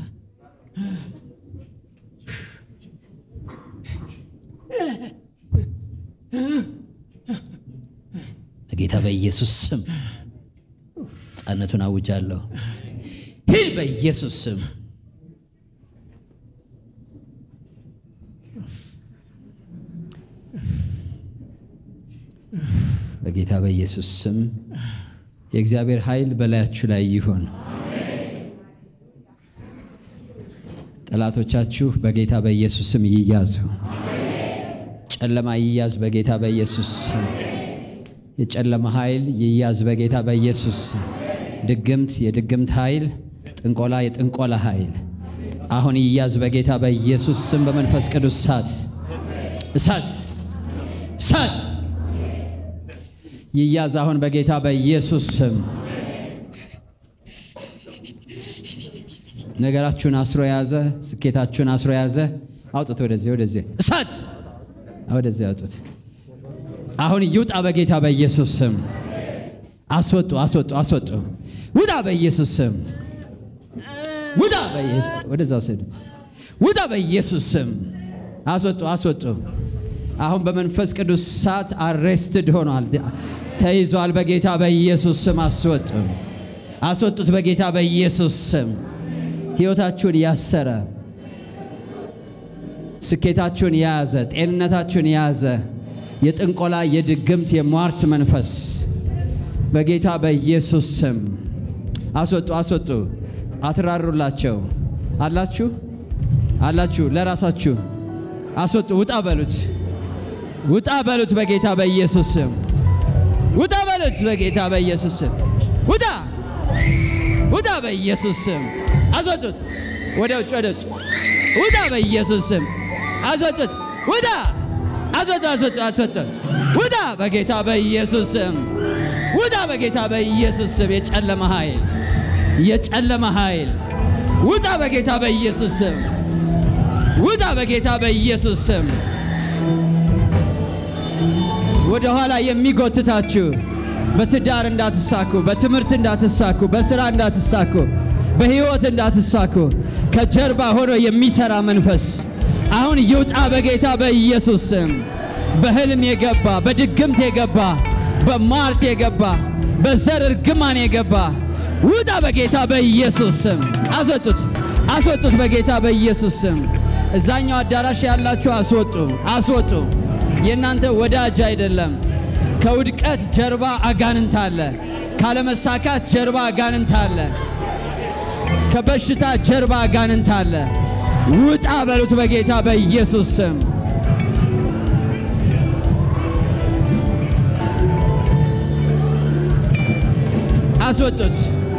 በጌታ በኢየሱስ ስም ሕፃነቱን አውጃለሁ። ሂድ በኢየሱስ ስም። በጌታ በኢየሱስ ስም የእግዚአብሔር ኃይል በላያችሁ ላይ ይሁን። ጠላቶቻችሁ በጌታ በኢየሱስ ስም ይያዙ። ጨለማ ይያዝ በጌታ በኢየሱስ ስም። የጨለማ ኃይል ይያዝ በጌታ በኢየሱስ ስም። ድግምት፣ የድግምት ኃይል፣ ጥንቆላ፣ የጥንቆላ ኃይል አሁን ይያዝ በጌታ በኢየሱስ ስም። በመንፈስ ቅዱስ እሳት እሳት እሳት ይያዝ አሁን በጌታ በኢየሱስ ስም። ነገራችሁን አስሮ የያዘ ስኬታችሁን አስሮ የያዘ አውጡት። ወደዚህ ወደዚህ እሳት ወደዚህ አውጡት። አሁን ይውጣ በጌታ በኢየሱስ ስም። አስወጡ፣ አስወጡ፣ አስወጡ። ውጣ በኢየሱስ ስም። ውጣ በኢየሱስ ወደዛ ውሰዱት። ውጣ በኢየሱስ ስም። አስወጡ፣ አስወጡ። አሁን በመንፈስ ቅዱስ እሳት አሬስትድ ሆኗል፣ ተይዟል። በጌታ በኢየሱስ ስም አስወጡ፣ አስወጡት። በጌታ በኢየሱስ ስም ሕይወታችሁን ያሰረ ስኬታችሁን የያዘ ጤንነታችሁን የያዘ የጥንቆላ የድግምት የሟርት መንፈስ በጌታ በኢየሱስ ስም አስወጡ፣ አስወጡ። አትራሩላቸው። አላችሁ አላችሁ፣ ለራሳችሁ አስወጡ። ውጣ በሉት፣ ውጣ በሉት። በጌታ በኢየሱስ ስም ውጣ በሉት። በጌታ በኢየሱስ ስም ውጣ፣ ውጣ በኢየሱስ ስም አስወጡት። ወደ ውጭ፣ ወደ ውጭ ውጣ በኢየሱስ ስም አስወጡት። ውጣ፣ አስወጡ፣ አስወጡ፣ አስወጡ። ውጣ በጌታ በኢየሱስ ስም ውጣ በጌታ በኢየሱስ ስም የጨለመ ኃይል የጨለመ ኃይል ውጣ በጌታ በኢየሱስ ስም ውጣ በጌታ በኢየሱስ ስም ወደ ኋላ የሚጎትታችሁ በትዳር እንዳትሳኩ፣ በትምህርት እንዳትሳኩ፣ በስራ እንዳትሳኩ፣ በህይወት እንዳትሳኩ ከጀርባ ሆኖ የሚሰራ መንፈስ አሁን ይውጣ በጌታ በኢየሱስ ስም። በህልም የገባ በድግምት የገባ በሟርት የገባ በዘር እርግማን የገባ ውጣ በጌታ በኢየሱስ ስም። አስወጡት፣ አስወጡት በጌታ በኢየሱስ ስም። እዛኛው አዳራሽ ያላችሁ አስወጡ፣ አስወጡ። የእናንተ ወዳጅ አይደለም። ከውድቀት ጀርባ አጋንንት አለ። ካለመሳካት ጀርባ አጋንንት አለ። ከበሽታ ጀርባ አጋንንት አለ። ውጣ በሉት በጌታ በኢየሱስ ስም። አስወጡት፣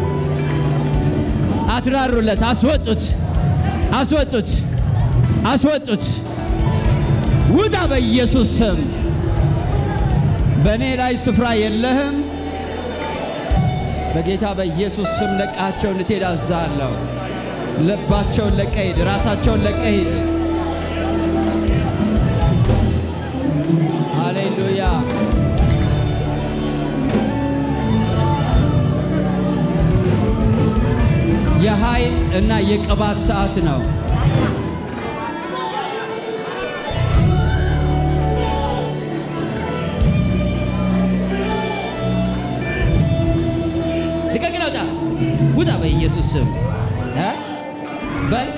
አትራሩለት። አስወጡት፣ አስወጡት፣ አስወጡት። ውጣ በኢየሱስ ስም። በእኔ ላይ ስፍራ የለህም። በጌታ በኢየሱስ ስም ለቃቸው እንድትሄድ አዛለሁ። ልባቸውን ለቀህ ሂድ። ራሳቸውን ለቀህ ሂድ። ሃሌሉያ። የኃይል እና የቅባት ሰዓት ነው። ልቀቅን፣ ውጣ፣ ውጣ በኢየሱስ ስም እ በል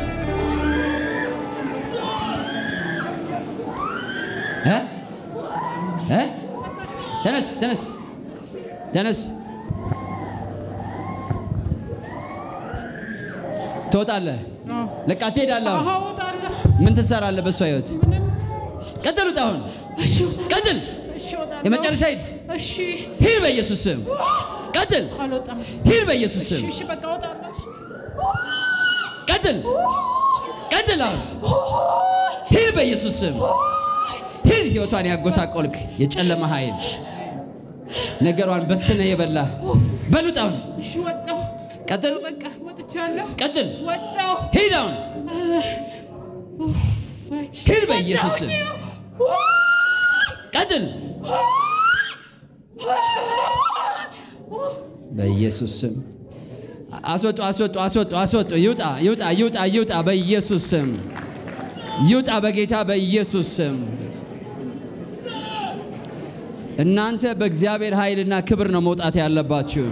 እ እ ተነስ፣ ተነስ፣ ተነስ። ትወጣለህ፣ ለቃ ትሄዳለህ። አሁን አዎ እወጣለሁ። ምን ትሰራለህ በእሷ ህይወት? ምንም ቀጥል፣ ውጣ አሁን እሺ እወጣለሁ። ቀጥል። እሺ እወጣለሁ። የመጨረሻ ሂድ፣ እሺ ሂድ በኢየሱስ ስም። ቀጥል፣ አልወጣም። ሂድ በኢየሱስ ስም። እሺ በቃ እወጣለሁ። እሺ። ቀጥል፣ ቀጥል፣ አሁን ሂድ በኢየሱስ ስም። ሂድ፣ ህይወቷን ያጎሳቆልክ የጨለመ ኃይል ነገሯን በትነ የበላህ በሉጥ አሁን እሺ ወጣሁ። ቀጥል፣ በቃ ወጥቻለሁ። ቀጥል፣ ወጣሁ። ሂድ አሁን ሂድ በኢየሱስ ስም። ቀጥል በኢየሱስ ስም አስወጡ፣ አስወጡ፣ አስወጡ፣ አስወጡ። ይውጣ፣ ይውጣ፣ ይውጣ፣ ይውጣ በኢየሱስ ስም ይውጣ፣ በጌታ በኢየሱስ ስም። እናንተ በእግዚአብሔር ኃይልና ክብር ነው መውጣት ያለባችሁ።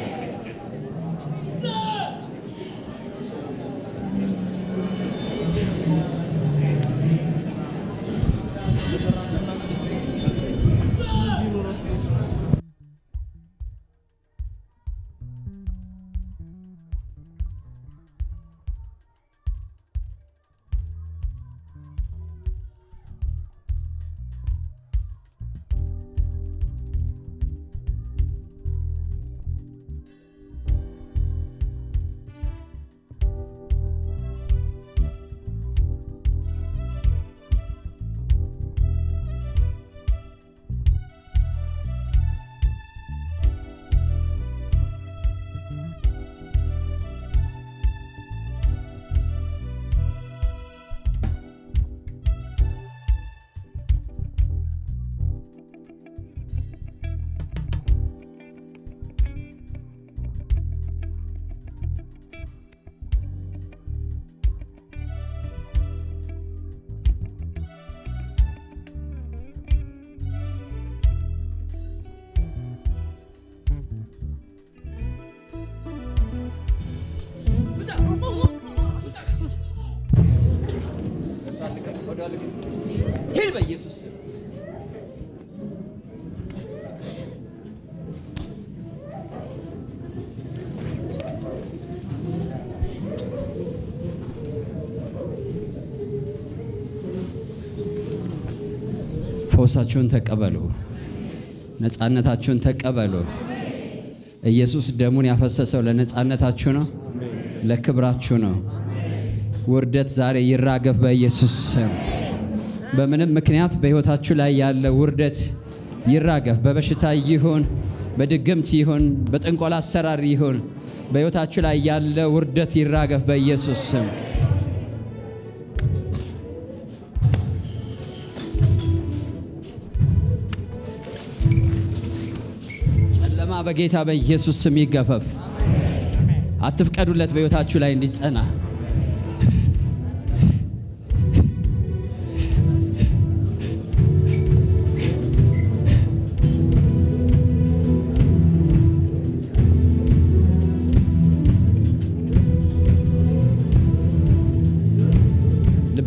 ሂድ በኢየሱስ ስም። ፈውሳችሁን ተቀበሉ። ነፃነታችሁን ተቀበሉ። ኢየሱስ ደሙን ያፈሰሰው ለነፃነታችሁ ነው፣ ለክብራችሁ ነው። ውርደት ዛሬ ይራገፍ በኢየሱስ ስም። በምንም ምክንያት በሕይወታችሁ ላይ ያለ ውርደት ይራገፍ። በበሽታ ይሁን፣ በድግምት ይሁን፣ በጥንቆላ አሰራር ይሁን፣ በሕይወታችሁ ላይ ያለ ውርደት ይራገፍ በኢየሱስ ስም። ጨለማ በጌታ በኢየሱስ ስም ይገፈፍ። አትፍቀዱለት በሕይወታችሁ ላይ እንዲጸና።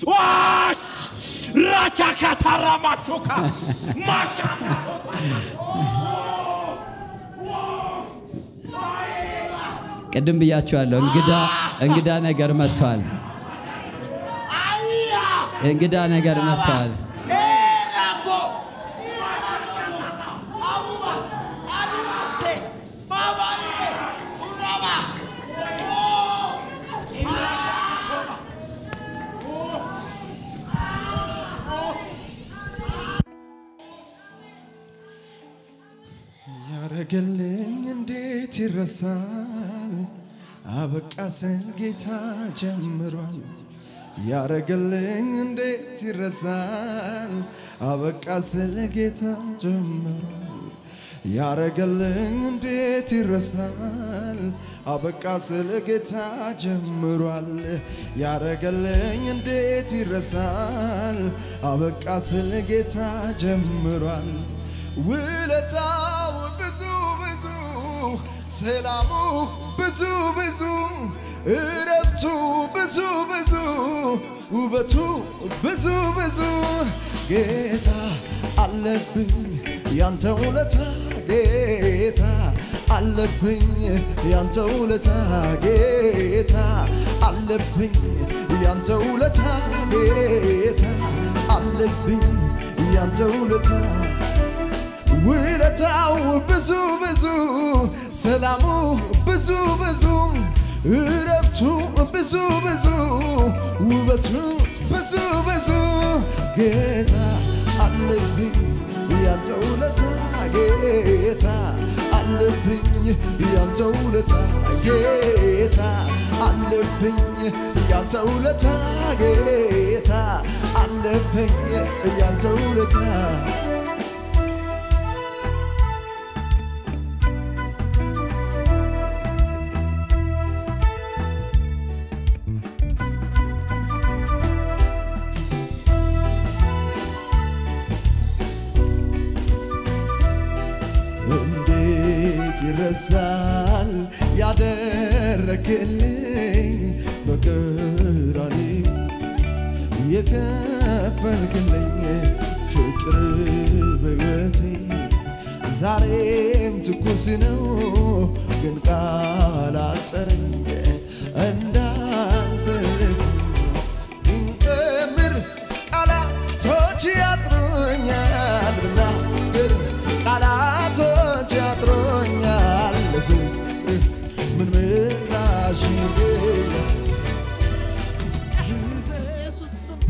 ዋሽ ራቻካታራማቾካ ማሻ ቅድም ብያችኋለሁ። እንግዳ እንግዳ ነገር መጥቷል። እንግዳ ነገር መጥቷል። ያረገልኝ እንዴት ይረሳል? አበቃ ስል ጌታ ጀምሯል። ያረገልኝ እንዴት ይረሳል? አበቃ ስል ጌታ ጀምሯል። ያረገልኝ እንዴት ይረሳል? አበቃ ስል ጌታ ጀምሯል። ያረገልኝ እንዴት ይረሳል? አበቃ ስል ጌታ ጀምሯል። ውለታው ብዙ ብዙ፣ ሰላሙ ብዙ ብዙ፣ እረፍቱ ብዙ ብዙ፣ ውበቱ ብዙ ብዙ። ጌታ አለብኝ ያንተ ውለታ ጌታ አለብኝ ያንተ ውለታ ጌታ አለብኝ ያንተ ውለታ ጌታ አለብኝ ያንተ ውለታ ውለታው ብዙ ብዙ ሰላሙ ብዙ ብዙ እረፍቱ ብዙ ብዙ ውበቱ ብዙ ብዙ ጌታ አለብኝ ያንተ ውለታ ጌታ አለብኝ ያንተ ውለታ ጌታ አለብኝ ያንተ ውለታ ጌታ አለብኝ ያንተ ውለታ እንዴት ይረሳል ያደረግልኝ በቀራንዮ የከፈልክልኝ ፍቅር በሕይወቴ ዛሬም ትኩስ ነው፣ ግን ቃል አጠረኝ እንዳንተ ብንቀምር ቃላቶች ያጥሩኛል ብናገር ቃላቶች ያጥሮኛል ለፍቅር ምን ምላሽ የለም። ኢየሱስ ስም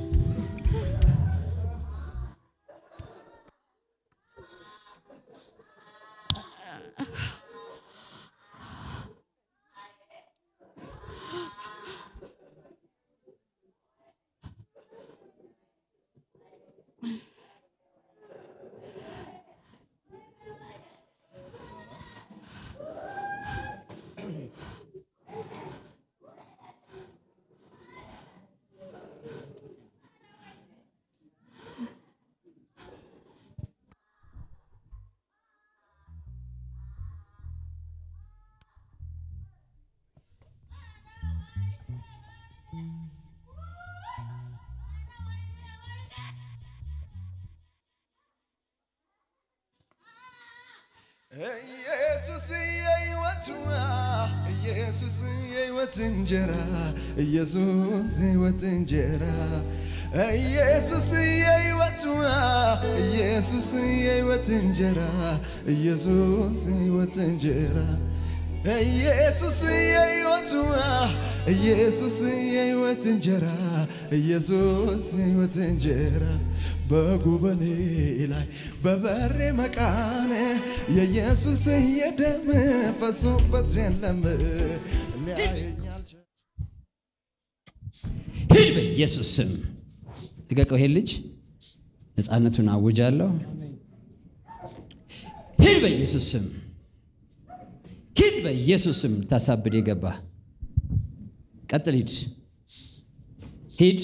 ኢየሱስ የሕይወት ውሃ፣ ኢየሱስ የሕይወት እንጀራ፣ ኢየሱስ የሕይወት እንጀራ፣ ኢየሱስ የሕይወት ውሃ፣ ኢየሱስ የሕይወት እንጀራ፣ ኢየሱስ የሕይወት እንጀራ፣ ኢየሱስ የሕይወት ውሃ፣ ኢየሱስ የሕይወት እንጀራ፣ ኢየሱስ የሕይወት እንጀራ በጉበኔ ላይ በበሬ መቃን የኢየሱስ የደም ፈሶበት የለም ሊያየኛል ሂድ በኢየሱስ ስም ልቀቀው። ይሄን ልጅ ነፃነቱን አውጃለሁ። ሂድ በኢየሱስ ስም ሂድ በኢየሱስ ስም። ታሳብድ የገባ ቀጥል። ሂድ ሂድ።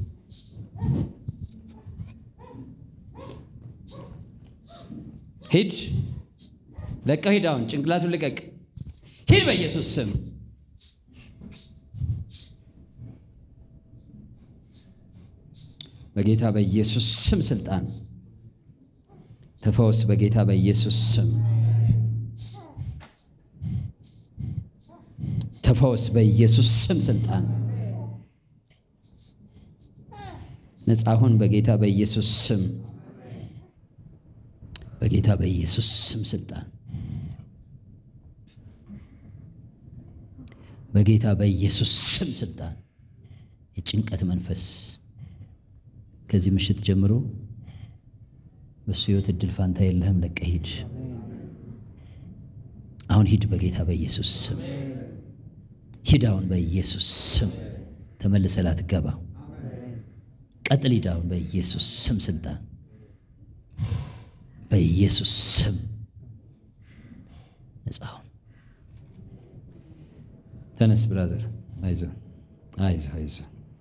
ሂድ ለቀው ሂድ። አሁን ጭንቅላቱን ልቀቅ። ሂድ በኢየሱስ ስም በጌታ በኢየሱስ ስም ስልጣን ተፈወስ። በጌታ በኢየሱስ ስም ተፈወስ። በኢየሱስ ስም ስልጣን ነጻ ሁን። በጌታ በኢየሱስ ስም በጌታ በኢየሱስ ስም ስልጣን በጌታ በኢየሱስ ስም ስልጣን የጭንቀት መንፈስ ከዚህ ምሽት ጀምሮ በእሱ ሕይወት እድል ፋንታ የለህም። ለቀህ ሂድ። አሁን ሂድ። በጌታ በኢየሱስ ስም ሂድ። አሁን በኢየሱስ ስም ተመልሰህ ላትገባ ቀጥል። ሂድ አሁን በኢየሱስ ስም ስልጣን በኢየሱስ ስም ነጻ ሁን። ተነስ ብራዘር፣ አይዞ አይዞ አይዞ።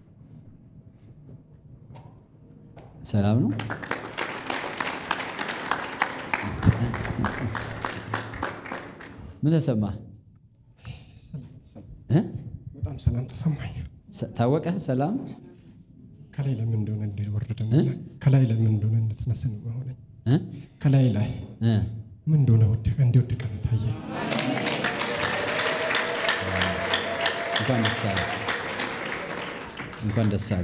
ሰላም ነው። ምን ተሰማ? በጣም ሰላም ተሰማኝ። ታወቀህ? ሰላም ከላይ ለምን እንደሆነ እንደወረደ ከላይ ለምን እንደሆነ እንደተነሳ ነው መሆነኝ እ? ከላይ ላይ እ? ምን እንደሆነ ወደቀ እንደወደቀ ነው ታየኝ። እንኳን ደስ አለ፣ እንኳን ደስ አለ።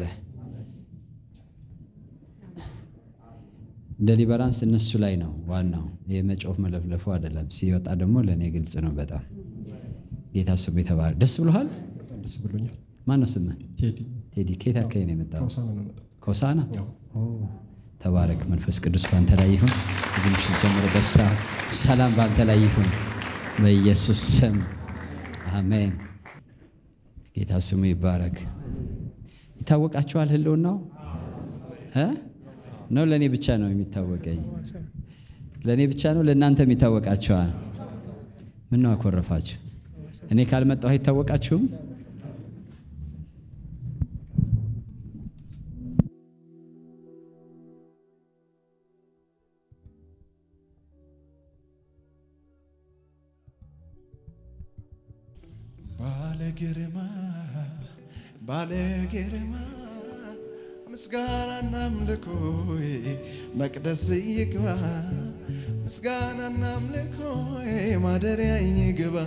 ደሊበራንስ እነሱ ላይ ነው ዋናው። የመጮፍ መለፍለፉ አይደለም። ሲወጣ ደግሞ ለእኔ ግልጽ ነው በጣም ጌታ ስሙ የተባረ ደስ ብሎሃል? በጣም ደስ ብሎኛል። ማነው ስምህ? ቴዲ ቴዲ ከየት አካባቢ ነው የመጣው? ከውሳና ነው መጣ ከሆሳና ያው ተባረክ። መንፈስ ቅዱስ በአንተ ላይ ይሁን። እዚህ ምሽት ጀምሮ ደስታ፣ ሰላም በአንተ ላይ ይሁን በኢየሱስ ስም አሜን። ጌታ ስሙ ይባረክ። ይታወቃችኋል ህልውናው እ ነው ለእኔ ብቻ ነው የሚታወቀኝ? ለእኔ ብቻ ነው ለእናንተም ይታወቃችኋል? ምን ነው አኮረፋችሁ? እኔ ካልመጣሁ አይታወቃችሁም? ባለ ግርማ ባለ ግርማ ምስጋናና አምልኮዬ መቅደስ ይግባ ምስጋናና አምልኮዬ ማደሪያ ይግባ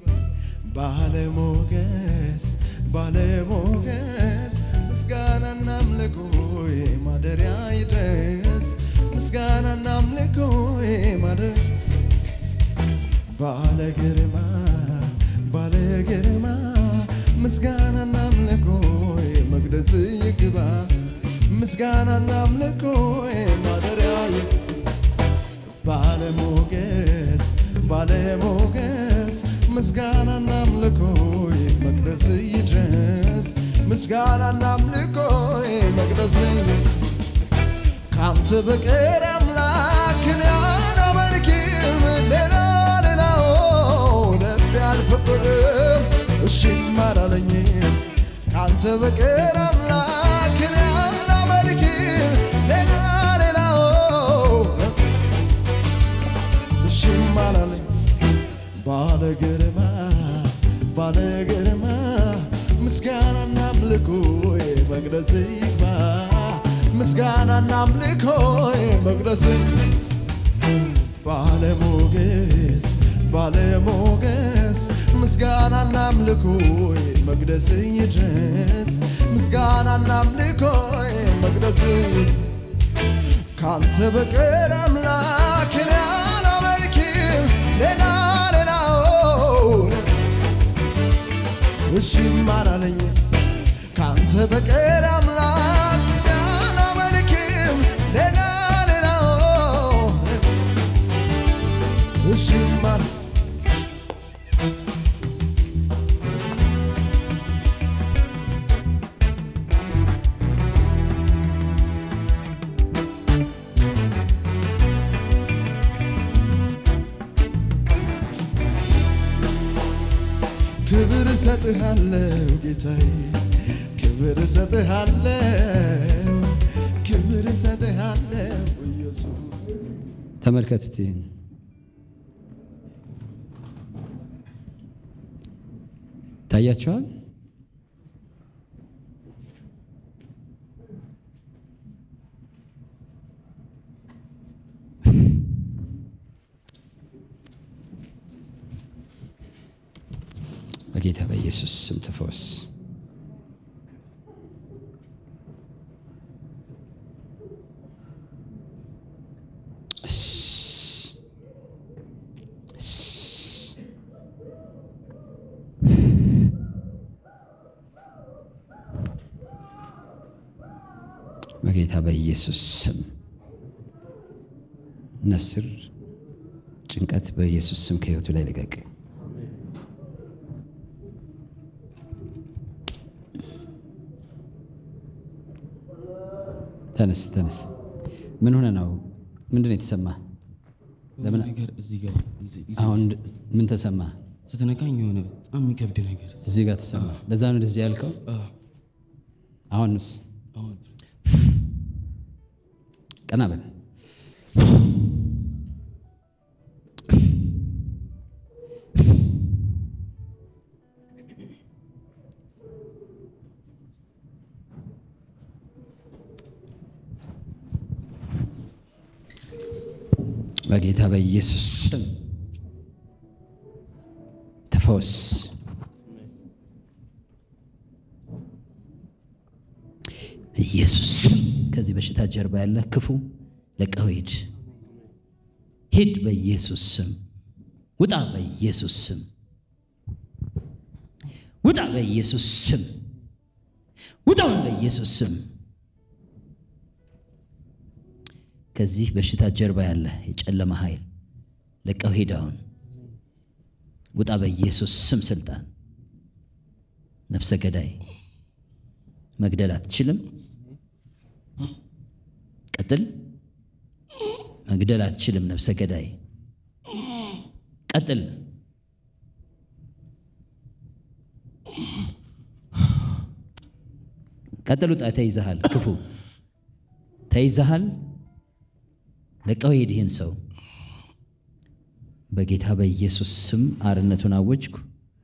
ባለሞገስ ባለሞገስ ምስጋናና አምልኮዬ ማደሪያ ይድረስ ምስጋናና አምልኮዬ ማደሪያ ባለ ግርማ ባለ ግርማ ምስጋናና አምልኮዬ መቅደስ ይግባ ምስጋናና አምልኮዬ ማደሪያ ባለሞገስ ባለሞገስ ምስጋናና አምልኮዬ መቅደስ ይድረስ ምስጋናና አምልኮዬ መቅደስ ካንተ በቀር አምላክን አላመልክም ሌላ ሌላው ልቤ አልፈቀደም እሺም አላለኝም ካንተ በቀር አምላክን አላመልክም ሌላ ሌላው እሺም አላለኝ ባለ ግርማ ባለ ግርማ ምስጋናና አምልኮዬ መቅደስ ይግባ ምስጋናና አምልኮዬ መቅደስ ባለሞገስ ባለሞገስ ምስጋናና አምልኮዬ መቅደስ ይድረስ ምስጋናና አምልኮዬ መቅደስ ካንተ በቀር አምላክን አላመልክም ሌላ ሌላውን እሺም አላለኝ ካንተ በቀር አምላክ አላመልክም ሌላ ሌላውን እሺም አለ ክብር እሰጥሃለሁ ጌታዬ፣ ክብር እሰጥሃለሁ፣ ክብር እሰጥሃለሁ ኢየሱስ። ተመልከቱት ይህን ታያችኋል። በጌታ በኢየሱስ ስም ተፈወስ። እስ- እስ- በጌታ በኢየሱስ ስም ነስር ጭንቀት በኢየሱስ ስም ከህይወቱ ላይ ልቀቅ። ተነስ ተነስ። ምን ሆነ ነው? ምንድን ነው የተሰማ? ለምን ነገር እዚህ ጋር ይዘ- ይዘ- አሁን ምን ተሰማ? ስትነካኝ የሆነ በጣም የሚከብድ ነገር እዚህ ጋር ተሰማ። ለዛ ነው እንደዚህ ያልከው። አዎ፣ አሁንስ አሁን ቀና በል። በጌታ በኢየሱስ ስም ተፈወስ። ኢየሱስ ስም ከዚህ በሽታ ጀርባ ያለ ክፉ ለቀው ሂድ፣ ሂድ በኢየሱስ ስም ውጣ፣ በኢየሱስ ስም ውጣ፣ በኢየሱስ ስም ውጣውን፣ በኢየሱስ ስም ከዚህ በሽታ ጀርባ ያለ የጨለማ ኃይል ለቀው ሂድ፣ አሁን ውጣ፣ በኢየሱስ ስም ስልጣን ነፍሰ ገዳይ መግደል አትችልም። ቀጥል። መግደል አትችልም። ነፍሰ ገዳይ ቀጥል። ቀጥል። ውጣ። ተይዘሃል። ክፉ ተይዘሃል። ለቀው ሂድ። ይህን ሰው በጌታ በኢየሱስ ስም አርነቱን አወጅኩ።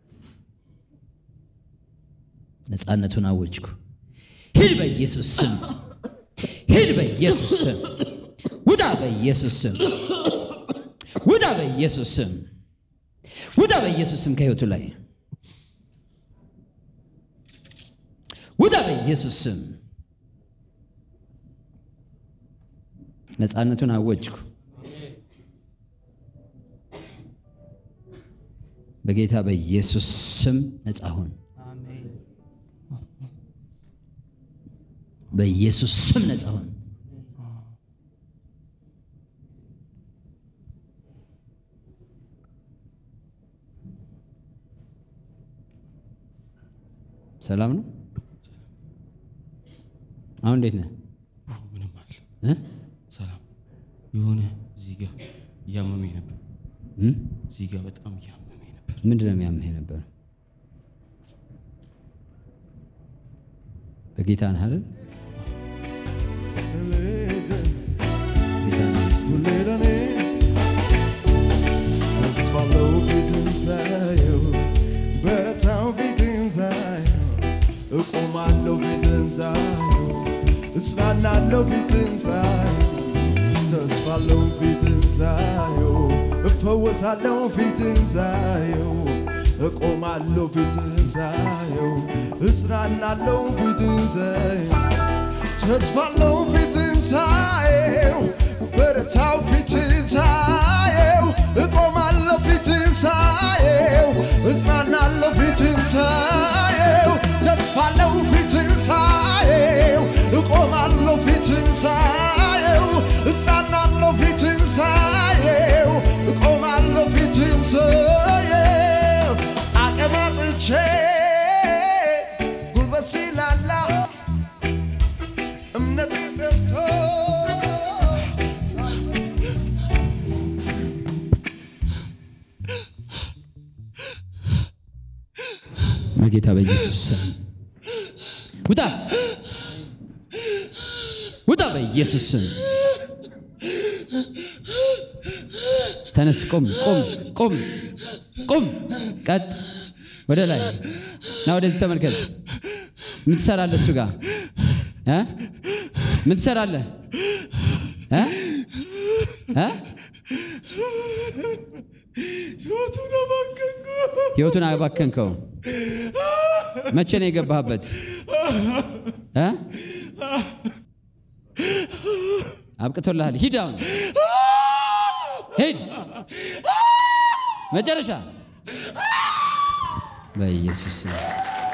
ነፃነቱን አወጅኩ። ሂድ በኢየሱስ ስም፣ ሂድ በኢየሱስ ስም፣ ውጣ በኢየሱስ ስም፣ ውጣ በኢየሱስ ስም፣ ውጣ በኢየሱስ ስም ከህይወቱ ላይ ውጣ በኢየሱስ ስም። ነፃነቱን አወጅኩ። በጌታ በኢየሱስ ስም ነፃ ሁን። በኢየሱስ ስም ነፃ ሁን። ሰላም ነው። አሁን እንዴት ነህ? አዎ፣ ምንም አለ እ? ሰላም የሆነ እዚህ ጋር እያመመኝ ነበር። እም? እዚህ ጋር በጣም እያመመኝ ነበር። ምንድን ነው የሚያምህ ነበር? በጌታ ነህ አይደል? ጌታ ነው ይመስገን። ለኔ ተስፋለው ፊትን ሳየው በረታው ፊትን ሳየው እቆማለሁ ፊትን ሳየው እጽናናለሁ ፊትን ሳየው ተስፋለው ፊትን ሳየው እፈወሳለሁ ፊትን ሳየው እቆማለሁ ፊትን ሳየው እጽናናለሁ ፊትን ሳየው ተስፋለው ፊትን ሳየው በረታው ፊትን ሳየው እቆማለሁ ፊትን ሳየው እጽናናለሁ ፊትን ሳየው ተስፋለው ፊትን ሳየው እቆማለሁ ፊትን ሳየው እጽናናለሁ ፊትን ሳየው እቆማለሁ ፊትን ሳየው አቀማጥቼ ጉልበት ሲላላ እምነት ጠፍቶ በጌታ በኢየሱስ ስም ውጣ፣ ውጣ በኢየሱስ ስም ተነስ፣ ቁም፣ ቁም፣ ቁም፣ ቁም፣ ቀጥ፣ ወደ ላይ ና፣ ወደዚህ ተመልከት። ምን ትሰራለህ? እሱ ጋር እ? ምን ትሰራለህ? እ? እ? ህይወቱን አባከንኩ። ህይወቱን አባከንከው። መቼ ነው የገባህበት? እ? አብቅቶልሃል። ሂድ አሁን ሂድ። መጨረሻ በኢየሱስ ስም